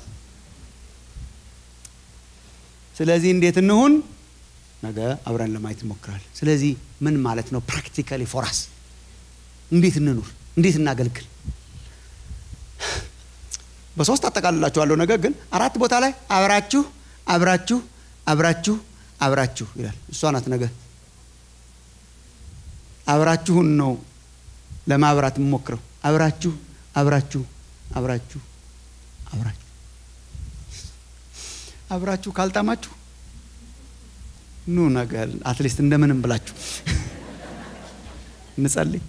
ስለዚህ እንዴት እንሁን? ነገ አብረን ለማየት እንሞክራለን። ስለዚህ ምን ማለት ነው ፕራክቲካሊ ፎራስ? እንዴት እንኑር? እንዴት እናገልግል? በሶስት አጠቃልላችኋለሁ። ነገር ግን አራት ቦታ ላይ አብራችሁ አብራችሁ አብራችሁ አብራችሁ ይላል። እሷ ናት ነገ አብራችሁን ነው ለማብራት የምሞክረው። አብራችሁ አብራችሁ አብራችሁ አብራችሁ አብራችሁ ካልጣማችሁ ኑ ነገር አትሊስት እንደምንም ብላችሁ እንጸልይ።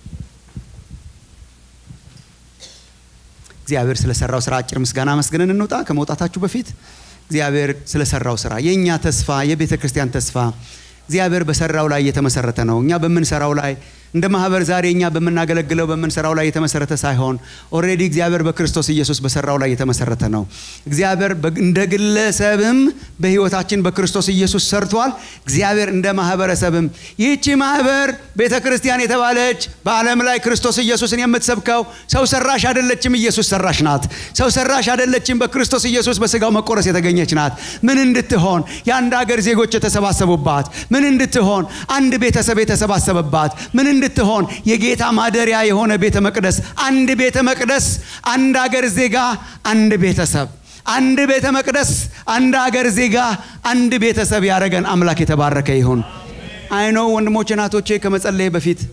እግዚአብሔር ስለሰራው ስራ አጭር ምስጋና መስገንን እንውጣ። ከመውጣታችሁ በፊት እግዚአብሔር ስለሰራው ስራ የእኛ ተስፋ የቤተ ክርስቲያን ተስፋ እግዚአብሔር በሰራው ላይ የተመሰረተ ነው። እኛ በምንሰራው ላይ እንደ ማህበር ዛሬ እኛ በምናገለግለው በምንሰራው ላይ የተመሰረተ ሳይሆን ኦልሬዲ እግዚአብሔር በክርስቶስ ኢየሱስ በሰራው ላይ የተመሰረተ ነው። እግዚአብሔር እንደ ግለሰብም በህይወታችን በክርስቶስ ኢየሱስ ሰርቷል። እግዚአብሔር እንደ ማህበረሰብም ይህቺ ማህበር ቤተ ክርስቲያን የተባለች በዓለም ላይ ክርስቶስ ኢየሱስን የምትሰብከው ሰው ሰራሽ አይደለችም፣ ኢየሱስ ሰራሽ ናት። ሰው ሰራሽ አይደለችም፣ በክርስቶስ ኢየሱስ በስጋው መቆረስ የተገኘች ናት። ምን እንድትሆን የአንድ ሀገር ዜጎች የተሰባሰቡባት፣ ምን እንድትሆን አንድ ቤተሰብ የተሰባሰበባት፣ ምን እንድትሆን የጌታ ማደሪያ የሆነ ቤተ መቅደስ፣ አንድ ቤተ መቅደስ፣ አንድ አገር ዜጋ፣ አንድ ቤተሰብ፣ አንድ ቤተ መቅደስ፣ አንድ አገር ዜጋ፣ አንድ ቤተሰብ ያደረገን አምላክ የተባረከ ይሁን። አይኖ ወንድሞቼ ናቶቼ ከመጸለይ በፊት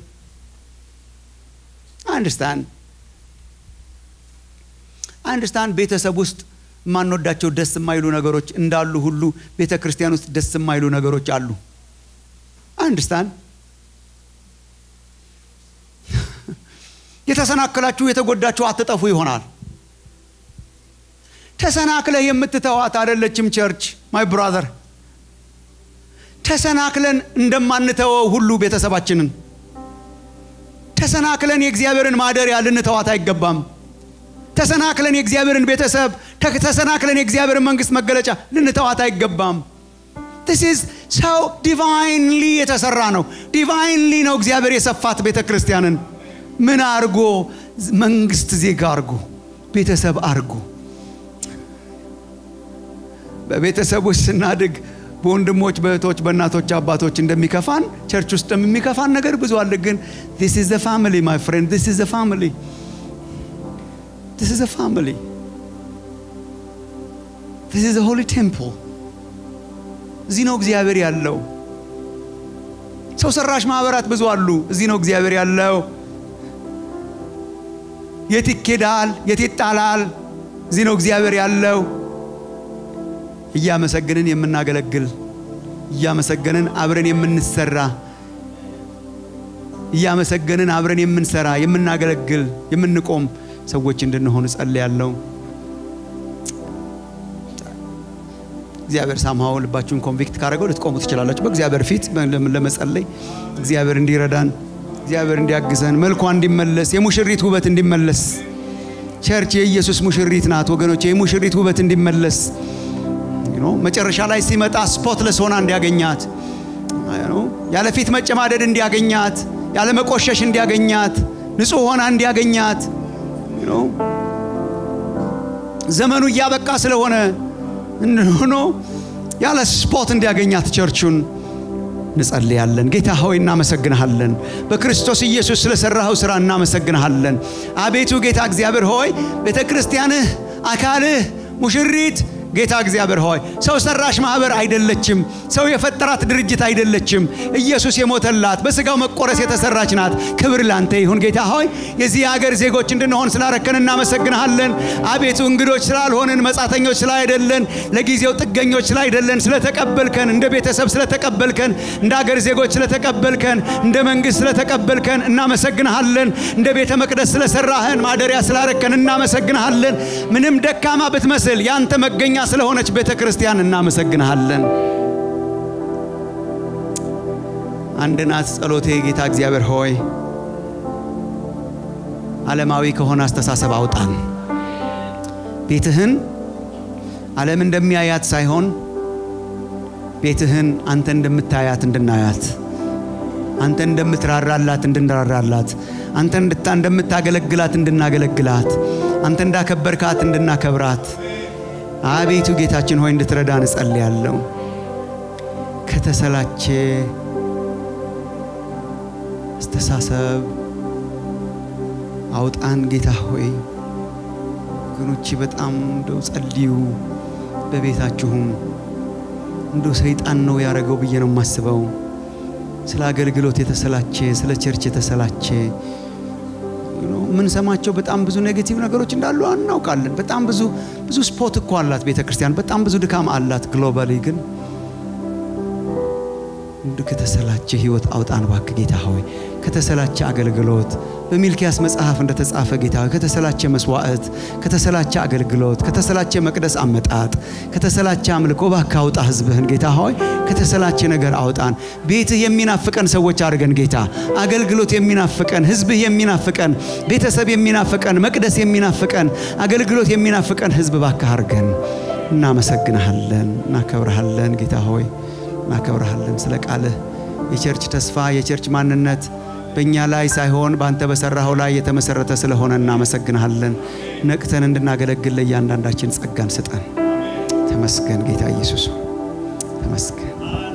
አንድስታን አንድስታን ቤተሰብ ውስጥ የማንወዳቸው ደስ የማይሉ ነገሮች እንዳሉ ሁሉ ቤተ ክርስቲያን ውስጥ ደስ የማይሉ ነገሮች አሉ። አንድስታን የተሰናከላችሁ የተጎዳችሁ አትጠፉ ይሆናል። ተሰናክለህ የምትተዋት አይደለችም ቸርች ማይ ብራዘር። ተሰናክለን እንደማንተወው ሁሉ ቤተሰባችንን ተሰናክለን የእግዚአብሔርን ማደሪያ ልንተዋት አይገባም። ተሰናክለን የእግዚአብሔርን ቤተሰብ ተሰናክለን የእግዚአብሔርን መንግስት መገለጫ ልንተዋት አይገባም። ስ ሰው ዲቫይንሊ የተሰራ ነው። ዲቫይንሊ ነው እግዚአብሔር የሰፋት ቤተ ክርስቲያንን ምን አርጎ መንግስት ዜጋ አርጎ ቤተሰብ አርጎ በቤተሰቦች ስናድግ በወንድሞች በእህቶች በእናቶች አባቶች እንደሚከፋን ቸርች ውስጥ የሚከፋን ነገር ብዙ አለ። ግን this is the family my friend this is the family this is the family this is the holy temple እዚህ ነው እግዚአብሔር ያለው። ሰው ሰራሽ ማህበራት ብዙ አሉ። እዚህ ነው እግዚአብሔር ያለው። የት ይኬዳል? የት ይጣላል? እዚህ ነው እግዚአብሔር ያለው። እያመሰገንን የምናገለግል እያመሰገንን አብረን የምንሰራ እያመሰገንን አብረን የምንሰራ የምናገለግል የምንቆም ሰዎች እንድንሆን እጸልያለሁ። እግዚአብሔር ሳምሃው ልባችሁን ኮንቪክት ካደረገው ልትቆሙ ትችላላችሁ። በእግዚአብሔር ፊት ለመጸለይ እግዚአብሔር እንዲረዳን እግዚአብሔር እንዲያግዘን መልኳ እንዲመለስ የሙሽሪት ውበት እንዲመለስ ቸርች የኢየሱስ ሙሽሪት ናት ወገኖች። የሙሽሪት ውበት እንዲመለስ መጨረሻ ላይ ሲመጣ ስፖትለስ ሆና እንዲያገኛት ያለ ፊት መጨማደድ እንዲያገኛት ያለ መቆሸሽ እንዲያገኛት ንጹሕ ሆና እንዲያገኛት ዘመኑ እያበቃ ስለሆነ ሆኖ ያለ ስፖት እንዲያገኛት ቸርቹን እንጸልያለን። ጌታ ሆይ እናመሰግንሃለን። በክርስቶስ ኢየሱስ ስለሰራኸው ሥራ እናመሰግንሃለን። አቤቱ ጌታ እግዚአብሔር ሆይ ቤተ ክርስቲያንህ አካልህ ሙሽሪት ጌታ እግዚአብሔር ሆይ ሰው ሰራሽ ማህበር አይደለችም። ሰው የፈጠራት ድርጅት አይደለችም። ኢየሱስ የሞተላት በስጋው መቆረስ የተሰራች ናት። ክብር ላንተ ይሁን ጌታ ሆይ የዚህ ሀገር ዜጎች እንድንሆን ስላረከን እናመሰግንሃለን። አቤቱ እንግዶች ስላልሆንን መጻተኞች ስላይደለን ለጊዜው ጥገኞች ስላይደለን ስለተቀበልከን እንደ ቤተሰብ ስለተቀበልከን እንደ ሀገር ዜጎች ስለተቀበልከን እንደ መንግስት ስለተቀበልከን እናመሰግንሃለን። እንደ ቤተ መቅደስ ስለሰራህን ማደሪያ ስላረከን እናመሰግንሃለን። ምንም ደካማ ብትመስል ያንተ መገኛ ስለሆነች ቤተ ክርስቲያን እናመሰግንሃለን። አንድ ናት ጸሎቴ ጌታ እግዚአብሔር ሆይ ዓለማዊ ከሆነ አስተሳሰብ አውጣን። ቤትህን ዓለም እንደሚያያት ሳይሆን ቤትህን አንተ እንደምታያት እንድናያት፣ አንተ እንደምትራራላት እንድንራራላት፣ አንተ እንደምታገለግላት እንድናገለግላት፣ አንተ እንዳከበርካት እንድናከብራት አቤቱ ጌታችን ሆይ እንድትረዳን እጸልያለሁ። ከተሰላቸ አስተሳሰብ አውጣን ጌታ ሆይ። ወገኖቼ በጣም እንደው ጸልዩ። በቤታችሁም እንደው ሰይጣን ነው ያደረገው ብዬ ነው የማስበው። ስለ አገልግሎት የተሰላቸ፣ ስለ ቸርች የተሰላቸ የምንሰማቸው በጣም ብዙ ኔጌቲቭ ነገሮች እንዳሉ እናውቃለን። በጣም ብዙ ብዙ ስፖት እኮ አላት ቤተ ክርስቲያን፣ በጣም ብዙ ድካም አላት። ግሎባሊ ግን እንድ ከተሰላቸ ህይወት አውጣን እባክህ ጌታ ሆይ። ከተሰላቸ አገልግሎት በሚልኪያስ መጽሐፍ እንደተጻፈ ጌታ ሆይ ከተሰላቸ መስዋዕት፣ ከተሰላቸ አገልግሎት፣ ከተሰላቸ መቅደስ አመጣጥ፣ ከተሰላቸ አምልኮ እባክህ አውጣ ህዝብህን ጌታ ሆይ ከተሰላቸ ነገር አውጣን። ቤትህ የሚናፍቀን ሰዎች አድርገን ጌታ፣ አገልግሎት የሚናፍቀን፣ ህዝብህ የሚናፍቀን፣ ቤተሰብ የሚናፍቀን፣ መቅደስ የሚናፍቀን፣ አገልግሎት የሚናፍቀን ህዝብ እባክህ አድርገን። እናመሰግንሃለን፣ እናከብረሃለን ጌታ ሆይ እናከብረሃለን ስለ ቃልህ የቸርች ተስፋ የቸርች ማንነት በእኛ ላይ ሳይሆን በአንተ በሰራኸው ላይ የተመሰረተ ስለሆነ እናመሰግንሃለን። ነቅተን እንድናገለግል ለእያንዳንዳችን ጸጋን ስጠን። ተመስገን ጌታ ኢየሱስ ተመስገን።